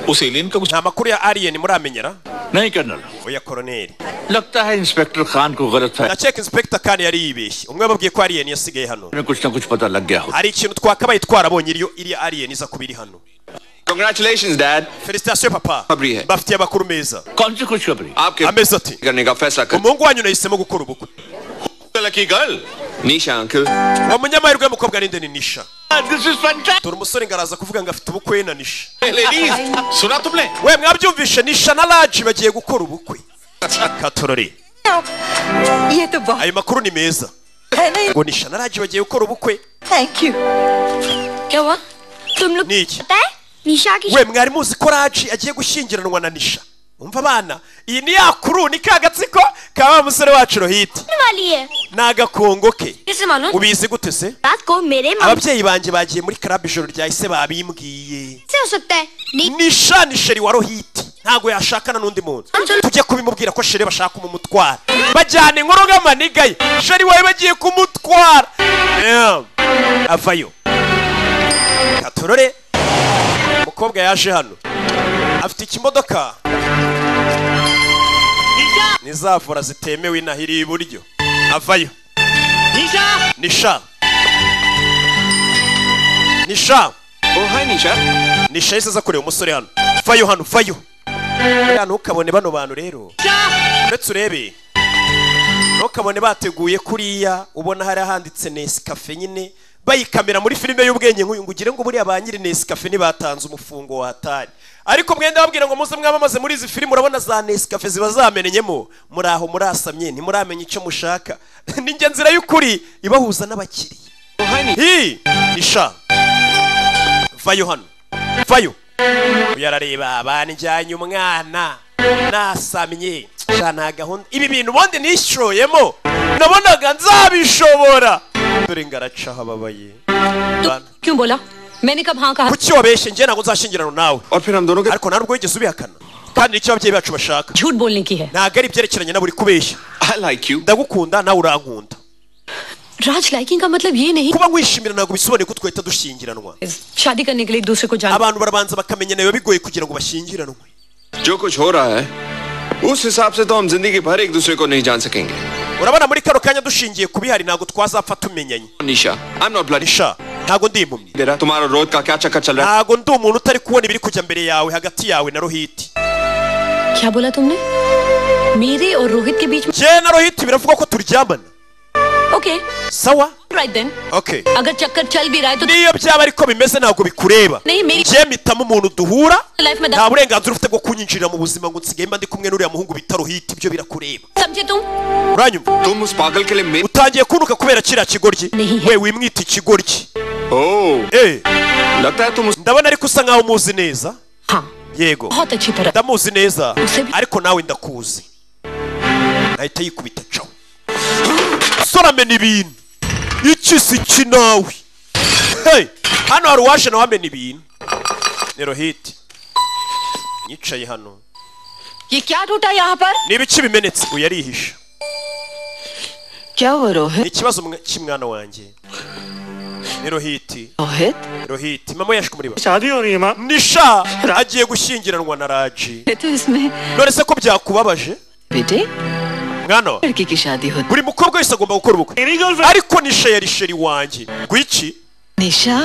उस alien का कुछ nta makuru ya aliyeni muramenyera नहीं colonel oya koroneri लगता है इंस्पेक्टर खान को गलत है ndakeka inspekita kandi yari yibeshye umwe yababwiye ko aliyeni yasigaye hano हमें कुछ ना कुछ पता लग गया हो hari ikintu twakabaye twarabonye iriyo iriya aliyeni iza kuba iri hano congratulations dad felicitasiyo papa खबरी है bafitiye amakuru meza कौन सी खुशखबरी आपके amezi ati करने का फैसला कर umuhungu wanyu nahisemo gukora ubukwe lucky girl Nisha uncle uwo munyamahirwe w'umukobwa ni nde ni nisha dore umusore ngo araza kuvuga ngo afite ubukwe na nisha ladies सुना तुमने we mwabyumvishe nisha na raji bagiye gukora ubukwe katorore ये तो बहुत ayo makuru ni meza है नहीं ngo nisha na raji bagiye gukora ubukwe thank you क्या हुआ तुम लोग ni iki पता है निशा की we mwari muzi ko raji agiye gushyingiranwa na nisha umva abana iyi ni ya kuru ni ka gatsiko ka wa musore wacu rohiti शादी वाली है ni agakongo ke कैसे मालूम ubizi gute se रात को मेरे मामा ababyeyi banjye bagiye muri karabu ijoro ryahise babimbwiye से हो सकता है नहीं nisha ni sheri wa rohiti ntabwo yashakana n'undi muntu tujye kubimubwira ko sheri bashaka kumumutwara bajyana inkuru nk'amaniga ye sheri wawe bagiye kumutwara Damn. avayo katorore umukobwa yaje hano afite ikimodoka ni za vora zitemewe inaha iri iburyo avayo nisha nisha Oh, hi, Nisha. nisha yahise aza kureba umusore hano vayo hano vayo Ya, ntukabone bano bantu rero uretse urebe ntukabone bateguye kuriya ubona hari ahanditse nesikafe nyine bayikamera muri filime y'ubwenge nk'uyu ngo ugire ngo buriya ba nyiri nesikafe ntibatanze umufungo watari ariko mwenda babwira ngo muze mwamamaze muri izi filime urabona za nesikafe ziba zamenyemo muri aho murasamye ntimuramenya icyo mushaka ni njye nzira y'ukuri ibahuza n'abakiriya hi nisha vayo hano vayo uyarareba banjyanye umwana nasamye sha nta gahunda ibi bintu ubundi nishoyemo nabonaga nzabishobora dore ngaraca hababaye क्यों बोला मैंने कब हाँ कहा kuki wabeshye njye ntabwo nzashyingirana nawe ariko nta nubwo wigeze ubihakana kandi nicyo ababyeyi bacu bashaka झूठ बोलने की है ntabwo ari ibyerekeranye na buri kubeshya ndagukunda nawe urankunda Raj liking का मतलब ये नहीं kuba nkwishimira ntabwo bisobanuye ko twahita dushyingiranwa शादी करने के लिए एक दूसरे को जाना abantu barabanza bakamenyana biba bigoye kugira ngo bashyingiranwe जो कुछ हो रहा है उस हिसाब से तो हम जिंदगी भर एक दूसरे को नहीं जान सकेंगे urabona muri kano kanya dushingiye ku bihari ntabwo twazapfa tumenyanye Nisha I am not bloody nisha ntabwo ndi impumyi दे रहा तुम्हारा रोज का क्या चक्कर चल रहा ntabwo ndi umuntu utari kubona ibiri kujya mbere yawe hagati yawe na rohiti क्या बोला तुमने मेरे और रोहित के बीच njye na rohiti biravugwa ko turyamana में okay sawa right then okay अगर चक्कर चल भी रहा है तो niyo byaba ariko bimeze ntabwo bikureba नहीं मेरी njye mpitamo umuntu duhura life में nta burenganzira ufite bwo kunyinjirira mu buzima ngo nsigaye mba ndi kumwe n'uriya muhungu bita rohiti ibyo birakureba समझे तुम uranyumva तुम उस पागल के लिए मेरे utangiye kunuka kubera kiriya kigoryi we wimwita ikigoryi ओ Eh, लगता है तुम उस ndabona ariko usa nkaho umuzi neza हाँ yego बहुत अच्छी तरह ndamuzi neza Use bi- ariko nawe ndakuzi nahita yikubita caho soramena ibintu iki si iki nawe Hey, hano hari uwaje nawe amena ibintu ni rohiti yicaye hano ये क्या टूटा यहाँ पर ni ibiki bimenetse uyu arihisha क्या हुआ Rohit ni ikibazo mwa- cy'umwana wanjye ni rohiti Rohit rohiti mama yaje kumuriba shadi yoriye ma nisha agiye gushyingiranwa na raji तो इसमें none se ko byakubabaje बेटे ngano लड़की की शादी होती buri mukobwa wese agomba gukora ubukwe ariko nisha yari sheri wanjye gwiki निशा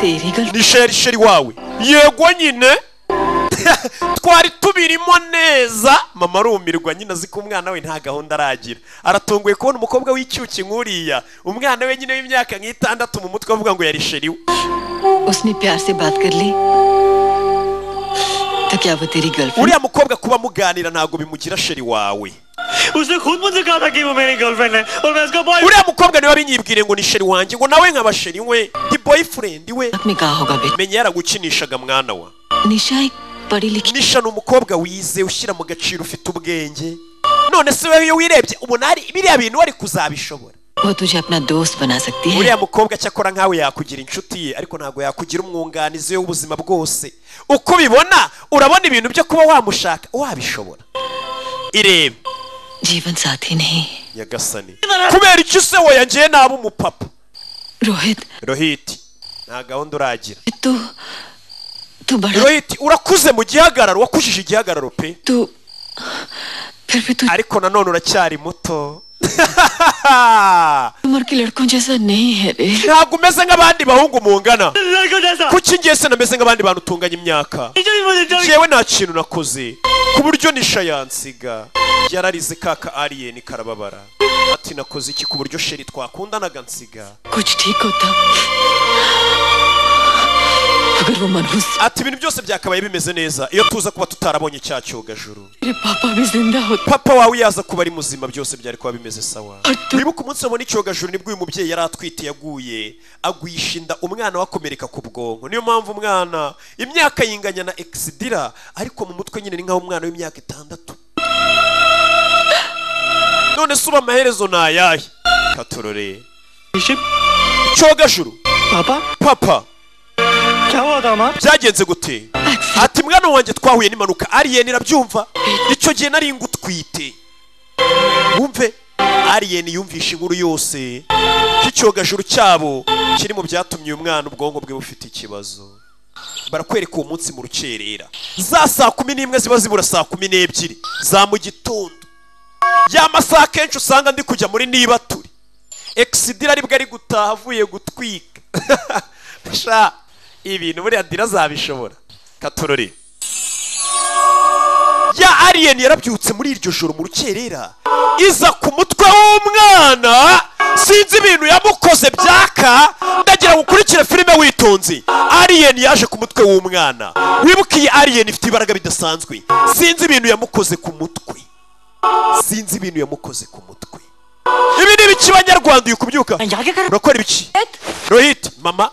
तेरी गलती nisha yari sheri wawe yego nyine twari tubirimo neza mama arumirwa nyine azi ko umwana we nta gahunda aragira aratunguye kubona umukobwa w'icyuki nk'uriya umwana we nyine w'imyaka nk'itandatu mu mutwe avuga ngo yari sheri we उसने प्यार से बात कर ली तो क्या वो तेरी girlfriend uriya mukobwa kuba muganira ntabwo bimugira sheri wawe उसने खुद मुझसे कहा था कि वो मेरी गर्लफ्रेंड है और मैं उसका boy uriya mukobwa niwe binyibwire ngo ni sheri wanjye ngo nawe nkaba sheri we ndi boyfriend we menya yaragukinishaga mwana wa Nisha एक पढ़ी लिखी nisha ni umukobwa wize ushyira mu gaciro ufite ubwenge none se wowe iyo wirebye ubona hari biriya bintu wari kuzabishobora वो तुझे अपना दोस्त बना सकती है uriya mukobwa cyakora nkawe yakugira inshuti ye ariko ntabwo yakugira umwunganizi we w'ubuzima bwose uko ubibona urabona ibintu byo kuba wamushaka wabishobora irebe जीवन साथी नहीं nyagasani kubera icyo se woya ngewe naba umupapa Rohit rohiti nta gahunda uragira तू तू बड़ा rohiti urakuze mu gihagararo wakujije igihagararo pe ariko nanone uracyari muto उम्र के लड़कों जैसा नहीं है रे ntabwo umeze nk'abandi bahungu mungana kuki ngiye se nameze nk'abandi bantu utunganya imyaka yewe nta kintu nakoze ku buryo nisha yansiga yararize kaka ariyeni karababara ati nakoze iki ku buryo sheri twakundanaga nsiga कुछ ठीक होता अगर वो मनहूस ati ibintu byose byakabaye bimeze neza iyo tuza kuba tutarabonye cya cyogajuru तेरे पापा भी जिंदा होते papa wawe yaza kuba ari muzima byose byari kuba bimeze sawa wibuka umunsi wabona icyogajuru nibwo uyu mubyeyi yari atwite yaguye agwisha inda umwana we akomereka ku bwonko niyo mpamvu umwana imyaka yinganya na egisidira ariko mu mutwe nyine ni nk'aho umwana w'imyaka itandatu none se uba amaherezo ni ayahe katurore icyogajuru papa papa क्या हुआ था माँ byagenze gute ati mwana wanjye twahuye n'impanuka ariyeni irabyumva icyo gihe nari ngutwite wumve ariyeni yumvisha inkuru yose cy'icyogajuru cyabo kiri mu byatumye uyu mwana ubwonko bwe bufite ikibazo barakwereka uwo munsi mu rukerera za saa kumi n'imwe ziba zibura saa kumi n'ebyiri za mu gitondo ya masaha akenshi usanga ndi kujya muri nibature egisidira aribwo ari gutaha avuye gutwika sha ibintu buriya dira azabishobora katorore ya ariyeni yarabyutse muri iryo joro mu rukerera iza ku mutwe w'umwana sinzi ibintu yamukoze byaka ndagira ngo ukurikire filime witonze ariyeni yaje ku mutwe w'umwana wibuka iyi ariyeni ifite imbaraga bidasanzwe sinzi ibintu yamukoze ku mutwe sinzi ibintu yamukoze ku mutwe ibi ni ibiki banyarwanda uyu kubyuka urakora ibiki rohit mama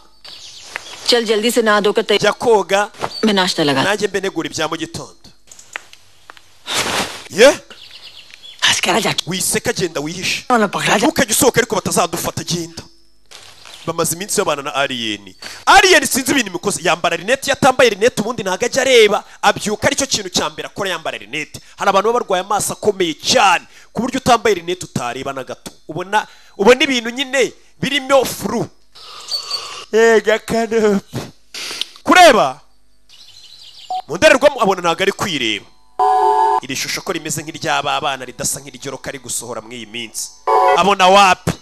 चल जल्दी से नहा धोकर तैयार jya koga मैं नाश्ता लगा nanjye mbe negura ibya mu gitondo ye wiseka genda wihishe ntukajya usohoka ariko batazadufata genda bamaze iminsi babana na ariyeni ariyeni sinzi ibintu imikoze yambara rinete iyo atambaye rinete ubundi ntabwo ajya areba abyuka aricyo kintu cya mbere akora yambara rinete hari abantu baba barwaye amaso akomeye cyane ku buryo utambaye rinete utareba na gato ubona ubona ibintu nyine birimo furu yega kanopi kureba mu ndorerwamo abona ntabwo ari kwireba iri shusho ko rimeze nk'iry'aba bana ridasa nk'iryoroka ari gusohora muri iyi minsi abona wapi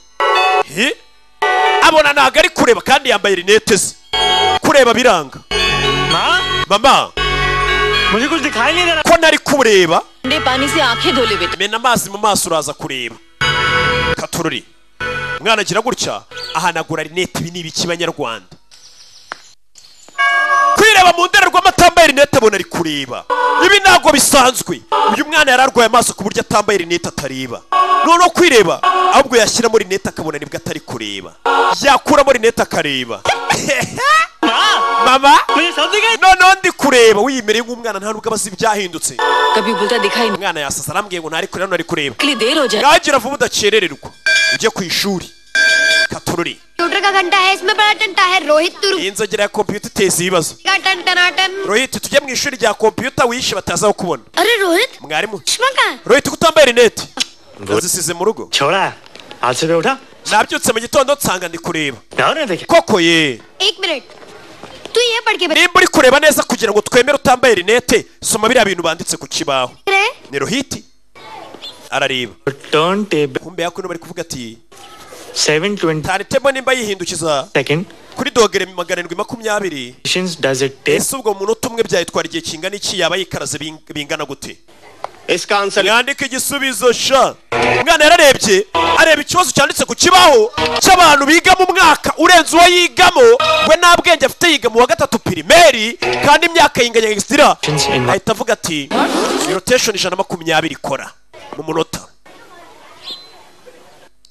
Hi? abona ntabwo ari kureba kandi yambaye rinete ze kureba biranga mama मुझे कुछ दिखाई नहीं दे रहा ko nari kureba ठंडे पानी से आंखें धो ले बेटा mena amazi mu maso uraza kureba katururi umwana agira gutya ahanagura rinete ibi ni ibiki banyarwanda kwireba mu ndorerwamo atambaye rinete abona ari kureba ibi ntabwo bisanzwe uyu mwana yari arwaye amaso ku buryo atambaye rinete atareba noneho kwireba ahubwo yashyiramo rinete akabona nibwo atari kureba yakuramo rinete akareba mama noneho ndi kureba wiyemereye nk'umwana nta nubwo abazi ibyahindutse कभी बोलता दिखाई नहीं umwana yasaza arambwiye ngo ntari kureba ntari kureba के लिए देर हो जाए ntagira vuba udakerererwa ujye ku ishuri katorori computer का घंटा है इसमें बड़ा घंटा है रोहित तुरु iyi nzogera ya kompiyuta iteza ibibazo का टन टनाटन rohit tujye mu ishuri rya kompiyuta wishe bataza kukubona अरे रोहित mwarimu चश्मा का rohit kutambaye rinete nazisize mu rugo छोड़ा आज सुबह उठा nabyutse mu gitondo nsanga ndi kureba koko ye एक मिनट तू ये पढ़ के nimba uri kureba neza kugira ngo twemere utambaye rinete soma biriya bintu banditse ku kibaho ni rohiti arareba kumbe yakuno bari kuvuga ati taritemo nimba yihindukiza kuri dogere magana arindwi makumyabiri ese ubwo munota umwe byayitwara igihe kingana iki yaba yikaraze bing- bingana gute mwandika igisubizo sha umwana yararebye areba ikibazo cyanditse ku kibaho cy'abantu biga mu mwaka urenze uwo yigamo we nta bwenge afite yiga mu wa gatatu pirimeri kandi imyaka yinganya egisitira ahita avuga ati rotesheni ijana na makumyabiri ikora mu munota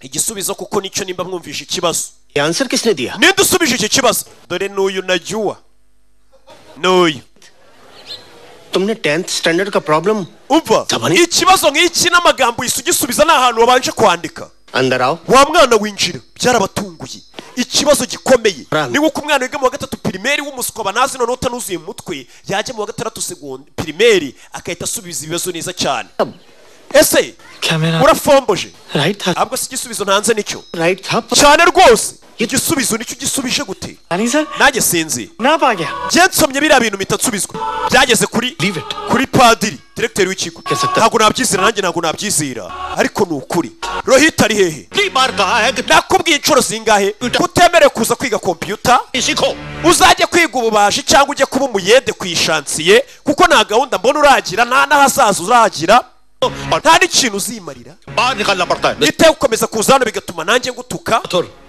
igisubizo kuko nicyo nimba mwumvishe ikibazo ninde usubije iki kibazo dore n'uyu najyuwa n'uyu तुमने tenth standard का problem umva ikibazo nk'iki n'amagambo uhise ugisubiza ni ahantu wabanje kwandika अंदर आओ wa mwana winjira byarabatunguye ikibazo gikomeye ni nk'uko umwana wiga mu wa gatatu pirimeri w'umuswa banazi noneho utanuzuye mu mutwe yajya mu wa gatandatu segondi pirimeri agahita asubiza ibibazo neza cyane ese urafomboje ntabwo si igisubizo ntanze nicyo cyane rwose igisubizo nicyo gisubije gute nanjye sinzi njye nsomye biriya bintu mpita nsubizwa byageze kuri kuri padiri diregiteri w'ikigo ntabwo nabyizera nanjye ntabwo nabyizera ariko ni ukuri rohita ari hehe nakubwiye inshuro zingahe utemerewe kuza kwiga kompiyuta uzajya kwiga ububaji cyangwa ujye kuba umuyede ku ishansiye kuko nta gahunda mbona uragira nta n'ahazaza uzagira nta n'ikintu uzimarira nitewe gukomeza kuza hano bigatuma nanjye ngutuka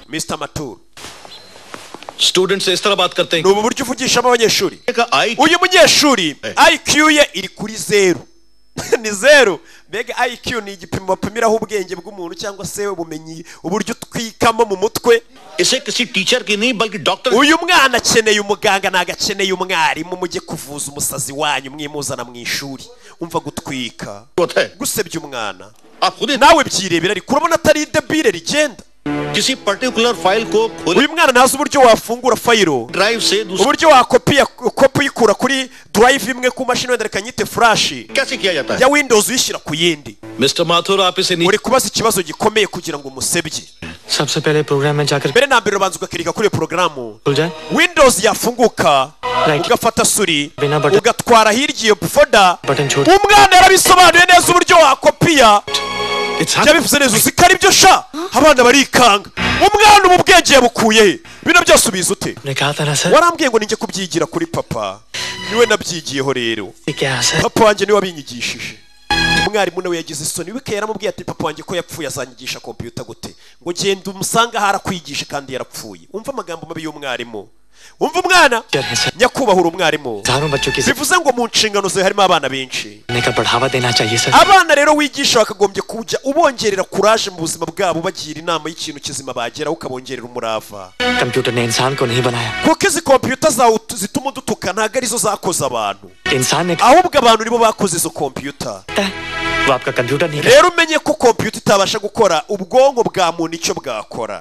mr maturo student से इस तरह बात करते ni ubu buryo uvugishamo abanyeshuri uyu munyeshuri iq ye iri kuri zeru ni zeru mbega iq ni igipimo bapimiraho ubwenge bw'umuntu cyangwa se ubumenyi uburyo utwikamo mu mutwe uyu mwana akeneye umuganga ntabwo akeneye umwarimu mujye kuvuza umusazi wanyu mwimuzana mu ishuri umva gutwika gusebya umwana nawe byirebera ariko urabona atari idebire rigenda किसी particular file को uyu mwana ntazi uburyo wafungura fayiro uburyo wakopiya kopi uyikura kuri durayive imwe ku mashini wenda reka nyite furashi ya windows uyishyira ku yindi Mr Mathur आप इसे uri kubaza ikibazo gikomeye kugira ngo umusebye सबसे पहले प्रोग्राम में जाकर mbere na mbere urabanza ugakirika kuri iyo porogaramu खुल जाए windows yafunguka ugafata suri ugatwara hirya iyo foda button छोड़ umwana yarabisobanuye neza uburyo wakopiya byabivuze neza uzi ko ari byo sha abana barikanga umwana uba ubwenge yabukuye he bino byose ubizi ute ने कहा था ना sir warambwiye ngo ninjye kubyigira kuri papa niwe nabyigiyeho rero क्या sir papa wanjye niwe wabinyigishije umwarimu nawe yagize isoni wike yaramubwiye ati papa wanjye ko yapfuye azanyigisha kompiyuta gute ngo genda umusanga aho arakwigisha kandi yarapfuye umva amagambo mabi y'umwarimu umva umwana nyakubahura umwarimu हजारों बच्चों की bivuze ngo mu nshingano zawe harimo abana benshi सीखने का बढ़ावा देना चाहिए sir abana rero wigisha wakagombye kujya ubongerera kuraje mu buzima bwabo ubagira inama y'ikintu kizima bageraho ukabongerera umurava computer ने इंसान को नहीं बनाया kuko izi kompiyuta zawe ut- zituma udutuka ntabwo arizo zakoze abantu इंसान ने ahubwo abantu nibo bakoze izo kompiyuta वो आपका कंप्यूटर नहीं rero umenye ko kompiyuta itabasha gukora ubwonko bwa muntu icyo bwakora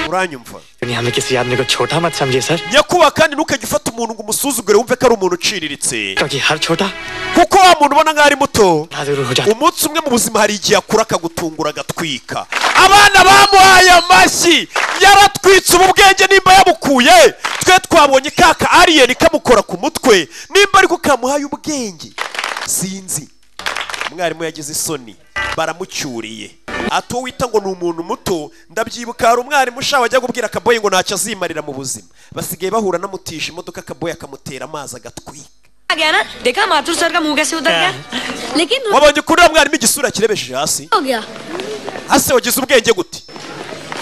uranyumva दुनिया में किसी आदमी को छोटा मत समझिए sir nyakubahwa kandi ntukajye ufata umuntu ngo umusuzugure wumve ko ari umuntu uciriritse क्योंकि हर छोटा kuko wa muntu ubona nk'aho ari muto बड़ा जरूर हो जाता umunsi umwe mu buzima hari igihe akura akagutungura agatwika abana bamuhaye amashyi yaratwitse ubu bwenge nimba yabukuye twe twabonye kaka ariyeni kamukora ku mutwe nimba ariko kamuhaye ubwenge sinzi umwarimu yagize isoni baramucyuriye ati uwo wita ngo ni umuntu muto ndabyibuka hari umwarimu ushaka wajya kubwira akaboye ngo ntacyo azimarira mu buzima basigaye bahura n'amutisha imodoka akaboye akamutera amazi agatwika आ गया ना देखा माथुर सर का मुंह कैसे उतर गया लेकिन wabonye kuri uriya mwarimu igisura kirebesheje hasi हो गया hasi wagize ubwenge gute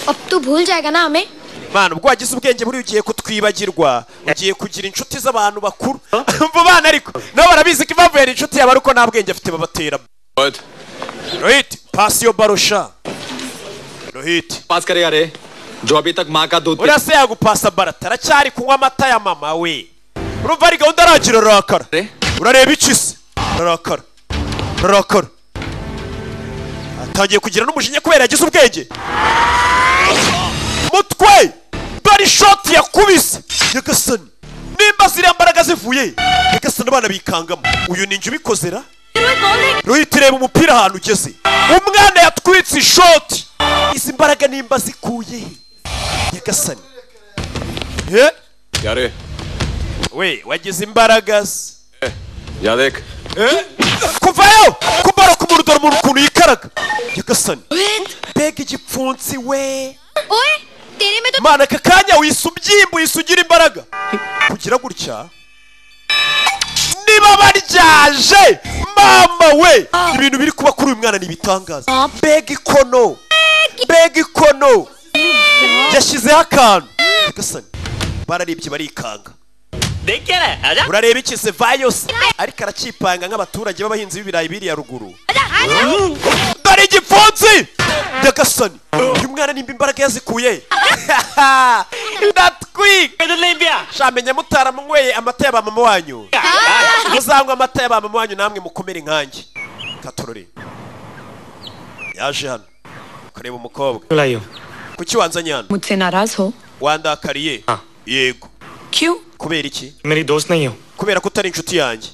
अब तू भूल जाएगा ना हमें mana ubwo wagize ubwenge buriya ugiye kutwibagirwa ugiye kugira inshuti z'abantu bakuru mva bana ariko nabo barabizi ko impamvu yari inshuti yaba ari uko nta bwenge afite babatera What? rohiti pasi yo barusha rohiti पास करेगा रे जो अभी तक माँ का दूध uriya se yagupasa barata aracyari kunywa amata ya mama we urumva ari gahunda aragira ararakara urareba iki se ararakara ararakara atangiye kugira n'umujinya kubera yagize ubwenge mutwe dore ishoti yakubise nyagasani nimba ziriya mbaraga zivuye nyagasani abana bikangamo uyu ni njye ubikozera ruhitireba umupira ahantu ugeze umwana yatwitse ishoti izi mbaraga nimba zikuye he nyagasani yare we wagize imbaraga se yadek kuvayo kumara ku dore umuntu ukuntu yikaraga nyagasani mbega igipfunsi we mana aka kanya wisa ubyimba wisa ugira imbaraga kugira gutya niba baryaje mama we ibintu biri kuba kuri uyu mwana ntibitangaza mbega ikono mbega ikono yashyizeho akantu nyagasani bararebye barikanga urareba iki se vayose ariko aracyipanga nk'abaturage b'abahinzi b'ibirayi biriya ruguru dore igipfunsi nyagasani uyu mwana nimba imbaraga yazikuye ndatwika shamenya mutaramunyweye amata ya ba mama wanyu muzanywa amata ya ba mama wanyu namwe mukomere nkanjye katorore yaje hano kureba umukobwa लाइयो kuki wanzanye hano मुझसे नाराज हो wandakariye yego क्यों kubera iki मेरी दोस्त नहीं हो kubera ko utari inshuti yanjye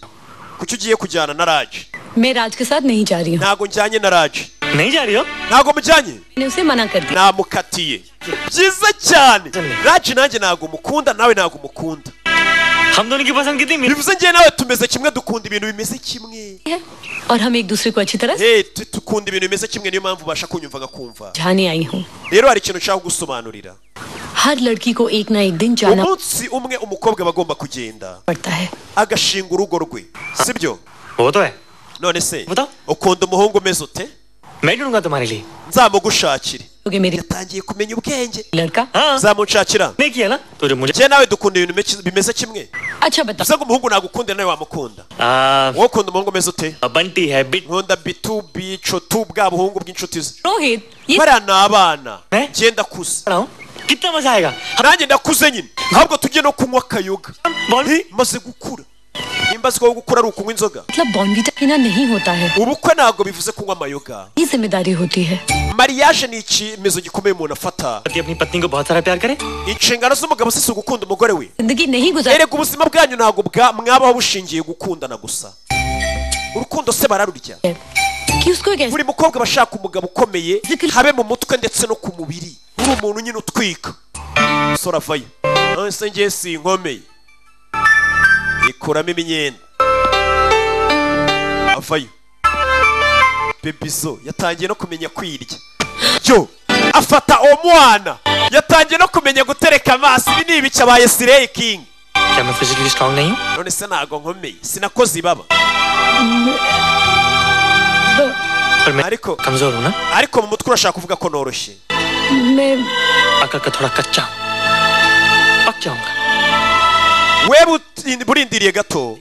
kuki ugiye kujyana na raje मैं राज के साथ नहीं जा रही हूँ ntago njyanye na raje ntijyariyo ntago mujyanye मैंने उसे मना कर दिया namukatiye byiza cyane raje nanjye ntago mukunda nawe ntago mukunda bivuze njye nawe tumeze kimwe dukunda ibintu bimeze kimwe और हम एक दूसरे को अच्छी तरह से Eh, tu- dukunda ibintu bimeze kimwe niyo mpamvu ubasha kunyumva ngakumva जाने आई हूँ rero hari ikintu nshaka kugusobanurira हर लड़की को एक ना एक दिन जाना umunsi umwe umukobwa aba agomba kugenda agashinga urugo rwe sibyo wowe none se ukunda umuhungu umeze ute mejurunga tumarili nzamugushakire yatangiye kumenya ubwenge nzamunshakira njye nawe dukunda ibintu bimeke- bimeze kimwe bivuze ngo umuhungu nagukunda nawe wamukunda wowe ukunda umuhungu umeze ute nkunda bitu bico tu bwa buhungu bw'inshuti ze bariya ni abana njye ndakuze nanjye ndakuze nyine ahubwo tujye no kunywa akayoga Eh, maze gukura nimba aziko wo gukura ari ukunywa inzoga मतलब bond भी बिना नहीं होता है ubukwe ntabwo bivuze kunywa amayoga ये जिम्मेदारी होती है mariage ni icyemezo gikomeye umuntu afata inshingano z'umugabo si si ugukunda umugore we जिंदगी नहीं गुजार erega ubuzima bwanyu ntabwo bwa- mwabaho bushingiye gukundana gusa urukundo se bararurya buri mukobwa aba ashaka umugabo ukomeye habe mu mutwe ndetse no ku mubiri uri umuntu nyine utwika umusore avayo none se ngewe si inkomeye ikuramo imyenda avayo bebizo yatangiye no kumenya kwirya yo afata uwo mwana yatangiye no kumenya gutereka amaso ibi ni ibice abaye sireyi kingi क्या मैं physically strong नहीं हूँ none se ntago nkomeye sinakoze ibaba पर मैं ariko कमजोर हूँ ना ariko mu mutwe urashaka kuvuga ko noroshye मैं अकड़ का थोड़ा कच्चा हूँ पक जाऊंगा wewe uti- burindiriye gato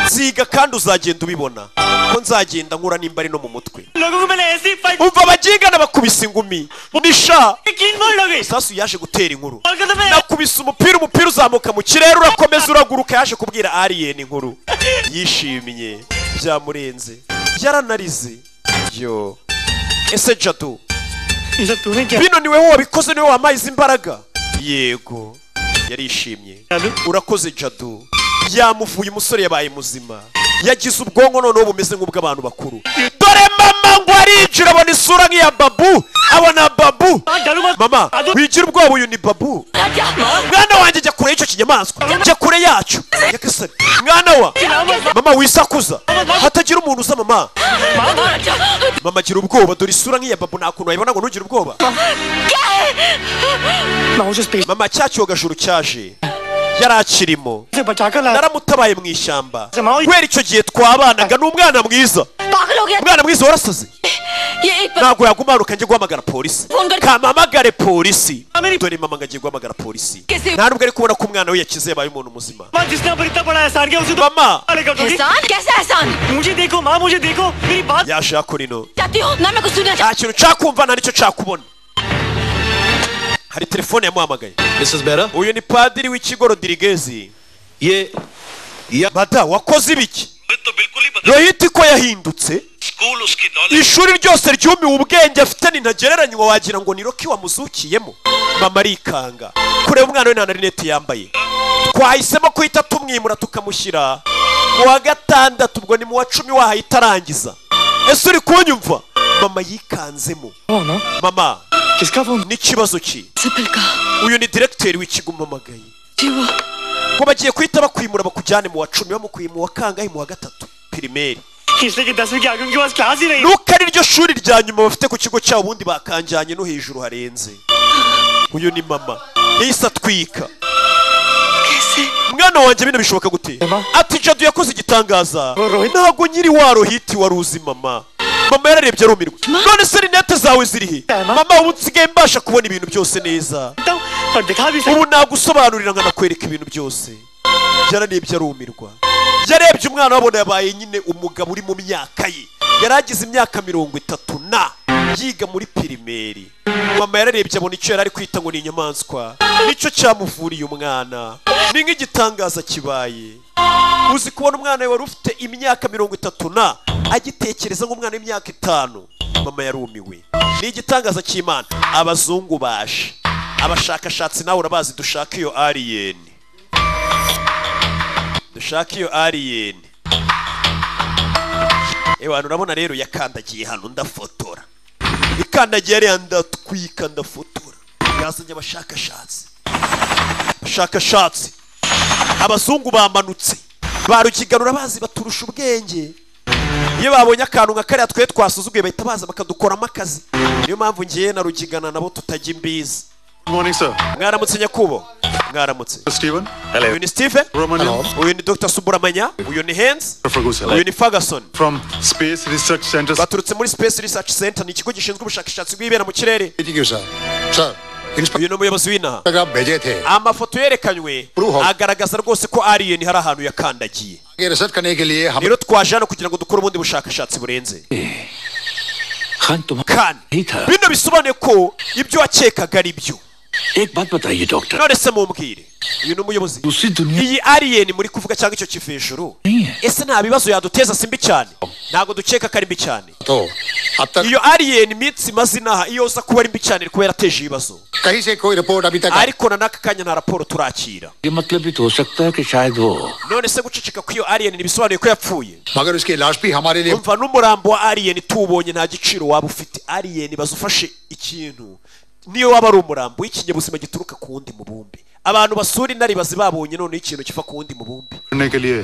ziga kandi uzagenda ubibona ko nzagenda nkura nimba ari no mu mutwe umva abagingana bakubise ingumi nisha sasu yaje gutera inkuru nakubise umupira umupira uzamuka mu kirere urakomeza uraguruka yaje kubwira alien inkuru yishimye byamurenze yaranarize yo ese jadu bino ni wowe wabikoze ni wowe wampaye izi imbaraga yego yarishimye urakoze jadu yamuvuye umusore yabaye muzima yagize ubwonko noneho bumeze nk'ubw'abantu bakuru dore mama ngo arinjira abona isura nk'iya babu abona babu mama wigira ubwoba uyu ni babu mwana wanjye jya kure y'icyo kinyamaswa jya kure yacyo nyagasani mwana wa mama wisakuza hatagira umuntu uza mama mama gira ubwoba dore isura nk'iya babu nta kuntu wayibona ngo ntugire ubwoba mama cya cyogajuru cyaje yari akirimo naramutabaye mu ishyamba kubera icyo gihe twabanaga ni umwana mwiza umwana mwiza warasaze ntabwo yagumanuka njye guhamagara polisi kamamagare polisi dore mama ngo agiye guhamagara polisi nta nubwo ari kubona ko umwana we yakize yabaye umuntu muzima जिसने पर इतना बड़ा एहसान किया उसे तो मामा अलग कर दोगी। एहसान कैसा एहसान मुझे देखो माँ मुझे देखो मेरी बात yaje hakora ino चाहती हो ना मैं कुछ सुनना nta kintu cyakumva nta n'icyo cyakubona hari telefone yamuhamagaye Mrs Behera uyu ni padiri w'ikigo rodirigezi ye mada wakoze ibiki rohiti ko yahindutse ishuri ryose ryumiwe ubwenge afite nintagereranywa wagira ngo ni roki wamuzukiyemo mama arikanga kureba umwana we nta na rinete yambaye twahisemo kuhita tumwimura tukamushyira mu wa gatandatu ubwo ni mu wa cumi wahaye itarangiza ese uri kunyumva mama yikanzemo mama n'ikibazo cye uyu ni diregiteri w'ikigo umamagaye ngo bagiye guhita bakwimura bakujyane mu wa cumi bamukwiye mu wa kangahe mu wa gatatu pirimeri nuko ari ryo shuri rya nyuma bafite ku kigo cyabo ubundi bakanjyanye no hejuru harenze uyu ni mama yahise atwika mwana wanjye bino bishoboka gute ati jadu yakoze igitangaza ntabwo nyiri warohiti wari uzi mama mama yararebye arumirwa none se rinete zawe ziri he mama ubu nsigaye mbasha kubona ibintu byose neza ubu nagusobanurira nkanakwereka ibintu byose yararebye arumirwa yarebye umwana wabona yabaye nyine umugabo uri mu myaka ye yari agize imyaka mirongo itatu na yiga muri pirimeri mama yararebye abona icyo yari ari kwita ngo ni inyamaswa nicyo cyamuvuriye umwana ni nk'igitangaza kibaye uzi kubona umwana we wari ufite imyaka mirongo itatu na agitekereza nk'umwana w'imyaka itanu mama yarumiwe ni igitangaza cy'imana abazungu baje abashakashatsi nawe urabazi dushaka iyo ariyeni dushaka iyo ariyeni ewe hano urabona rero yakandagiye hano ndafotora ikandagiye hariya ndatwika ndafotora yazanye abashakashatsi abashakashatsi abazungu bamanutse ba rukiganura bazi baturusha ubwenge iyo babonye akantu nka kariya twe twasuzuguye bahita baza bakadukoramo akazi niyo mpamvu ngiye na rugigana nabo tutajya imbizi mwaramutse nyakubo mwaramutse uyu ni steve uyu ni dr suburamanya uyu ni hens uyu ni ferguson From Space Research Center. baturutse muri space research center ni ikigo gishinzwe ubushakashatsi bw'ibera mu kirere uyu ni umuyobozi w'inaha amafoto yerekanywe agaragaza rwose ko alien hari ahantu yakandagiye rero twaje hano kugira ngo dukore ubundi bushakashatsi burenze kandi bino bisobanuye ko ibyo wakekaga ari byo none se mumbwire uyu ni umuyobozi iyi alien muri kuvuga cyangwa icyo kiva hejuru ese nta bibazo yaduteza si mbi cyane ntabwo dukeka ko ari mbi cyane iyo alien iminsi imaze inaha iyo uza kuba ari mbi cyane iri kuba yarateje ibibazo ariko na n'aka kanya nta raporo turakira ये मतलब भी तो हो सकता है कि शायद वो none se guceceka kw'iyo alien ntibisobanuye ko yapfuye मगर उसकी लाश भी हमारे लिए umva n'umurambo wa alien tuwubonye nta giciro waba ufite alien bazufashe ikintu niyo waba ari umurambo w'ikinyabuzima gituruka ku wundi mubumbe abantu basura intare bazi babonye noneho ikintu kiva ku wundi mubumbe करने के लिए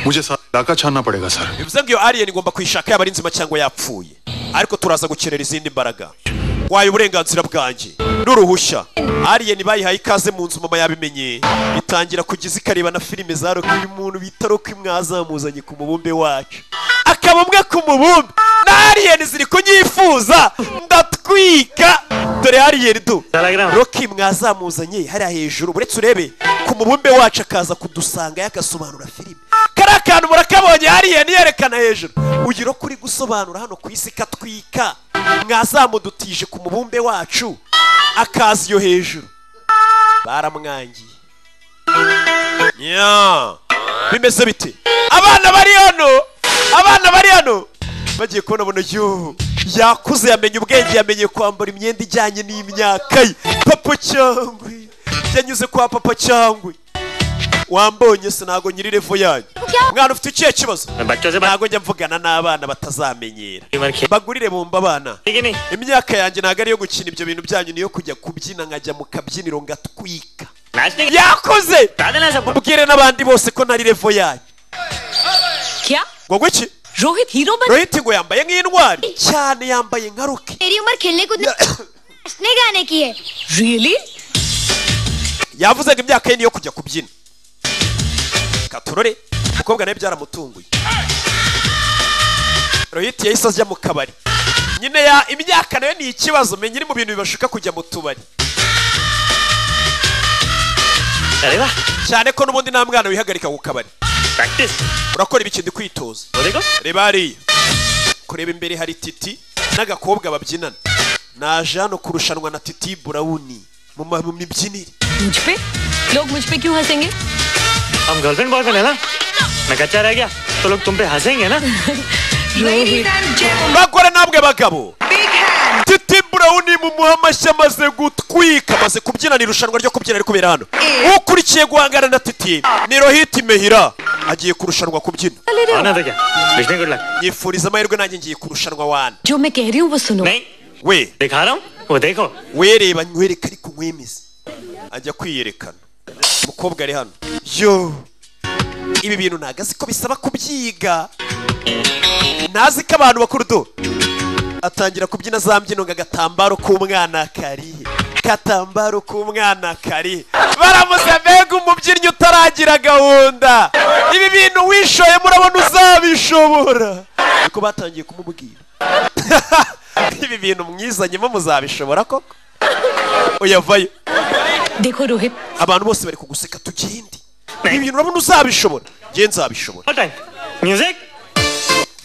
मुझे सारा इलाका छानना पड़ेगा sir bivuze ngo iyo alien igomba kuyishaka yaba ari nzima cyangwa yapfuye ariko turaza gukenera izindi mbaraga waye uburenganzira bwanjye n'uruhushya alien bayihaye ikaze mu nzu mama yabimenye itangira kugeza ikareba na filime za rock uyu muntu bita rock mwazamuzanye ku mubumbe wacu akaba umwe ku mubumbe na alien ziri kunyifuza ndatwika dore alien du rock mwazamuzanye hariya hejuru buretse urebe ku mubumbe wacu akaza kudusanga yagasobanura filime kariya kantu murakabonye alien yerekana hejuru ugira ko uri gusobanura hano ku isi katwika mwazamudutije ku mubumbe wacu akaza iyo hejuru baramwangiye nya bimeze bite abana bari hano abana bari hano bagiye kubona bona yo yakuze yamenye ubwenge yamenye kwambara imyenda ijyanye n'imyaka ye papa cyangwa yanyuze kwa papa cyangwa wambonye se ntabwo nyiri revo yanyu mwana ufite ikihe kibazo ntabwo njya mvugana n'abana batazamenyera bagurire bumva abana imyaka yanjye ntabwo ari iyo gukina ibyo bintu byanyu niyo kujya kubyina nkajya mu kabyiniro ngatwika yakoze mbwire n'abandi bose ko nari revo yanyu क्या ngo guki Rohit hero बन rohiti ngo yambaye nk'intwari cyane yambaye nka ruki मेरी उम्र खेलने कूदने नाचने गाने की है really yavuzaga imyaka ye niyo kujya kubyina katurore umukobwa nawe byaramutunguye rohiti yahise ajya mu kabari nyine ya imyaka nayo ni ikibazo menya iri mu bintu bibashuka kujya mu tubari cyane ko n'ubundi nta mwana wihagarika ku kabari urakora ibiki ndi kwitoza reba hariya kureba imbere hari titi n'agakobwa babyinana naje hano kurushanwa na titi burawuni mu ma- mu mibyinire मुझ पे लोग मुझ पे क्यों हंसेंगे हम girlfriend boyfriend है ना मैं कच्चा रह गया तो लोग तुम पे हंसेंगे ना bagore namwe bagabo titi burawuni mu muhamashyi amaze gutwika amaze kubyinana irushanwa ryo kubyina riri kubera hano ukurikiye guhangana na titi ni rohiti mehira agiye kurushanwa kubyina आना था क्या wish good luck nyifuriza amahirwe nanjye ngiye kurushanwa wana जो मैं कह रही हूँ वो सुनो we दिखा रहा हूँ वो देखो wereba nywereka ariko nkwemeze ajya kwiyerekana umukobwa ari hano yo ibi bintu ntago azi ko bisaba kubyiga ntazi ko abantu bakurudo atangira kubyina za mbyino ngo agatambaro k'umwana karihe katambaro k'umwana karihe baramuza mbega umubyinnyi utaragira gahunda ibi bintu wishoyemo urabona uzabishobora niko batangiye kumubwira ibi bintu mwizanyemo muzabishobora koko uyavayo देखो Rohit abantu bose bari kuguseka tugende ibi bintu urabona uzabishobora njye nzabishobora music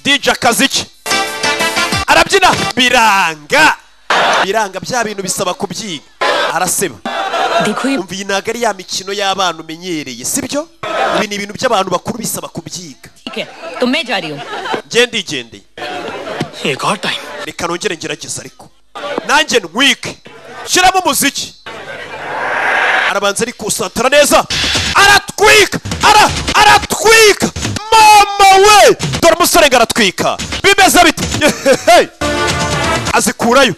dj akazi iki arabyina biranga biranga bya bintu bisaba kubyiga araseba umva iyi ntabwo ari ya mikino y'abana umenyereye sibyo ibi ni ibintu by'abantu bakuru bisaba kubyiga ठीक है तो मैं जा रही हूँ njye ndigendeye एक और time reka nongere ngerageza ariko nanjye ntwike shyiramo umuziki arabanza arikusantara neza aratwika ara aratwika mama we dore umusore ngo aratwika bimeze bite Hey! azikurayo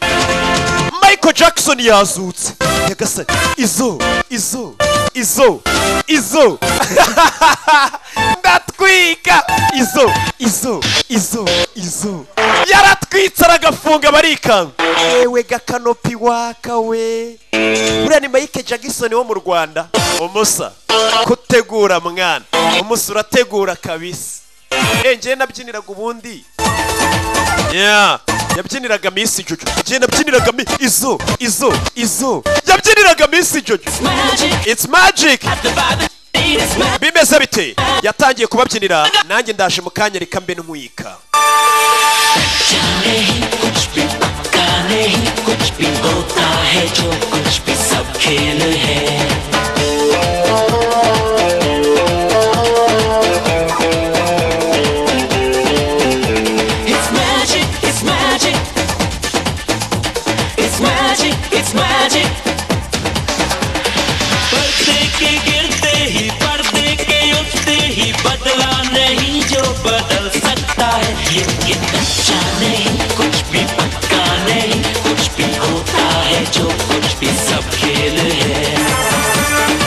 michael jackson yazutse nyagasani izo izo izo izo ndatwika izo izo izo izo yaratwitse aragafunga barikanga ewe gakanopi waka we uriya ni mike jackson wo mu rwanda umusa kutegura mwana umusa urategura kabisa Eh, njyewe nabyiniraga ubundi Yeah. yabyiniraga misi jojo njye nabyiniraga mi izo izo izo yabyiniraga misi jojo it's magic bimeze bite yatangiye kubabyinira nanjye ndaje mu kanya reka mbe ntwika It's magic, it's magic. It's magic, it's magic. पर्दे के गिरते ही पर्दे के उठते ही बदला नहीं जो बदल सकता है ये ये कच्चा नहीं कुछ भी पक्का नहीं कुछ भी होता है जो कुछ भी सब खेल है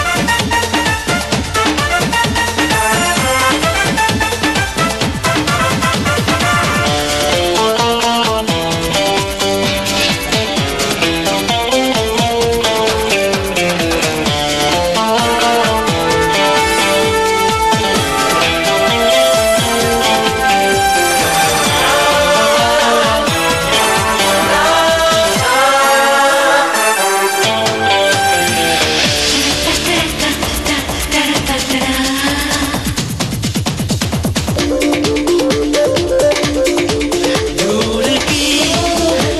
दूर की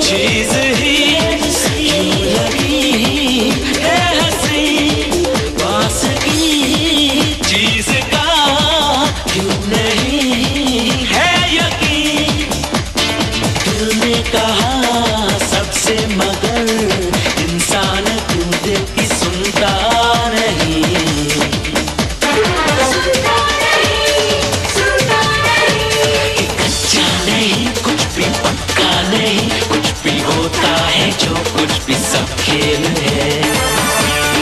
चीज ही क्यों लगी है हंसी पास की चीज का क्यों नहीं है यकीन दिल ने कहा सबसे मगर इंसान दूध की सुनता नहीं कच्चा नहीं कुछ भी पक्का नहीं कुछ भी होता है जो कुछ भी सब खेल है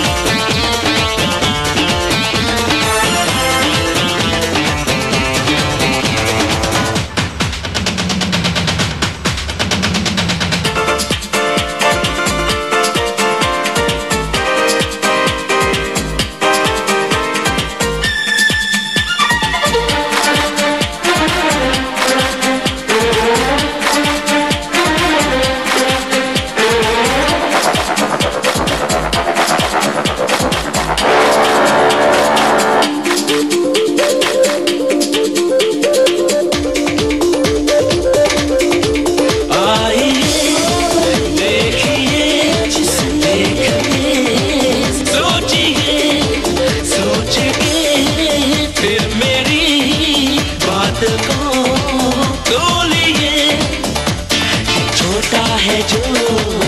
छोटा है जो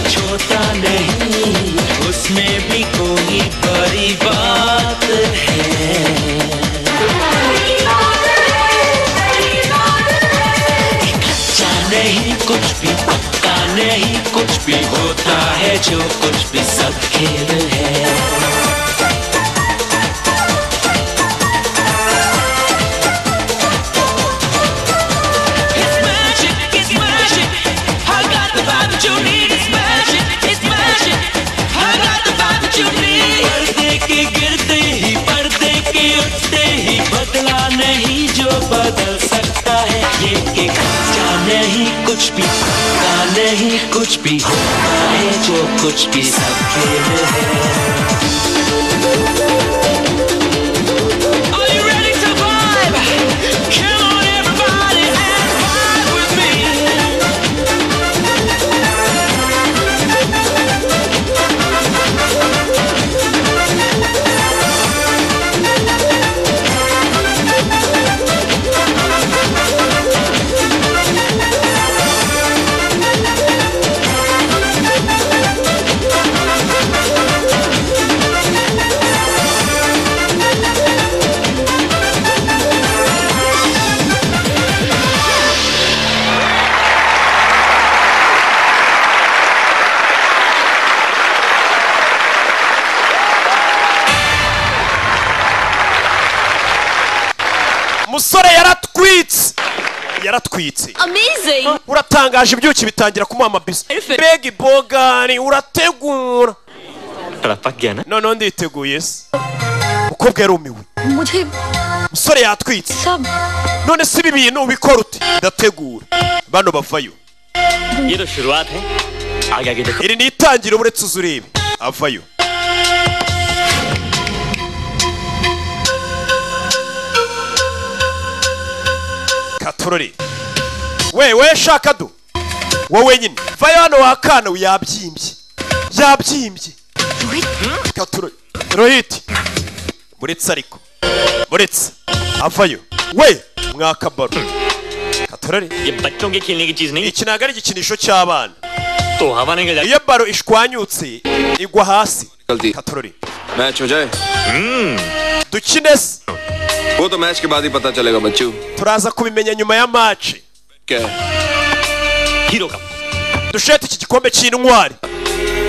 छोटा नहीं उसमें भी कोई बड़ी बात है एक अच्छा नहीं कुछ भी पक्का नहीं कुछ भी होता है जो कुछ भी सब खेल है पर्दे के गिरते ही पर्दे के उठते ही बदला नहीं जो बदल सकता है ये कि कच्चा नहीं कुछ भी पक्का नहीं कुछ भी होता है जो कुछ भी सब खेल umusore yaratwitse yaratwitse Amazing. uratangaje ibyuki bitangira kumuha amabisi mbega ibogani urategura Arapakigana. noneho nditeguye se umukobwa yarumiwe मुझे umusore yatwitse सब none se ibi bintu ubikora ute ndategura bano bavayo ये तो शुरुआत है आगे आगे देखो iri ni itangiro uretse uzi ureba avayo katorore we we shaka do wowe nyine vayo hano wakana yabyimbye yabyimbye katorore rohiti muretse ariko muretse avayo we mwakabaro katorore ये बच्चों के खेलने की चीज नहीं iki ntabwo ari igikinisho cy'abana तो हवा नहीं गल iyo baro ishwanyutse igwa hasi katorore match हो जाए dukine se वो तो मैच के बाद ही पता चलेगा बच्चू turaza kubimenya nyuma ya maci क्या है हीरो का dushete iki gikombe cy'intwari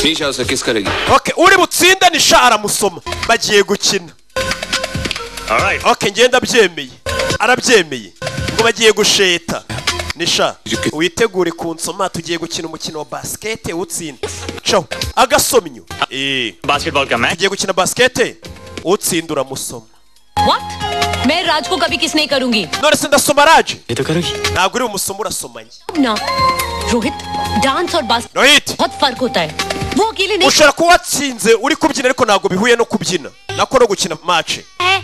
Nisha उसे किस करेगी okay uri butsinde nisha aramusoma bagiye gukina okay ngenda abyemeye arabyemeye ngo bagiye gusheta nisha witegure kunsoma tugiye gukina umukino wa basikete utsinda caho agasomyo eh basketball का match tugiye gukina basikete utsinda uramusoma what मैं राज को कभी किस नहीं करूंगी none se ndasoma raje ये तो करोगी ntabwo uri bumusoma urasomanye अब ना रोहित डांस और बास्केट rohit बहुत फर्क होता है वो अकेले नहीं ushobora kuba watsinze uri kubyina ariko ntabwo bihuye no kubyina nako no gukina mace है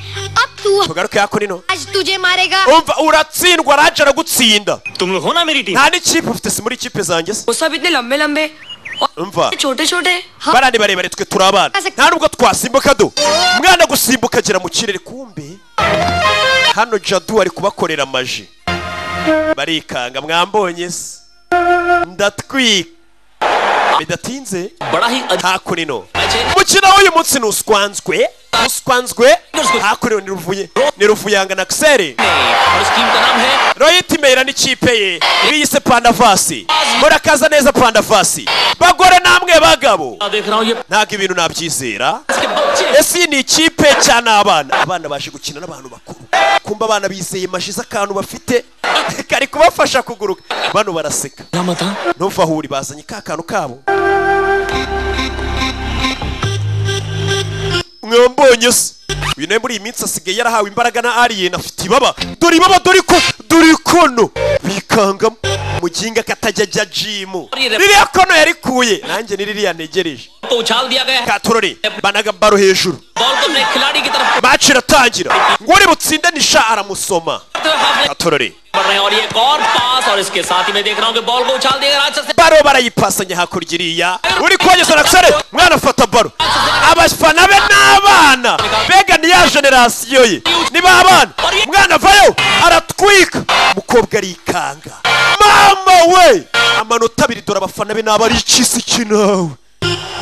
अब तू tugaruke hako nino आज तुझे मारेगा umva uratsindwa raje aragutsinda तुम लोग हो ना मेरी team nta n'ikipe ufite si muri ikipe zanjye se वो सब इतने लंबे लंबे umva छोटे छोटे bariya ni barebare twe turi abana nta nubwo twasimbuka do umwana gusimbuka agera mu kirere kumbe hano jadu ari kubakorera amaji barikanga mwambonye se ndatwika bidatinze बड़ा ही hakurino umukino w'uyu munsi ni uswanzwe uswanzwe hakurino ni ruvuye ni ruvuyanga na kiseri और इस टीम का नाम है royiti meyira n'ikipe ye biyise pandavasi murakaza neza pandavasi bagore namwe bagabo मैं देख रहा हूँ ये ntabwo ibintu nabyizera के बच्चे ese iyi ni ikipe cyane abana abana baje gukina n'abantu bakuru kumva abana bizeye mashize akantu bafite kari kubafasha kuguruka bano baraseka ntumva aho uri bazanye ka kantu kabo mwambonye se uyu nawe muri iyi minsi asigaye yarahawe imbaraga na alien afite ibaba dore ibaba dore ko dore kono bikangamo muginga katajya ajya jimu ririya kono yarikuye nanjye ni ririya ntegereje तो उछाल दिया गया ka turori banaga baro hejuru ball को break खिलाड़ी की तरफ match iratangira ngori butsindanisha aramusoma ka turori बढ़ रहे हैं और ये एक और पास और इसके साथ ही मैं देख रहा हूँ कि बॉल को उछाल दिया गया राक्षस ने baro barayipasanya hakurya iriya uri kuhageza nakisare mwana fata baro abafana be n'abana mbega ni ya generasiyo ye ni ba bana mwana vayo aratwika umukobwa arikanga mama we amanota abiri dore abafana be n'abari ikisi kinawe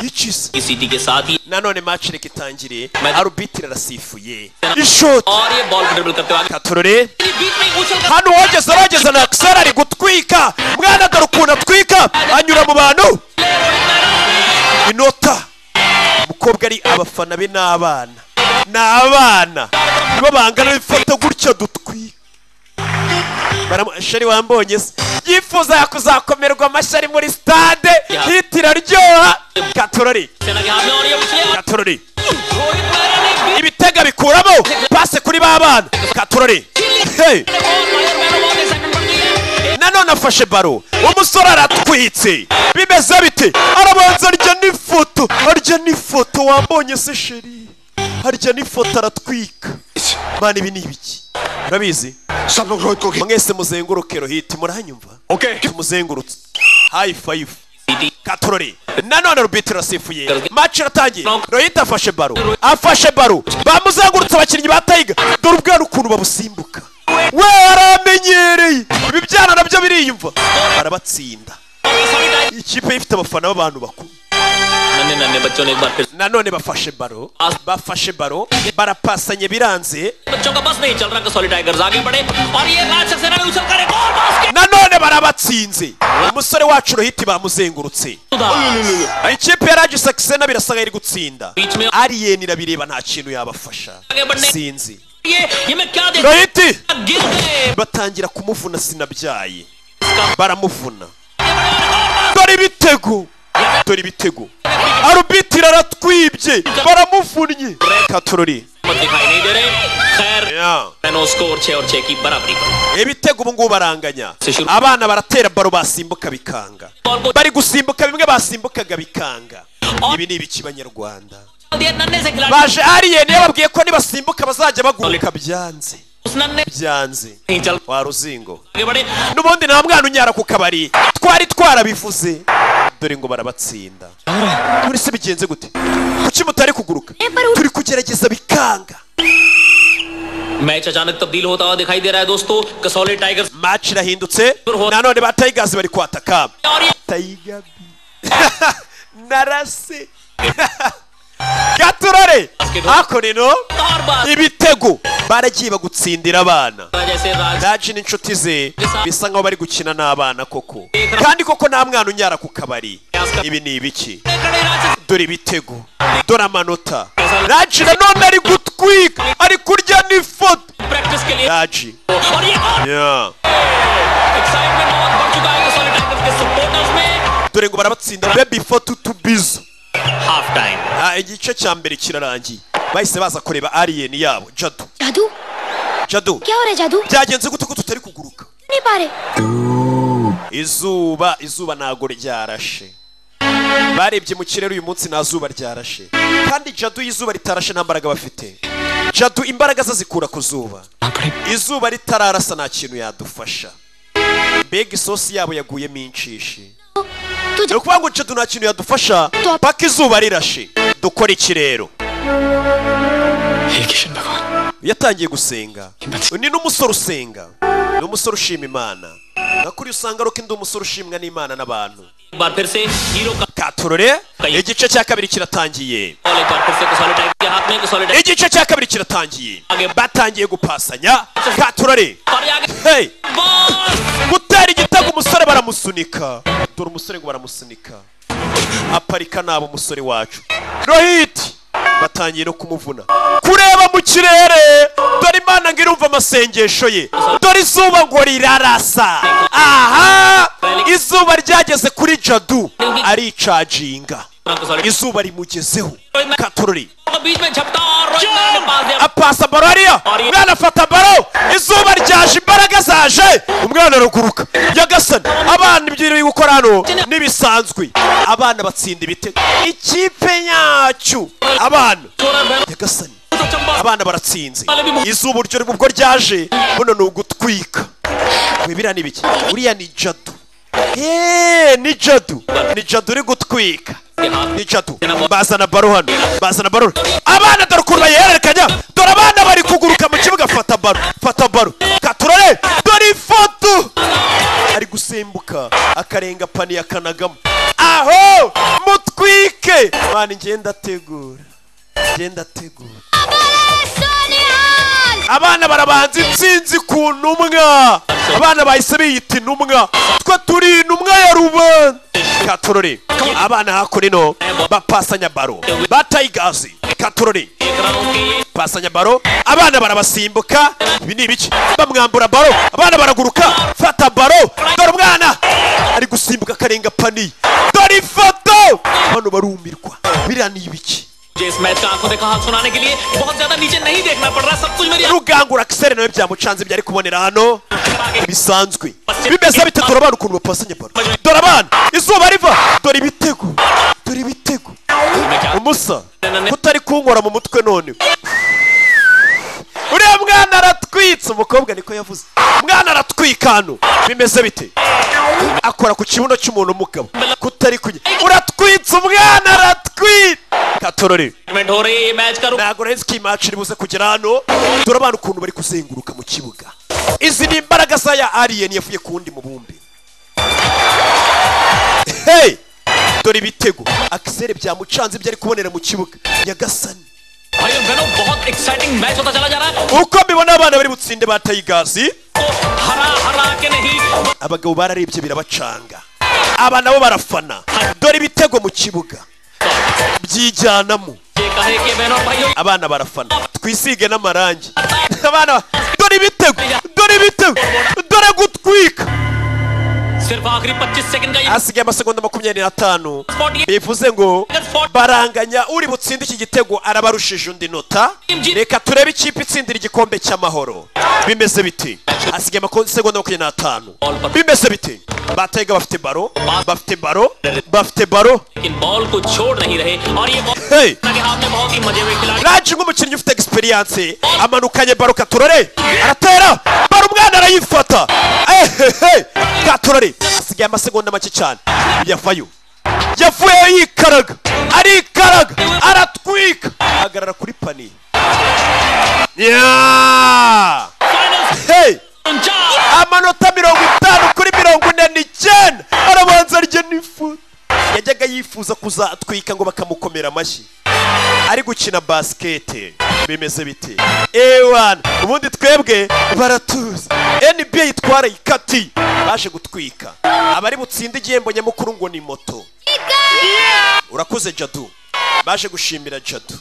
ikisi सीटी के साथ ही nanone match reka itangire arubitire arasifuye ishoti और ये बॉल को ड्रिबल करते हुए आगे- katurore बीच में उछल कर hano uwageze arageze na akisara ari gutwika mwana dore ukuntu atwika anyura mu bantu inota umukobwa ari abafana be n'abana ni abana nibo bangana bifata gutya dutwika Baramu- shari wambonye se yifuza kuzakomerwa amashyi muri stade hiti iraryoha katurore katurore ibitega bikuramo pase kuri ba bana katurore Hey! nanone afashe baro umusore aratwitse bimeze bite arabanza arya n'ifoto arya n'ifoto wambonye se sheri arya n'ifoto aratwika mana ibi ni ibiki murabizi mwese muzenguruke rohiti muranyumva tumuzengurutse hayi fayifu katorore nanone rubitiro asifuye maci iratangiye rohiti afashe baro afashe baro bamuzengurutse abakinnyi ba tayiga dore ubwana ukuntu babusimbuka we aramenyereye ibi byana nabyo biriyumva arabatsinda ikipe ifite abafana b'abantu bakuru नन्हे नन्हे बच्चों ने एक बार फिर nanone bafashe baro bafashe baro barapasanye biranze बच्चों का बस नहीं चल रहा कसौली टाइगर्स आगे बढ़े और ये राज सक्सेना ने उछल कर एक और nanone barabatsinze umusore wacu rohiti bamuzengurutse ikipe ya ragi sakisena birasa nk'aho iri gutsinda ariyeni irabireba nta kintu yabafasha आगे बढ़ने sinzi ये ये मैं क्या देख rohiti गिर गए batangira kumuvuna sinabyaye baramuvuna dore ibitego dore ibitego arubitiri aratwibye baramuvunnye katorori मत दिखाई नहीं दे रहे खैर नो स्कोर छह और छह की बराबरी पर ibitego ubu ngubu baranganya abana baratera baro basimbuka bikanga bari gusimbuka bimwe basimbukaga bikanga ibi ni ibiki banyarwanda दिया नन्हे से खिलाड़ी baje ariyeni yababwiye ko nibasimbuka bazajya baguruka byanze उस नन्हे byanze wa ruzingo आगे बढ़े n'ubundi nta mwana unyara ku kabari twari twarabivuze dore ngo barabatsinda muri se bigenze gute kuki mutari kuguruka turi kugerageza bikanga match अचानक तब्दील होता हुआ दिखाई दे रहा है दोस्तों Kasauli Tigers match irahindutse nanone ba tigers bari kwataka tayiga bi narase gaturare ako rero ibitego baragiye bagutsindira abana जैसे Raj daci n'inshuti ze bisa nkaho bari gukina n'abana koko kandi koko nta mwana unyara ku kabari ibi ni ibiki dore ibitego dore amanota daci nanone ari gutwika ari kurya n'ifoto practice के लिए daci और ये और Yeah. Excitement बहुत बढ़ चुका है Kasauli Tigers के सपोर्टर्स में dore ngo barabatsinda bebi fotu tu bizu half time Ah, igice cya mbere kirarangiye bahise baza kureba aliyeni yabo jadu जादू jadu क्या हो रहा है जादू byagenze gute ko tutari kuguruka नहीं पा रहे izuba izuba ntago ryarashe barebye mu kirere uyu munsi nta zuba ryarashe kandi jadu y'izuba ritarashe nta mbaraga bafite jadu imbaraga ze zikura ku zuba izuba ritararasa nta kintu yadufasha mbega isosi yabo yaguyemo inshishi ni ukuvuga ngo jadu nta kintu yadufasha paka izuba rirashe dukora iki rero yatangiye gusenga undi ni umusore usenga ni umusore ushima imana nakuri usanga aruko ndi umusore ushimwa n'imana n'abantu एक बार फिर से हीरो का katurore igice cya kabiri kiratangiye ball एक बार फिर से Kasauli Tigers के हाथ में Kasauli Tigers igice cya kabiri kiratangiye batangiye gupasanya katurore और ये आगे hey ball gutera igitego umusore baramusunika dore umusore ngo baramusunika aparika nabo umusore wacu rohiti batangiye no kumuvuna kureba mu kirere dore imana ngo irumva amasengesho ye dore izuba ngo rirarasa aha izuba ryageze kuri jadu aricaginga Kasauli izuba rimugezeho katorori बीच में झपटा और रोहित मैन ने पास दिया apasa baro ariyo umwana afata baro izuba ryaje imbaraga zaje umwana araguruka yagasana abana ibyo biri gukora hano ntibisanzwe abana batsinda ibitego ikipe yacu abana yagasana abana baratsinze izuba uryo ubwo ryaje buno ni ugutwika wibira ni biki uriya ni jadu Eee, ni jadu ni jadu uri gutwika ni jadu bazana baro hano bazana baro abana dore ukuntu bayihererekanya dore abana bari kuguruka mu kibuga fata baro fata baro katurore dore ifoto ari gusimbuka akarenga paniye akanagamo aho mutwike mwana ngenda ategura ngenda ategura abana barabanza intsinzi ku ntumwa abana bahise biyita intumwa twe turi intumwa ya rubanda katurore abana hakurino bapasanya baro batayigazi katurore pasanya baro abana barabasimbuka ibi ni ibiki bamwambura baro abana baraguruka fata baro dore umwana ari gusimbuka akarenga paniye dore ifoto hano barumirwa biriya ni ibiki मुझे इस मैच का आंखों देखा हाथ सुनाने के लिए बहुत ज्यादा नीचे नहीं देखना पड़ रहा सब कुछ मेरी rugangura kisere nawe byamucanze byari kubonera hano bisanzwe bimeze bite dore abana ukuntu bapasanya baro dore abana izuba riva dore ibitego dore ibitego umusa kutari kunkora mu mutwe none uriya mwana aratwitse umukobwa niko yavuze umwana aratwika hano bimeze bite akora ku kibuno cy'umuntu umugabo kutari kunya uratwitse umwana aratwita katorore movement हो रही है मैच का ntabwo rero nzi ko iyi match iri buze kugera hano dore abana ukuntu bari kuzenguruka mu kibuga izi ni imbaraga za ya alien yavuye ku wundi mubumbe hey dore ibitego akisere byamucanze ibyo ari kubonera mu kibuga nyagasani भाई और बहनों बहुत exciting match होता चला जा रहा है uko mbibona abana bari butsinde ba tayigazi हरा हरा के नहीं abagabo bararebye birabacanga aba nabo barafana dore ibitego mu kibuga byijyanamo ये कहे कि बहनों और भाइयों abana barafana twisige n'amarangi abana ba- dore ibitego dore ibitego dore gutwika सिर्फ आखिरी 25 सेकंड का ये hasigaye amasegonda makumyabiri n'atanu Sport ये bivuze ngo baranganya uri butsinde iki gitego arabarushije undi nota reka turebe ikipe itsindira igikombe cy'amahoro bimeze biti hasigaye amasegonda makumyabiri n'atanu bimeze biti batega bafite baro bafite baro bafite baro लेकिन ball को छोड़ नहीं रहे और ये ball Hey! के हाथ में बहुत ही मजे हुए खिलाड़ी raje nk'umukinnyi ufite egisperiyanse amanukanye baro katurore aratera baro umwana arayifata ehehe katurore asigaye amasegonda make cyane yavayo yavuyeyo yikaraga arikaraga aratwika ahagarara kuri pani Yeah! Hey! amanota mirongo itanu kuri mirongo ine n'icyenda arabanza arya n'ifu yajyaga yifuza kuzatwika ngo bakamukomera amashyi ari gukina basikete bimeze bite ewana ubundi twebwe baratuza nba itwara ikati baje gutwika abari butsinde igihembo nyamukuru ngo ni moto urakoze jadu baje gushimira jadu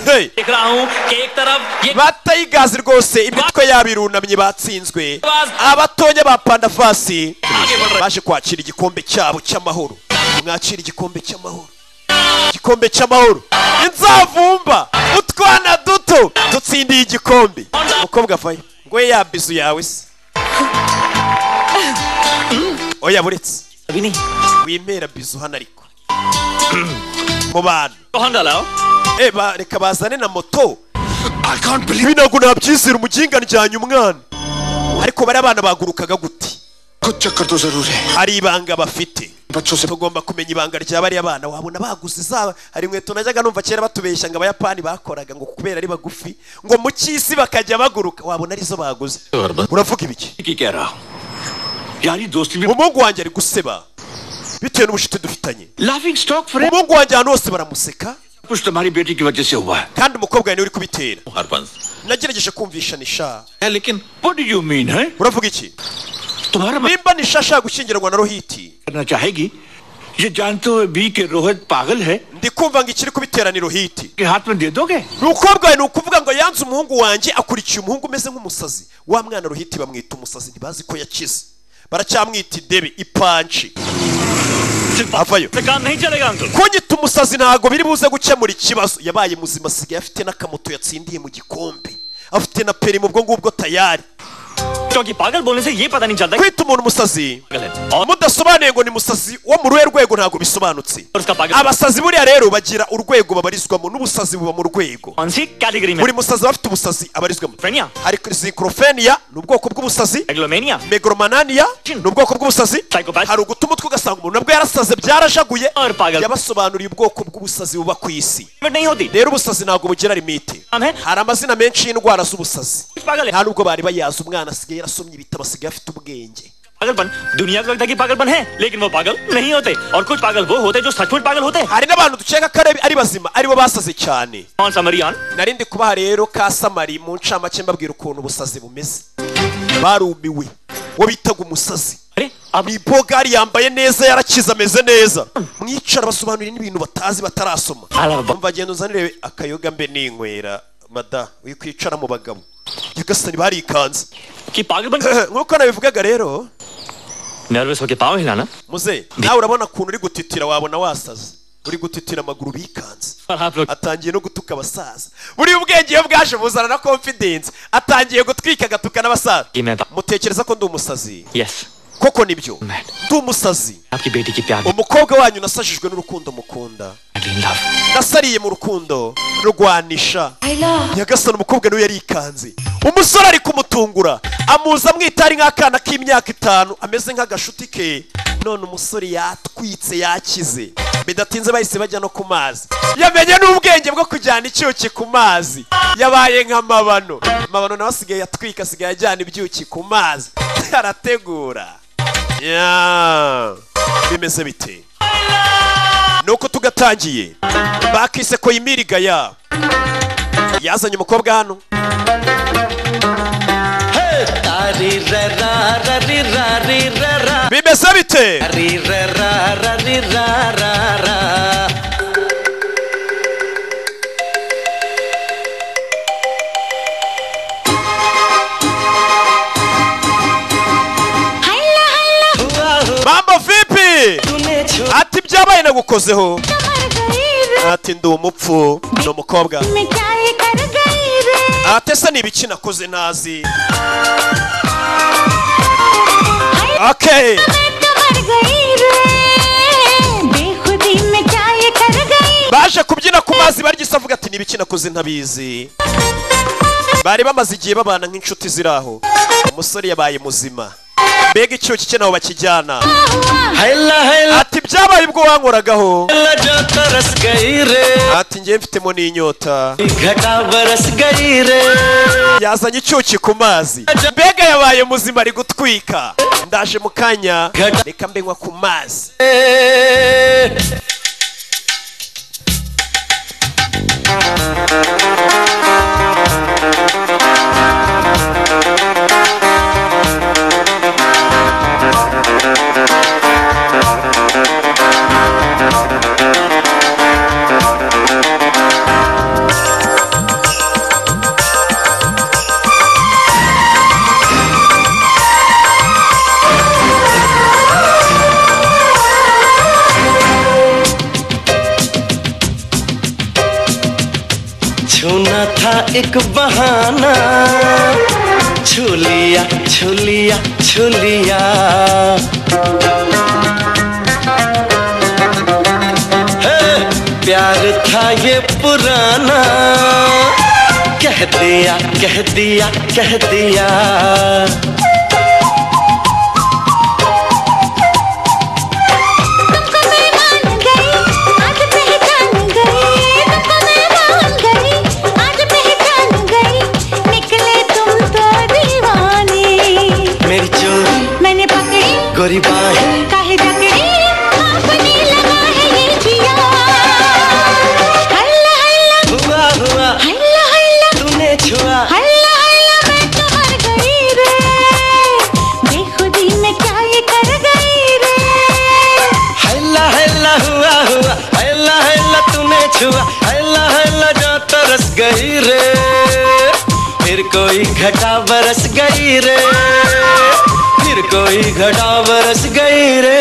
hey देख रहा हूँ कि एक तरफ ये batayigazi rwose imitwe yabo irunamye batsinzwe abatonya ba pandafasi baje kwakira igikombe cyabo cy'amahoro mwakira igikombe cy'amahoro igikombe cy'amahoro inzavumba utwana duto dutsindiye igikombe umukobwa avayo ngo we ya bizu yawe se oya buretse wimera bizu hano ariko mu bantu Eh, ba- reka bazane na moto ibi ntabwo nabyizera umuginga njyanye umwana ariko bariya bana bagurukaga gute hari ibanga bafite tugomba kumenya ibanga rya bariya bana wabona baguze zaba hari inkweto najyaga numva kera batubeshya ngo abayapani bakoraga ngo kubera ari bagufi ngo mu cy'isi bakajya baguruka wabona arizo baguze uravuga ibiki ठीक ही कह रहा हूँ यारी दोस्ती में umuhungu wanjye ari guseba bitewe n'ubucuti dufitanye laughing stock for umuhungu wanjye ahantu hose baramuseka कुछ तुम्हारी बेटी की वजह से हुआ है kandi umukobwa we niwe uri kubitera Harbans nagerageje kumvishanisha लेकिन व्हाट डू यू मीन है uravuga iki तुम्हारा मन nimba nishasha gushyingirwa na rohiti करना चाहेगी ये जानते हुए भी कि रोहित पागल है ndi kumva ngo ikiri kubitera ni rohiti के हाथ में दे दोगे umukobwa we ni ukuvuga ngo yanze umuhungu wanjye akurikiye umuhungu umeze nk'umusazi wa mwana ruhiti bamwita umusazi ntibazi ko yakize baracyamwita idebe ipanci avayo kunyita umusazi ntabwo biri buze gukemura ikibazo yabaye muzima asigaye afite n'akamoto yatsindiye mu gikombe afite na peri mu bwo ngubwo tayari kwita umuntu umusazi mudasobanuye ngo ni musazi wo mu ruhe rwego ntabwo bisobanutse abasazi buriya rero bagira urwego babarizwamo n'ubusazi buba mu rwego buri musazi aba afite ubusazi abarizwamo hari sikorofeniya ni ubwoko bw'ubusazi megoromananiya ni ubwoko bw'ubusazi hari ugutuma utwe ugasanga umuntu nabwo yarasaze byarajaguye yabasobanuriye ubwoko bw'ubusazi buba ku isi rero ubusazi ntabwo bugira limite hari amazina menshi y'indwara z'ubusazi nta n'ubwo bari bayazi umwana asigaye yarasomye ibitabo asigaye afite ubwenge पागलपन दुनिया को लगता है कि पागलपन है लेकिन वो पागल नहीं होते और कुछ पागल वो होते हैं जो सचमुच पागल होते हैं hari n'abantu dukeka ko ari- ari bazima aribo basaze cyane nari ndi kubaha rero ka samari mu ncamake mbabwira ukuntu ubusazi bumeze barumiwe uwo bitaga umusazi ni bogari yambaye neza yarakize ameze neza mwicara basobanurira n'ibintu batazi batarasoma mva genda uzanire akayoga mbe ninywera mada uyu kwicara mu bagabo nyagasani barikanze nk'uko nabivugaga rero nervous होके पाव हिलाना muze nawe urabona ukuntu uri gutitira wabona wasaze uri gutitira amaguru bikanze atangiye no gutuka abasaza buri ubwenge iyo bwaje buzana na confidence atangiye gutwika agatuka n'abasaza mutekereza ko ndi umusazi yes koko nibyo ndi umusazi आपकी बेटी की प्यार umukobwa wanyu nasajijwe n'urukundo mukunda nasariye mu rukundo rurwanisha nyagasani umukobwa niwe yarikanze umusore ari kumutungura amuza amwita ari nk'akana k'imyaka itanu ameze nk'agashuti ke none umusore yatwitse yakize bidatinze bahise bajya no ku mazi yamenye n'ubwenge bwo kujyana icyuki ku mazi yabaye nk'amabano amabano nawe asigaye yatwika asigaye ajyana ibyuki ku mazi arategura Yeah. bimeze bite nuko tugatangiye bakise ko yimiriga ya yazanye umukobwa hano bimeze bite mambo vipi ati byabaye nagukozeho ati ndi umupfu ni umukobwa ati se ni ibiki nakoze ntazi okay baje kubyina ku mazi barigisa avuga ati ni ibiki nakoze ntabizi bari bamaze igihe babana nk'inshuti ziri aho umusore yabaye muzima mbega icyuki cye nabo bakijyana ati byabaye ubwo wankoragaho ati njye mfitemo n'inyota yazanye icyuki ku mazi mbega yabaye muzima ari gutwika ndaje mu kanya reka mbenywa ku mazi छूना था एक बहाना छू लिया छू लिया छू लिया हे, प्यार था ये पुराना कह दिया कह दिया कह दिया मेरी चोरी मैंने पकड़ी गोरी बाहें काहे जकड़ी आपने लगा है ये जिया हल्ला हल्ला हुआ हुआ हल्ला हल्ला तूने छुआ हल्ला हल्ला मैं तो मर गई रे बेखुदी में क्या ये कर गई रे हल्ला हल्ला हुआ हुआ हल्ला हल्ला तूने छुआ हल्ला हल्ला जा तरस गई रे फिर कोई घटा बरस गई रे फिर कोई घटा बरस गई रे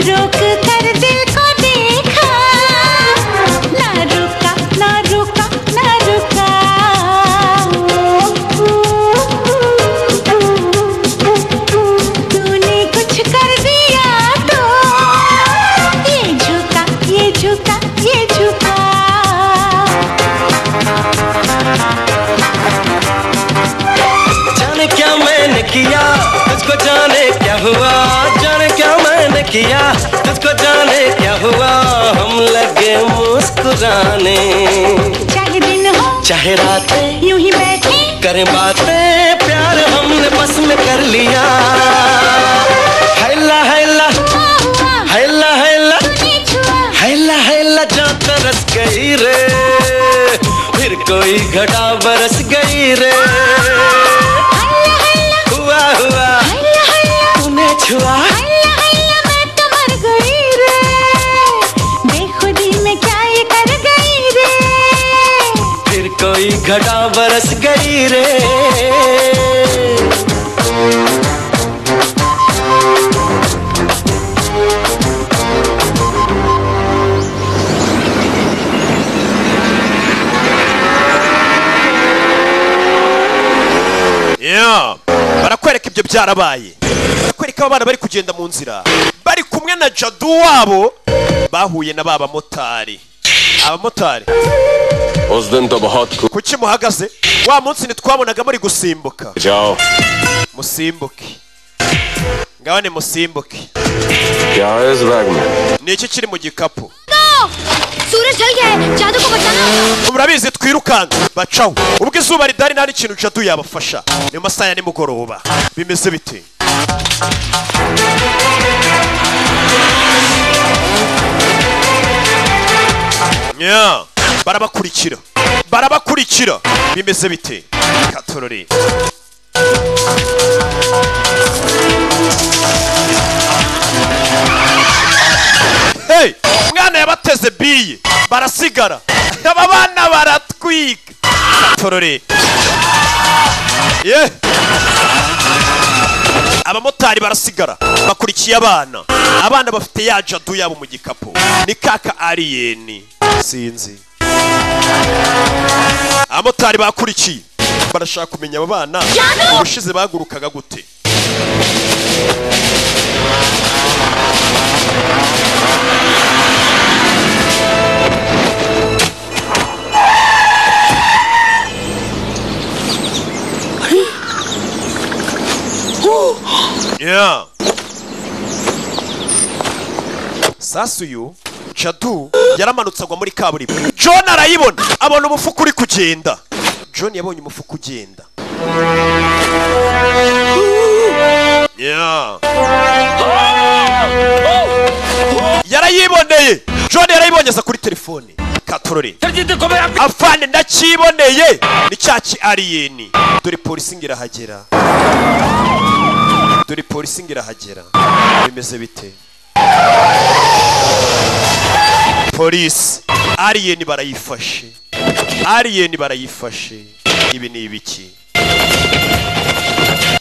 रोक कर दिल को देखा ना रुका ना रुका ना रुका तूने कुछ कर दिया तो ये झुका ये झुका ये झुका जाने क्या मैंने किया तुझको जाने क्या हुआ जाने क्या मैंने किया तुझको जाने क्या हुआ हम लगे मुस्कुराने चाहे दिन हो चाहे रात यूं ही बैठे करें बातें प्यार हमने बस में कर लिया हैला हैला हैला हैला हैला हैला जान तरस गई रे फिर कोई घटा बरस गई रे हुआ हुआ तूने छुआ मैं तो मर गई रे बेखुदी में क्या ये कर गई रे फिर कोई घटा बरस गई रे Yeah. barakwereka ibyo byarabaye barakwereka abana bari kugenda mu nzira bari kumwe na jadu wabo bahuye na ba bamotari abamotari उस दिन तो बहुत कु- kuki muhagaze wa munsi ntitwabonaga muri gusimbuka जाओ musimbuke ngabane musimbuke क्या है इस बैग में ni iki kiri mu gikapu सूरज ढल गया है जादू को बचाना होगा। murabizi twirukanka bacaho ubwo izuba ridari nta n'ikintu jadu yabafasha ni mu masaha ya nimugoroba bimeze bite Yeah. barabakurikira barabakurikira bimeze bite katorore hey umwana yabateze biye barasigara aba bana baratwika torore ye abamotari barasigara bakurikiye abana abana bafite ya jadu yabo mu gikapu ni kaka ariyeni sinzi abamotari bakurikiye barashaka kumenya abo bana Jadu! ubushize bahagurukaga gute Yeah. Sasu uyu Jadu yaramanutse agwa muri kaburimbo. John arayibona abona umufuka uri kugenda. John yabonye umufuka ugenda. Yeah. Yarayiboneye. John yarayibonye aza kuri telefone. Katorore. Afande ndakiboneye. Ni cyaki alien. Dore polisi ngirahagera. dore polisi ngirahagera bimeze bite polisi aliyeni barayifashe aliyeni barayifashe ibi ni ibiki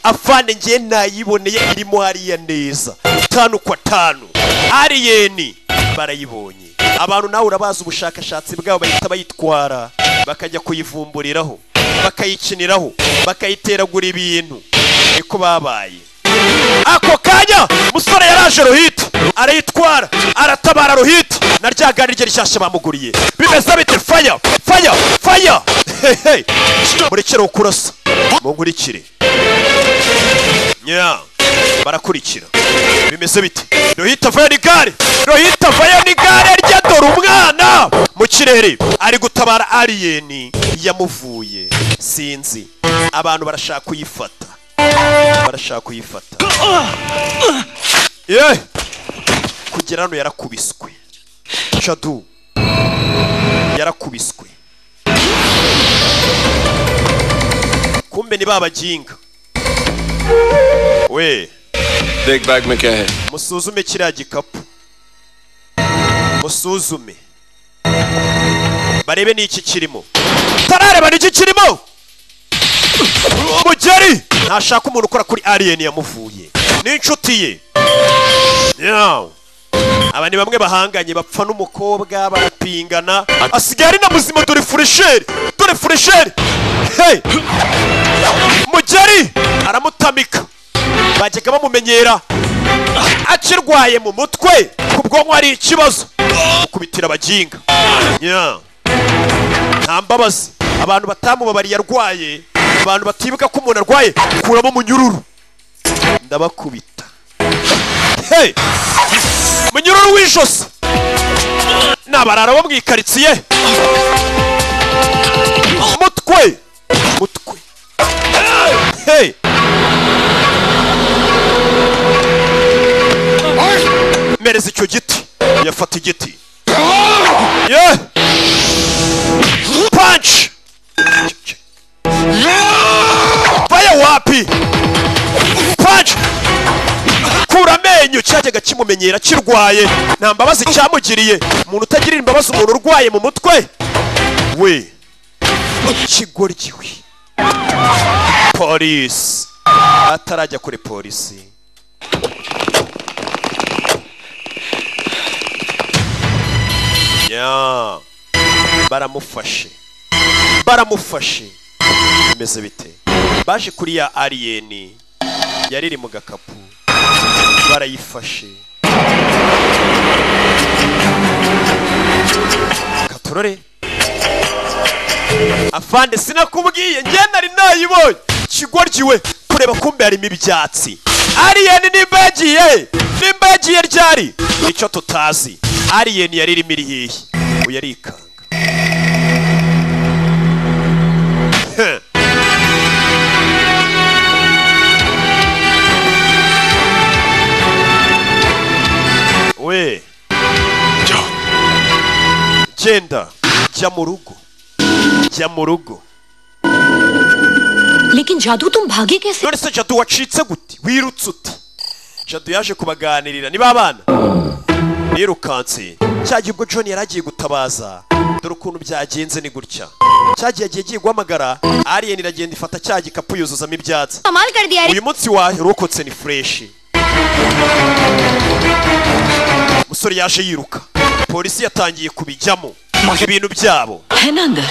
afande ngiye nayiboneye irimo hariya neza tanu kwa tanu aliyeni barayibonye abantu nawe urabazi ubushakashatsi bwabo bahita bayitwara bakajya kuyivumburiraho bakayikiniraho bakayiteragura ibintu niko babaye ako kanya musore yaraje ruhita arayitwara aratabara ruhita na rya gari rye rishyashya bamuguriye bimeze bite faya faya faya hehe murekere kurasa munkurikire nya barakurikira bimeze bite ruhita avayo n'igare ruhita avayo n'igare rye dore umwana mu kirere ari gutabara aliyeni yamuvuye sinzi abantu barashaka kuyifata barashaka kuyifata ye kugera hano yarakubiswe shadu yarakubiswe kumbe ni babaginga we देख bag में क्या है musuzume kiriya gikapu musuzume barebe n'iki kirimo tarareba n'iki kirimo mugeri ntashaka umuntu ukora kuri alien yamuvuye n'inshuti ye Yeah. aba ni bamwe bahanganye bapfa n'umukobwa barapingana asigaye ari na muzima dore furesheri dore furesheri hey! mugeri aramutamika bajyaga bamumenyera akirwaye mu mutwe ku bwonko hari ikibazo kubitira abaginga Yeah. nta mbabazi abantu batamubabariye arwaye abantu batibuka ko umuntu arwaye kuramo umunyururu ndabakubita Hey! umunyururu w'ijosi ni abarara bo mu ikaritsiye mutwe mutwe Hey! mereza icyo giti yafata igiti Yeah! punch vaya wapi punch kura amenyo cyajyaga kimumenyera kirwaye nta mbabazi cyamugiriye umuntu utagirira imbabazi umuntu urwaye mu mutwe we ikigoryi we polisi atarajya kuri polisi Yeah. baramufashe baramufashe bimeze bite baje kuri ya ariyeni yari iri mu gakapu barayifashe katurore afande sinakubwiye njye nari nayibonye ikigoryi we kureba kumbe harimo ibyatsi ariyeni nimba yagiye nimba yagiye ryari nicyo tutazi ariyeni yari irimo iri hehe ubu yarikanga Heh. we jya genda jya mu rugo jya mu rugo लेकिन जादू तुम भागे कैसे none se jadu wacitse gute wirutse ute jadu yaje kubaganirira niba abana nirukanse cyagiye ubwo john yari agiye gutabaza dore ukuntu byagenze ni gutya cyagiye agiye agiye guhamagara alien iragenda ifata cya gikapu yuzuzamo ibyatsi कमाल कर दिया रे uyu munsi warokotse ni fureshi umusore yaje yiruka polisi yatangiye kubijyamo ibintu byabo है ना अंदर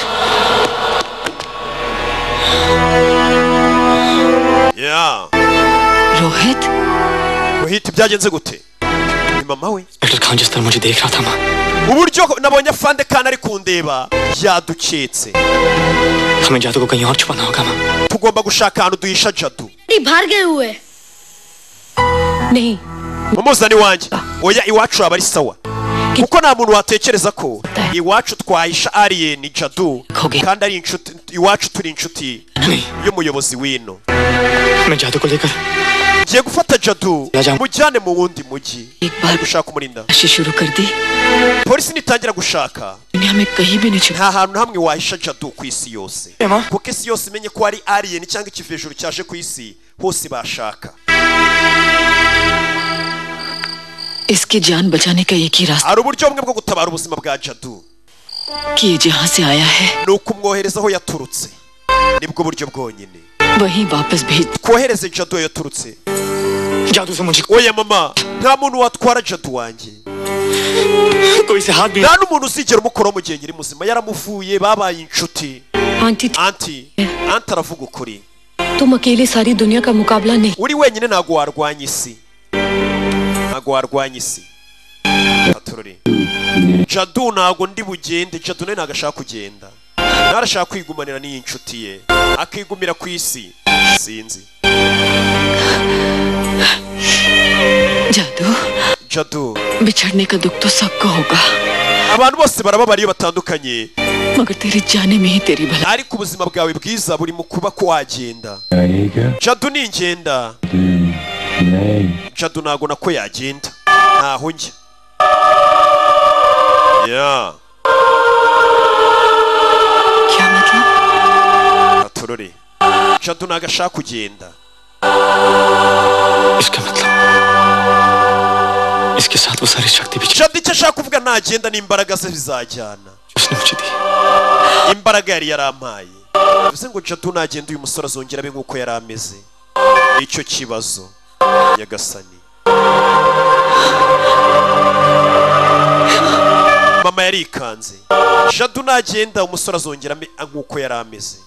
ya Rohit rohit byagenze gute ni mama we doctor Khan जिस तरह मुझे देख रहा था माँ uburyo nabonye afande kandi ari kundeba yaduketse हमें जादू को कहीं और छुपाना होगा माँ tugomba gushaka ahantu duhisha jadu बाहर गए हुए नहीं mumuzane iwanjye oya iwacu haba ari sawa kuko nta muntu watekereza ko iwacu twahisha alien jadu kandi ari inshuti iwacu turi inshuti y'umuyobozi w'ino मैं जादू को लेकर ngiye gufata jadu mujyane mu wundi mujyi ari gushaka umurinda शुरू कर दी polisi nitangira gushaka दुनिया में कहीं भी नहीं nta hantu hamwe wahisha jadu ku isi yose kuko isi yose imenye ko ari alien cyangwa ikivejuru cyaje ku isi hose bashaka इसकी जान बचाने का एक ही रास्ता hari uburyo bumwe bwo gutabara ubuzima bwa jadu कि ये जहाँ से आया है ni ukumwohereza aho yaturutse nibwo buryo bwonyine वहीं वापस भेज twohereze jadu aho yaturutse oya mama nta muntu watwara jadu wanjye nta n'umuntu uzigera umukoraho mu gihe nyiri muzima yaramuvuye babaye inshuti aunty anti anti aravuga ukuri तुम अकेले सारी दुनिया का मुकाबला नहीं uri wenyine ntabwo warwanya isi ntabwo warwanya isi atururi jadu ntabwo ndi bugende jadu nawe ntabwo ashaka kugenda nawe arashaka kwigumanira n'iyi nshuti ye akigumira ku isi sinzi जादू jadu बिछड़ने का दुख तो सबको होगा abantu bose barababara iyo batandukanye मगर तेरे जाने में ही तेरी भलाई ariko ubuzima bwawe bwiza buri mu kuba ko wagenda jadu ni ingenda jadu ntabwo nako yagenda ntaho njya ya atorore jadu ntabwo ashaka kugenda इसका मतलब इसके साथ वो सारी शक्ति भी jadu icyo ashaka kuvuga nagenda n'imbaraga ze bizajyana उसने मुझे दी imbaraga yari yarampaye bivuze ngo jadu nagenda uyu musore azongera abe nk'uko yari ameze nicyo kibazo nyagasani mama yarikanze shadu nagenda umusore azongera ambe- nk'uko yari ameze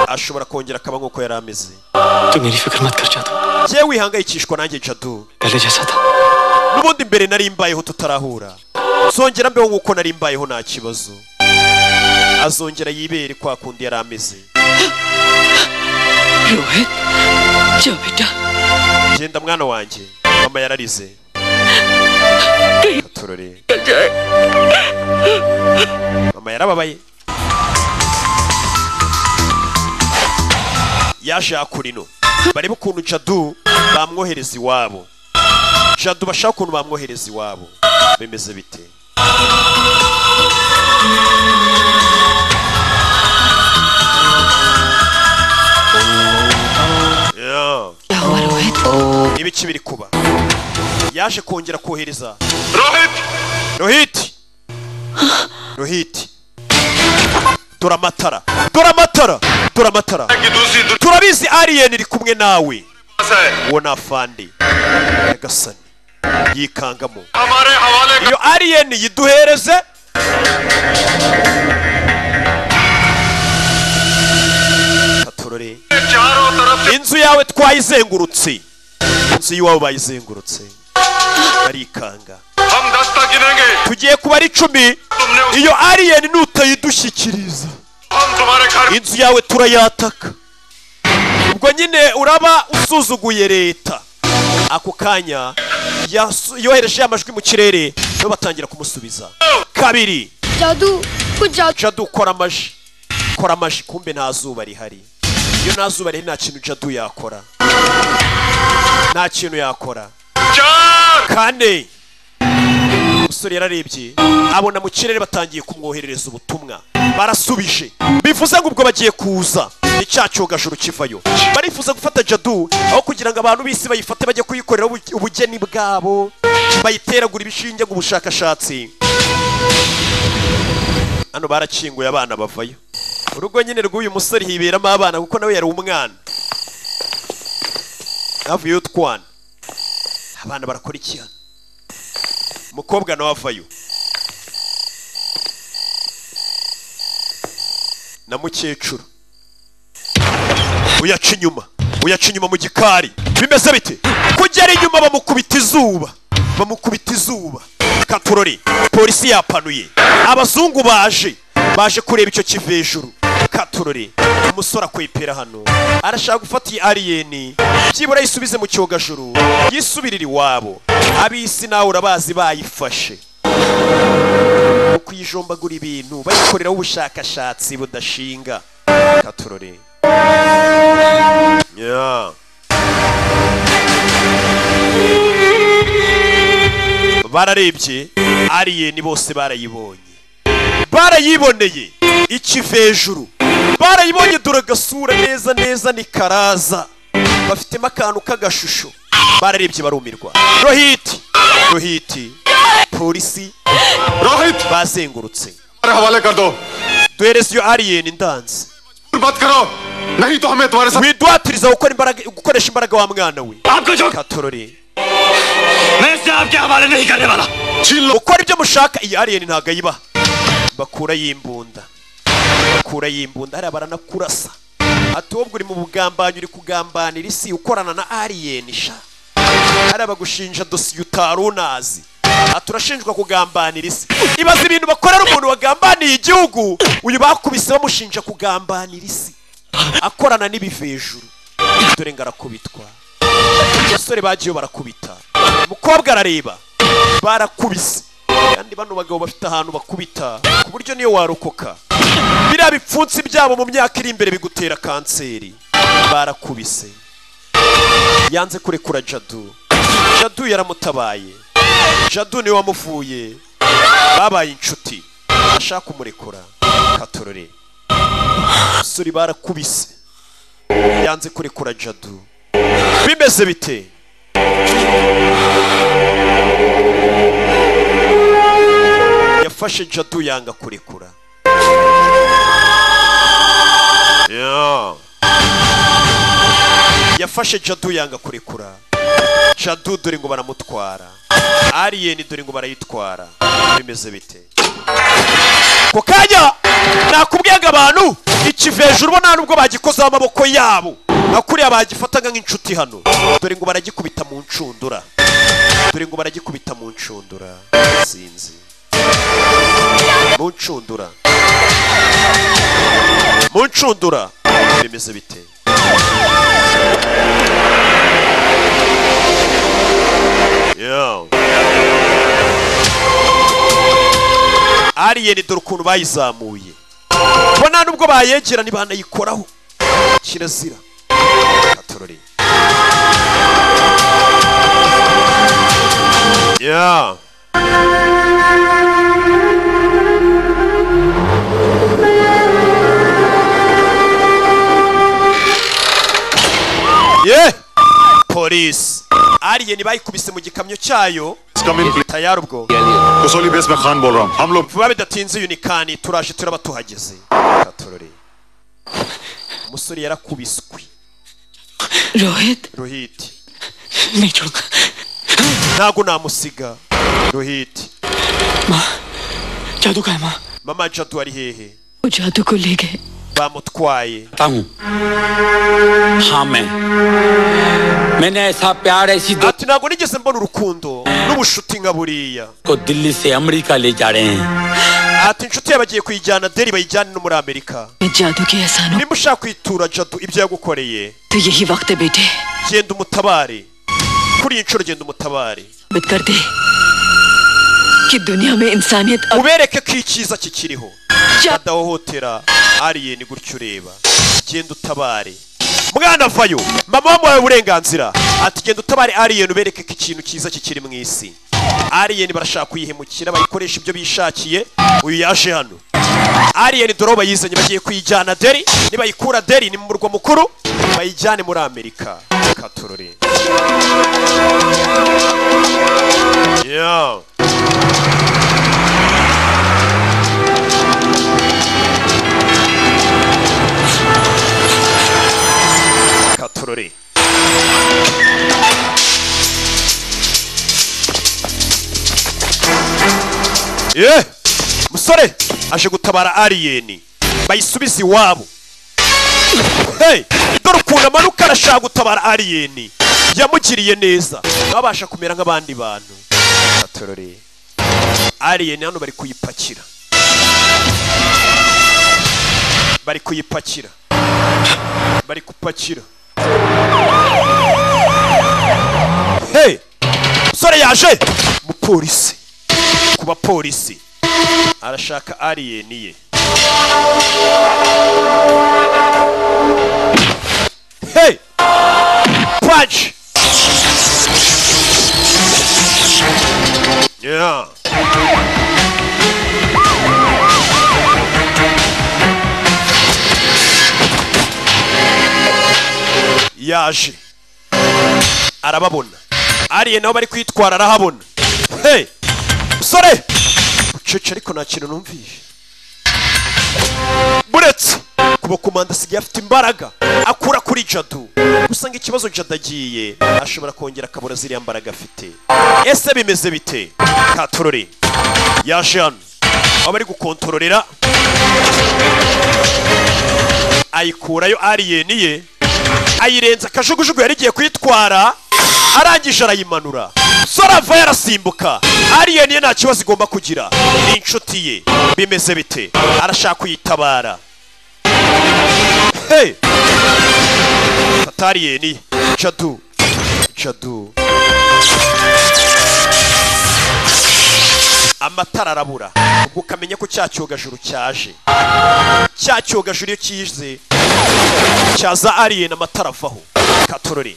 ashobora kongera akaba nk'uko yari ameze तुम मेरी फिक्र मत कर जादू njyewe wihangayikishwa nanjye jadu पहले जैसा था n'ubundi mbere nari mbayeho tutarahura zongera mbeho nk'uko nari mbayeho nta kibazo azongera yibere kwa kundi yari ameze Rohit जा बेटा genda mwana wanjye mama yararize turore mama yarababaye yaje yakura ino barebe ukuntu jadu bamwohereza iwabo jadu bashaka ukuntu bamwohereza iwabo bimeze bite Yeah. ibiki biri kuba yaje kongera kohereza rohiti rohiti dore amatara dore amatara dore amatara turabizi ariyeni iri kumwe nawe uwo ni afandi nyagasani yikangamo iyo ariyeni yiduhereze katorore inzu yawe twayizengurutse inzu y'iwabo bayizengurutse barikanga tugiye kuba ari icumi iyo ariyeni nutayidushyikiriza inzu yawe turayataka ubwo nyine uraba usuzuguye leta ako kanya yasu- yohereje amajwi mu kirere nabo batangira kumusubiza kabiri जादू कुछ जादू jadu kora amaji kora amaji kumbe nta zuba rihari iyo nta zuba rihari nta kintu jadu yakora nta kintu yakora kane umusore yararebye abona mu kirere batangiye kumwoherereza ubutumwa barasubije bivuze ngo ubwo bagiye kuza ni cya cyogajuru kivayo barifuza gufata jadu aho kugira ngo abantu b'isi bayifate bajye kuyikorera ubu- ubugeni bwabo bayiteragura ibishinge ngo ubushakashatsi hano barakinguye abana bavayo urugo nyine rw'uyu musore hiberamo abana kuko nawe yari umwana havuyeho utwana abana barakora iki hano umukobwa nawe avayo na mukecuru uyaca inyuma uyaca inyuma mu gikari bimeze bite kugera inyuma bamukubita izuba bamukubita izuba katurori polisi yapanuye abazungu baje baje kureba icyo kiva hejuru katurori umusore akwepera hano arashaka gufata iyi ariyeni byibura yisubize mu cyogajuru yisubirire iwabo ab'isi nawe urabazi bayifashe kuyijombagura ibintu bayikoreraho ubushakashatsi budashinga katurori Yeah. bararebye ariyeni bose barayibonye barayiboneye ikiva hejuru barayibonye dore agasura neza neza ni karaza bafitemo akantu k'agashusho bararebye barumirwa rohiti rohiti polisi rohiti bazengurutse duhereze iyo ariyeni ndanze widuhatiriza gukora imbaraga gukoresha imbaraga wa mwana we katorore ukora ibyo mushaka iyi ariyeni ntabwo ayibaha bakura y'imbunda bakura y'imbunda hariya baranakurasa ati wowe uri mu bugambanyi uri kugambanira isi ukorana na ariyeni sha hariya bagushinja dosiye utari unazi ati urashinjwa kugambanira isi ibaza ibintu bakorera umuntu wagambaniye igihugu uyu bakubise bamushinja kugambanira isi akorana n'ibivejuru dore ngo arakubitwa abasore bagiyeyo barakubita umukobwa arareba barakubise kandi bano bagabo bafite ahantu bakubita ku buryo niyo warokoka biriya bipfunsi byabo mu myaka iri imbere bigutera kanseri barakubise yanze kurekura jadu jadu yaramutabaye jadu niwe wamuvuye babaye inshuti ashaka kumurekura katorore abasore barakubise yanze kurekura jadu bimeze bite yafashe jadu yanga kurekura Yeah. yafashe jadu yanga kurekura shadu dore ngo baramutwara aliyeni dore ngo barayitwara bimeze bite ku kanya nakubwiyaga abantu ikiveje urubona nta nubwo bagikozeho amaboko yabo nakuriya bagifataga nk'inshuti hano dore ngo baragikubita mu ncundura dore ngo baragikubita mu ncundura sinzi mu ncundura mu ncundura bimeze bite yo aliyeni dore ukuntu bayizamuye bo nta nubwo bayegera ntibanayikoraho kirazira katorore ya ye polisi aliyeni bayikubise mu gikamyo cyayo tayari ubwo Kasauli base में खान बोल रहा हूँ हम लोग vuba bidatinze yunikani turaje turaba tuhageze katorore umusore yarakubiswe Rohit rohiti नहीं छोड़ूंगा ntago namusiga rohiti जादू का है माँ mama jadu ari hehe वो जादू को ले गए bamutwaye हाँ मैं मैंने ऐसा प्यार ऐसी दो ati ntabwo nigeze mbona urukundo n'ubushuti nka buriya को दिल्ली से अमेरिका ले जा रहे हैं ati inshuti yawe agiye kuyijyana deri bayijyane no muri amerika जादू की एहसानों nimba ushaka kwitura jadu ibyo yagukoreye तो यही वक्त है बेटे genda umutabare kuri iyi nshuro genda umutabare साबित कर दे कि दुनिया में इंसानियत अब ubereke ko icyiza kikiriho badahohotera aliyeni gutyo ureba genda utabare mwana vayo mama wamuhaye uburenganzira ati genda utabare aliyeni ubereke ko ikintu cyiza kikiri mu isi aliyeni barashaka kuyihemukira bayikoresha ibyo bishakiye uyu yaje hano aliyeni dore aho bayizanye bagiye kuyijyana deri nibayikura deri ni mu murwa mukuru bayijyane muri amerika katorore yo katorore ye musore aje gutabara aliyeni bayisubize iwabo hey dore ukuntu amanuka arashaka gutabara aliyeni yamugiriye neza babasha kumera nk'abandi bantu katorore aliyeni hano bari kuyipakira bari kuyipakira bari kupakira hey musore yaje mupolisi ku bapolisi arashaka aliyeni ye hey punch yeah yaje arababona ariye naho bari kwitwara arahabona hey musore ucece ariko nta kintu numvise buretse kuba komanda asigaye afite imbaraga akura kuri jadu gusa ngo ikibazo jadu agiye ashobora kongera akabura ziriya mbaraga afite ese bimeze bite katorore yaje hano aho bari gukontororera ayikurayo aliyeni ye ayirenza akajugujugu yari igiye kuyitwara arangije arayimanura sora ava yarasimbuka aliyeni ye nta kibazo igomba kugira ni inshuti ye bimeze bite arashaka kuyitabara hey fata aliyeni ye jadu jadu amatara arabura ubwo ukamenya ko cya cyogajuru cyaje cya cyogajuru iyo kize cyaza aliyeni amatara avaho katorore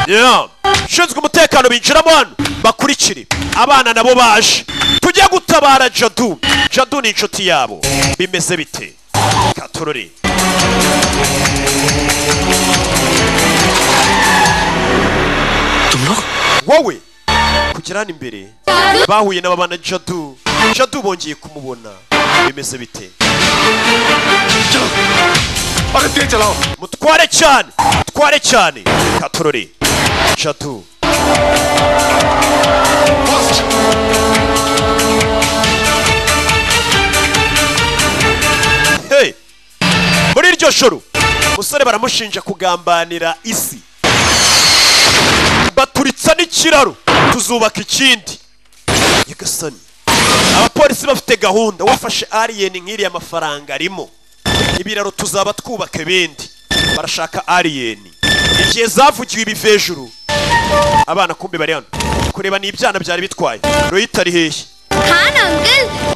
Yeah. ushinzwe umutekano binjiramo hano bakurikire abana nabo baje tujye gutabara jadu jadu ni inshuti yabo bimeze bite katorore wowe kugera hano imbere bahuye n'ababana jadu jadu bongeye kumubona bimeze bite mutware cyane twitware cyane katorore eshatu Hey! muri iryo joro umusore baramushinja kugambanira isi baturitsa n'ikiraro tuzubaka ikindi nyagasani abapolisi bafite gahunda wafashe aliyeni nk'iriya mafaranga arimo ibiraro tuzaba twubaka ibindi barashaka aliyeni igihe zavugiwe ibi hejuru abana kumbi bari hano kureba ni ibyana byari bitwaye royita ari hehe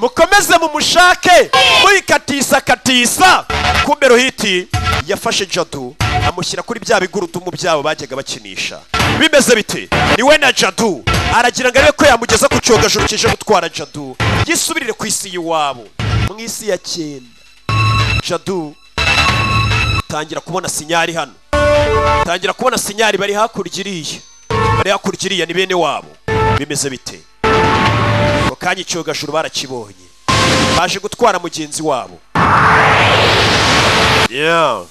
mukomeze mumushake muyikatisa katisa kumbe rohiti yafashe jadu amushyira kuri bya bigurudumu byabo bajyaga bakinisha bimeze bite ni we na jadu aragira ngo arebe ko yamugeza ku cyogajuru kije gutwara jadu yisubirire ku isi y'iwabo mu isi ya cyenda jadu tangira kubona sinyari hano tangira kubona sinyari bari hakurya iriya bari hakurya iriya ni bene wabo bimeze bite ako kanya icyogajuru barakibonye baje gutwara mugenzi wabo Yeah.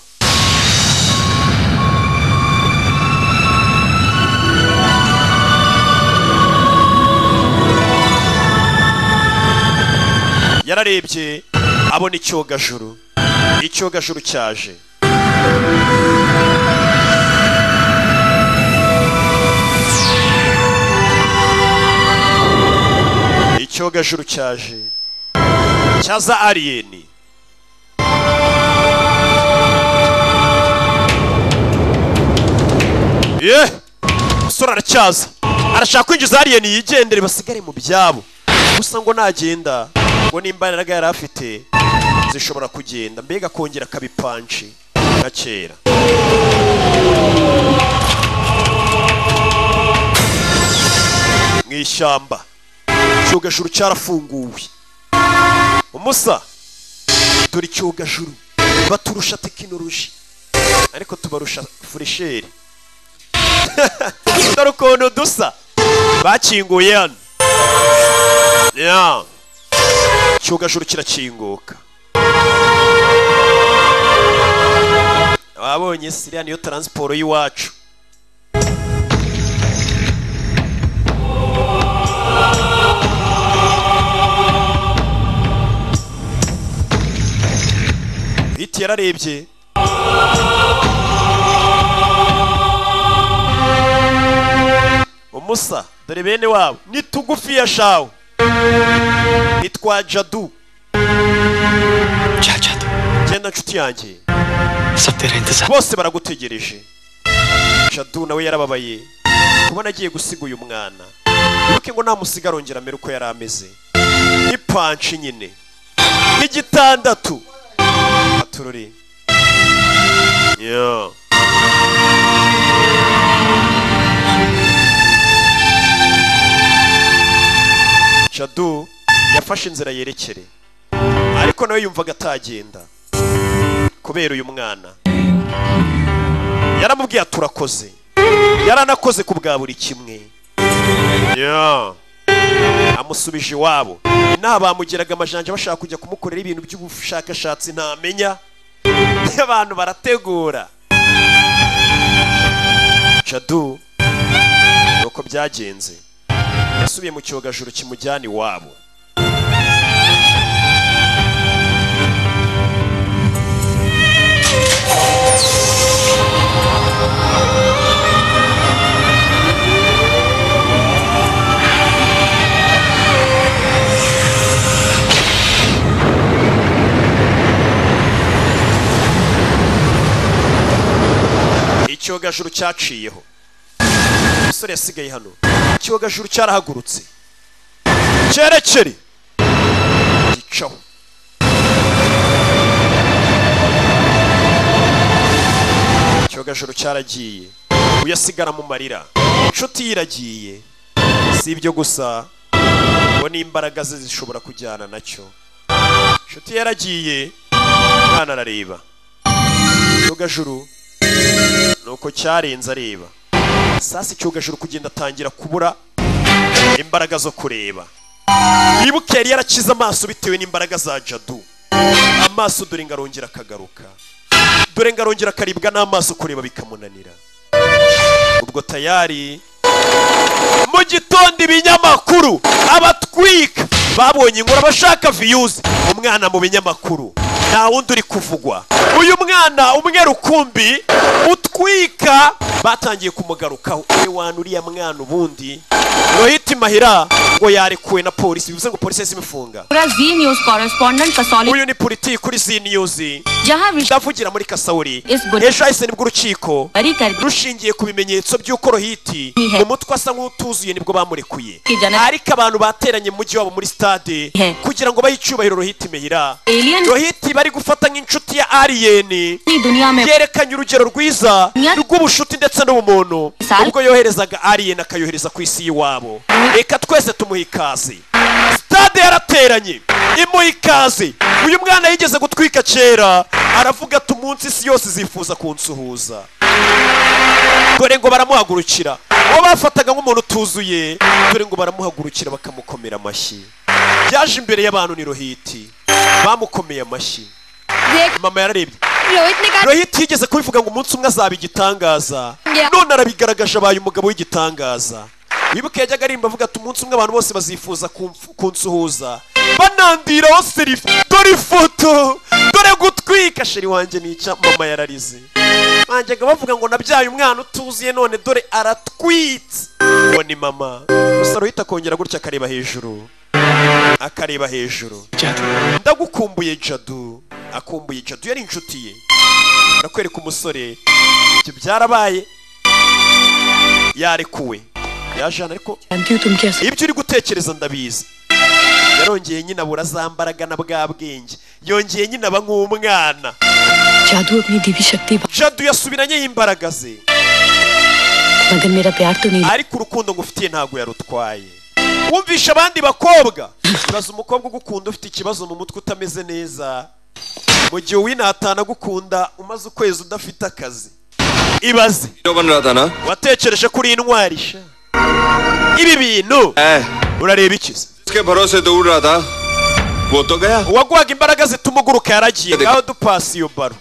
yararebye abona icyogajuru icyogajuru cyaje icyogajuru cyaje cyaza aliyeni ye umusore aracyaza arashaka kwinjiza aliyeni yigendere basigare mu byabo gusa ngo nagenda ngo nimba imbaraga yari afite zishobora kugenda mbega akongera akabipanshi nka kera mu ishyamba icyogajuru cyarafunguwe umusa dore icyogajuru baturusha tekinoloji ariko tubarusha furisheri dore ukuntu dusa bakinguye hano Ya. icyogajuru kirakinguka ababonye siriya niyo taransiporo y'iwacu hiti yararebye umusa dore bene wabo ni tugufi ya shawu nitwa jadu genda nshuti yanjye bose baragutegereje jadu nawe yarababaye kubona agiye gusiga uyu mwana ntuke ngo namusiga arongera amere uko yari ameze n'ipanshi nyine nk'igitandatu aturori Yeah. jadu yafashe inzira yerekere ariko nawe yumvaga atagenda kubera uyu mwana yaramubwiye ati urakoze yaranakoze ku bwa buri kimwe Yeah. amusubije iwabo inaha bamugeraga amajanja bashaka kujya kumukorera ibintu by'ubushakashatsi ntamenya abantu barategura jadu ni uko byagenze yasubiye mu cyogajuru kimujyana iwabo icyogajuru cyaciyeho umusore yasigaye hano icyogajuru cyarahagurutse cyerekere gicaho icyogajuru cyaragiye uyasigara mu marira inshuti ye iragiye si ibyo gusa ngo n'imbaraga ze zishobora kujyana nacyo inshuti ye yaragiye umwana arareba icyogajuru ni uko cyarenze areba sasa icyogajuru kugenda atangira kubura imbaraga zo kureba wibuke yari yarakize amaso bitewe n'imbaraga za jadu amaso dore ngo arongera akagaruka dore ngo arongera akaribwa n'amaso kureba bikamunanira ubwo tayari mu gitondo ibinyamakuru abatwika babonye inkuru abashaka viyuzi umwana mu binyamakuru nta wundi uri kuvugwa uyu mwana umwe rukumbi utwika batangiye kumugarukaho we wana uriya mwana ubundi rohiti mahira ngo yarekuwe na polisi bivuze ngo polisi yahise imufunga पूरा Zee News correspondent Kasauli uyu ni politiki kuri zi niyuzi जहां विषय ndavugira muri kasauri इस गुड ejo hahise nibwo urukiko rushingiye ku bimenyetso by'uko rohiti mu mutwe asa nk'utuzuye nibwo bamurekuye की जन ariko abantu bateranye mu mujyi wabo muri stade kugira ngo bahe icyubahiro rohiti mehira Alien- rohiti bari gufata nk'inshuti ya aliyeni दुनिया में yerekanye urugero rwiza rw'ubushuti ndetse n'ubumuntu ubwo yoherezaga aliyeni akayohereza ku isi y'iwabo reka twese tumuha ikaze stade yarateranye imuha ikaze uyu mwana yigeze gutwika kera aravuga ati umunsi isi yose izifuza kunsuhuza dore ngo baramuhagurukira uwo bafataga nk'umuntu utuzuye dore ngo baramuhagurukira bakamukomera amashyi yaje imbere y'abantu ni rohiti bamukomeye amashyi mama yararebye Rohit ने कहा rohit yigeze kubivuga ngo umunsi umwe azaba igitangaza none arabigaragaje abaye umugabo w'igitangaza wibuke yajyaga arimba avuga ati umunsi umwe abantu bose bazifuza kumf- kunsuhuza banandiraho serifi dore ifoto dore gutwika sheri wanjye nica mama yararize banjyaga bavuga ngo nabyaye umwana utuzuye none dore aratwitse ngo ni mama gusa rohit akongera gutya akareba hejuru akareba hejuru ndagukumbuye jadu akumbuye jadu yari inshuti ye arakwereka umusore ibyo byarabaye yarekuwe yajana ariko ibyo uri gutekereza ndabizi yarongeye nyine abura za mbaraga na bwa bwenge yongeye nyine aba nk'umwana जादू अपनी दिव्य शक्ति बा- jadu yasubiranye y'imbaraga ze मगर मेरा प्यार तो नहीं ariko urukundo ngufitiye ntabwo yarutwaye wumvisha abandi bakobwa baza umukobwa ugukunda ufite ikibazo mu mutwe utameze neza mu gihe uw'intatana agukunda umaze ukwezi udafite akazi ibaze Ratana. watekereje kuri intwari sha ibi bintu urareba iki se उसके भरोसे दूर रहा था वो तो गया uwaguhaga imbaraga zituma uguruka yaragiye ngaho dupasi iyo baro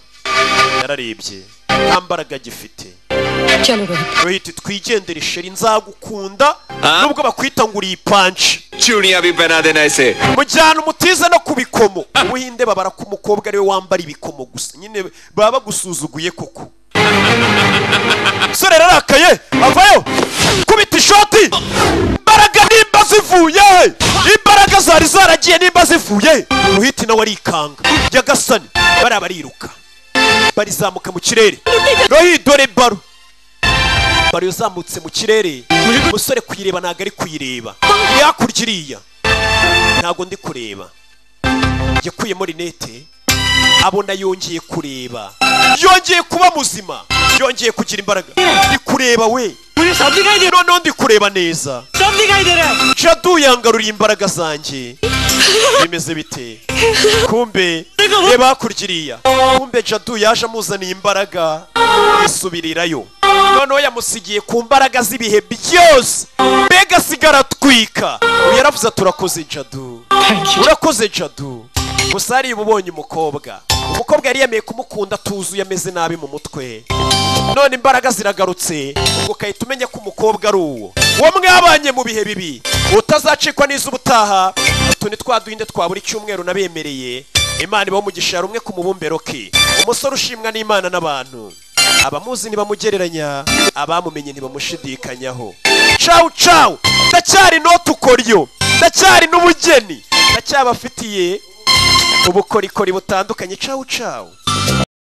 yararebye nta mbaraga agifite चलो Rohit rohiti twigendere sheri nzagukunda nubwo bakwita ngo uri ipanci चूड़ियां भी पहना देना इसे mujyana umutiza no ku bikomo ubuhinde babara ko umukobwa ariwe wambara ibikomo gusa nyine baba bagusuzuguye koko musore yararakaye avayo kubita ishoti imbaraga nimba zivuye he imbaraga zari zaragiye nimba zivuye he muhiti nawe arikanga yagasani bariya bariruka barizamuka mu kirere rohi dore baro baro yazamutse mu kirere umusore kuyireba ntabwo ari kuyireba iri hakurya iriya ntabwo ndi kureba yakuyemo rinete abona yongeye kureba yongeye kuba muzima yongeye kugira imbaraga ndi kureba we noneho ndi kureba neza jadu yangaruriye imbaraga zanjye bimeze bite kumbe reba hakurya iriya kumbe jadu yaje amuzaniye imbaraga yisubirirayo noneho yamusigiye ku mbaraga z'ibihe byose mbega asigara atwika ubu yaravuze ati urakoze jadu urakoze jadu gusa hariya uba ubonye umukobwa umukobwa yari yemeye kumukunda atuzuye ameze nabi mu mutwe none imbaraga ziragarutse ubwo ukahita umenya ko umukobwa ari uwo uwo mwabanye mu bihe bibi utazacikwa n'izuba utaha utu ni twa duhinde twa buri cyumweru nabemereye imana ibaho umugisha rumwe ku mubumbero ke umusore ushimwa n'imana n'abantu abamuzi ntibamugereranya abamumenye ntibamushidikanyaho cawu cawu ndacyari notukoryo ndacyari n'ubugeni ndacyabafitiye ubukorikori butandukanye cawu cawu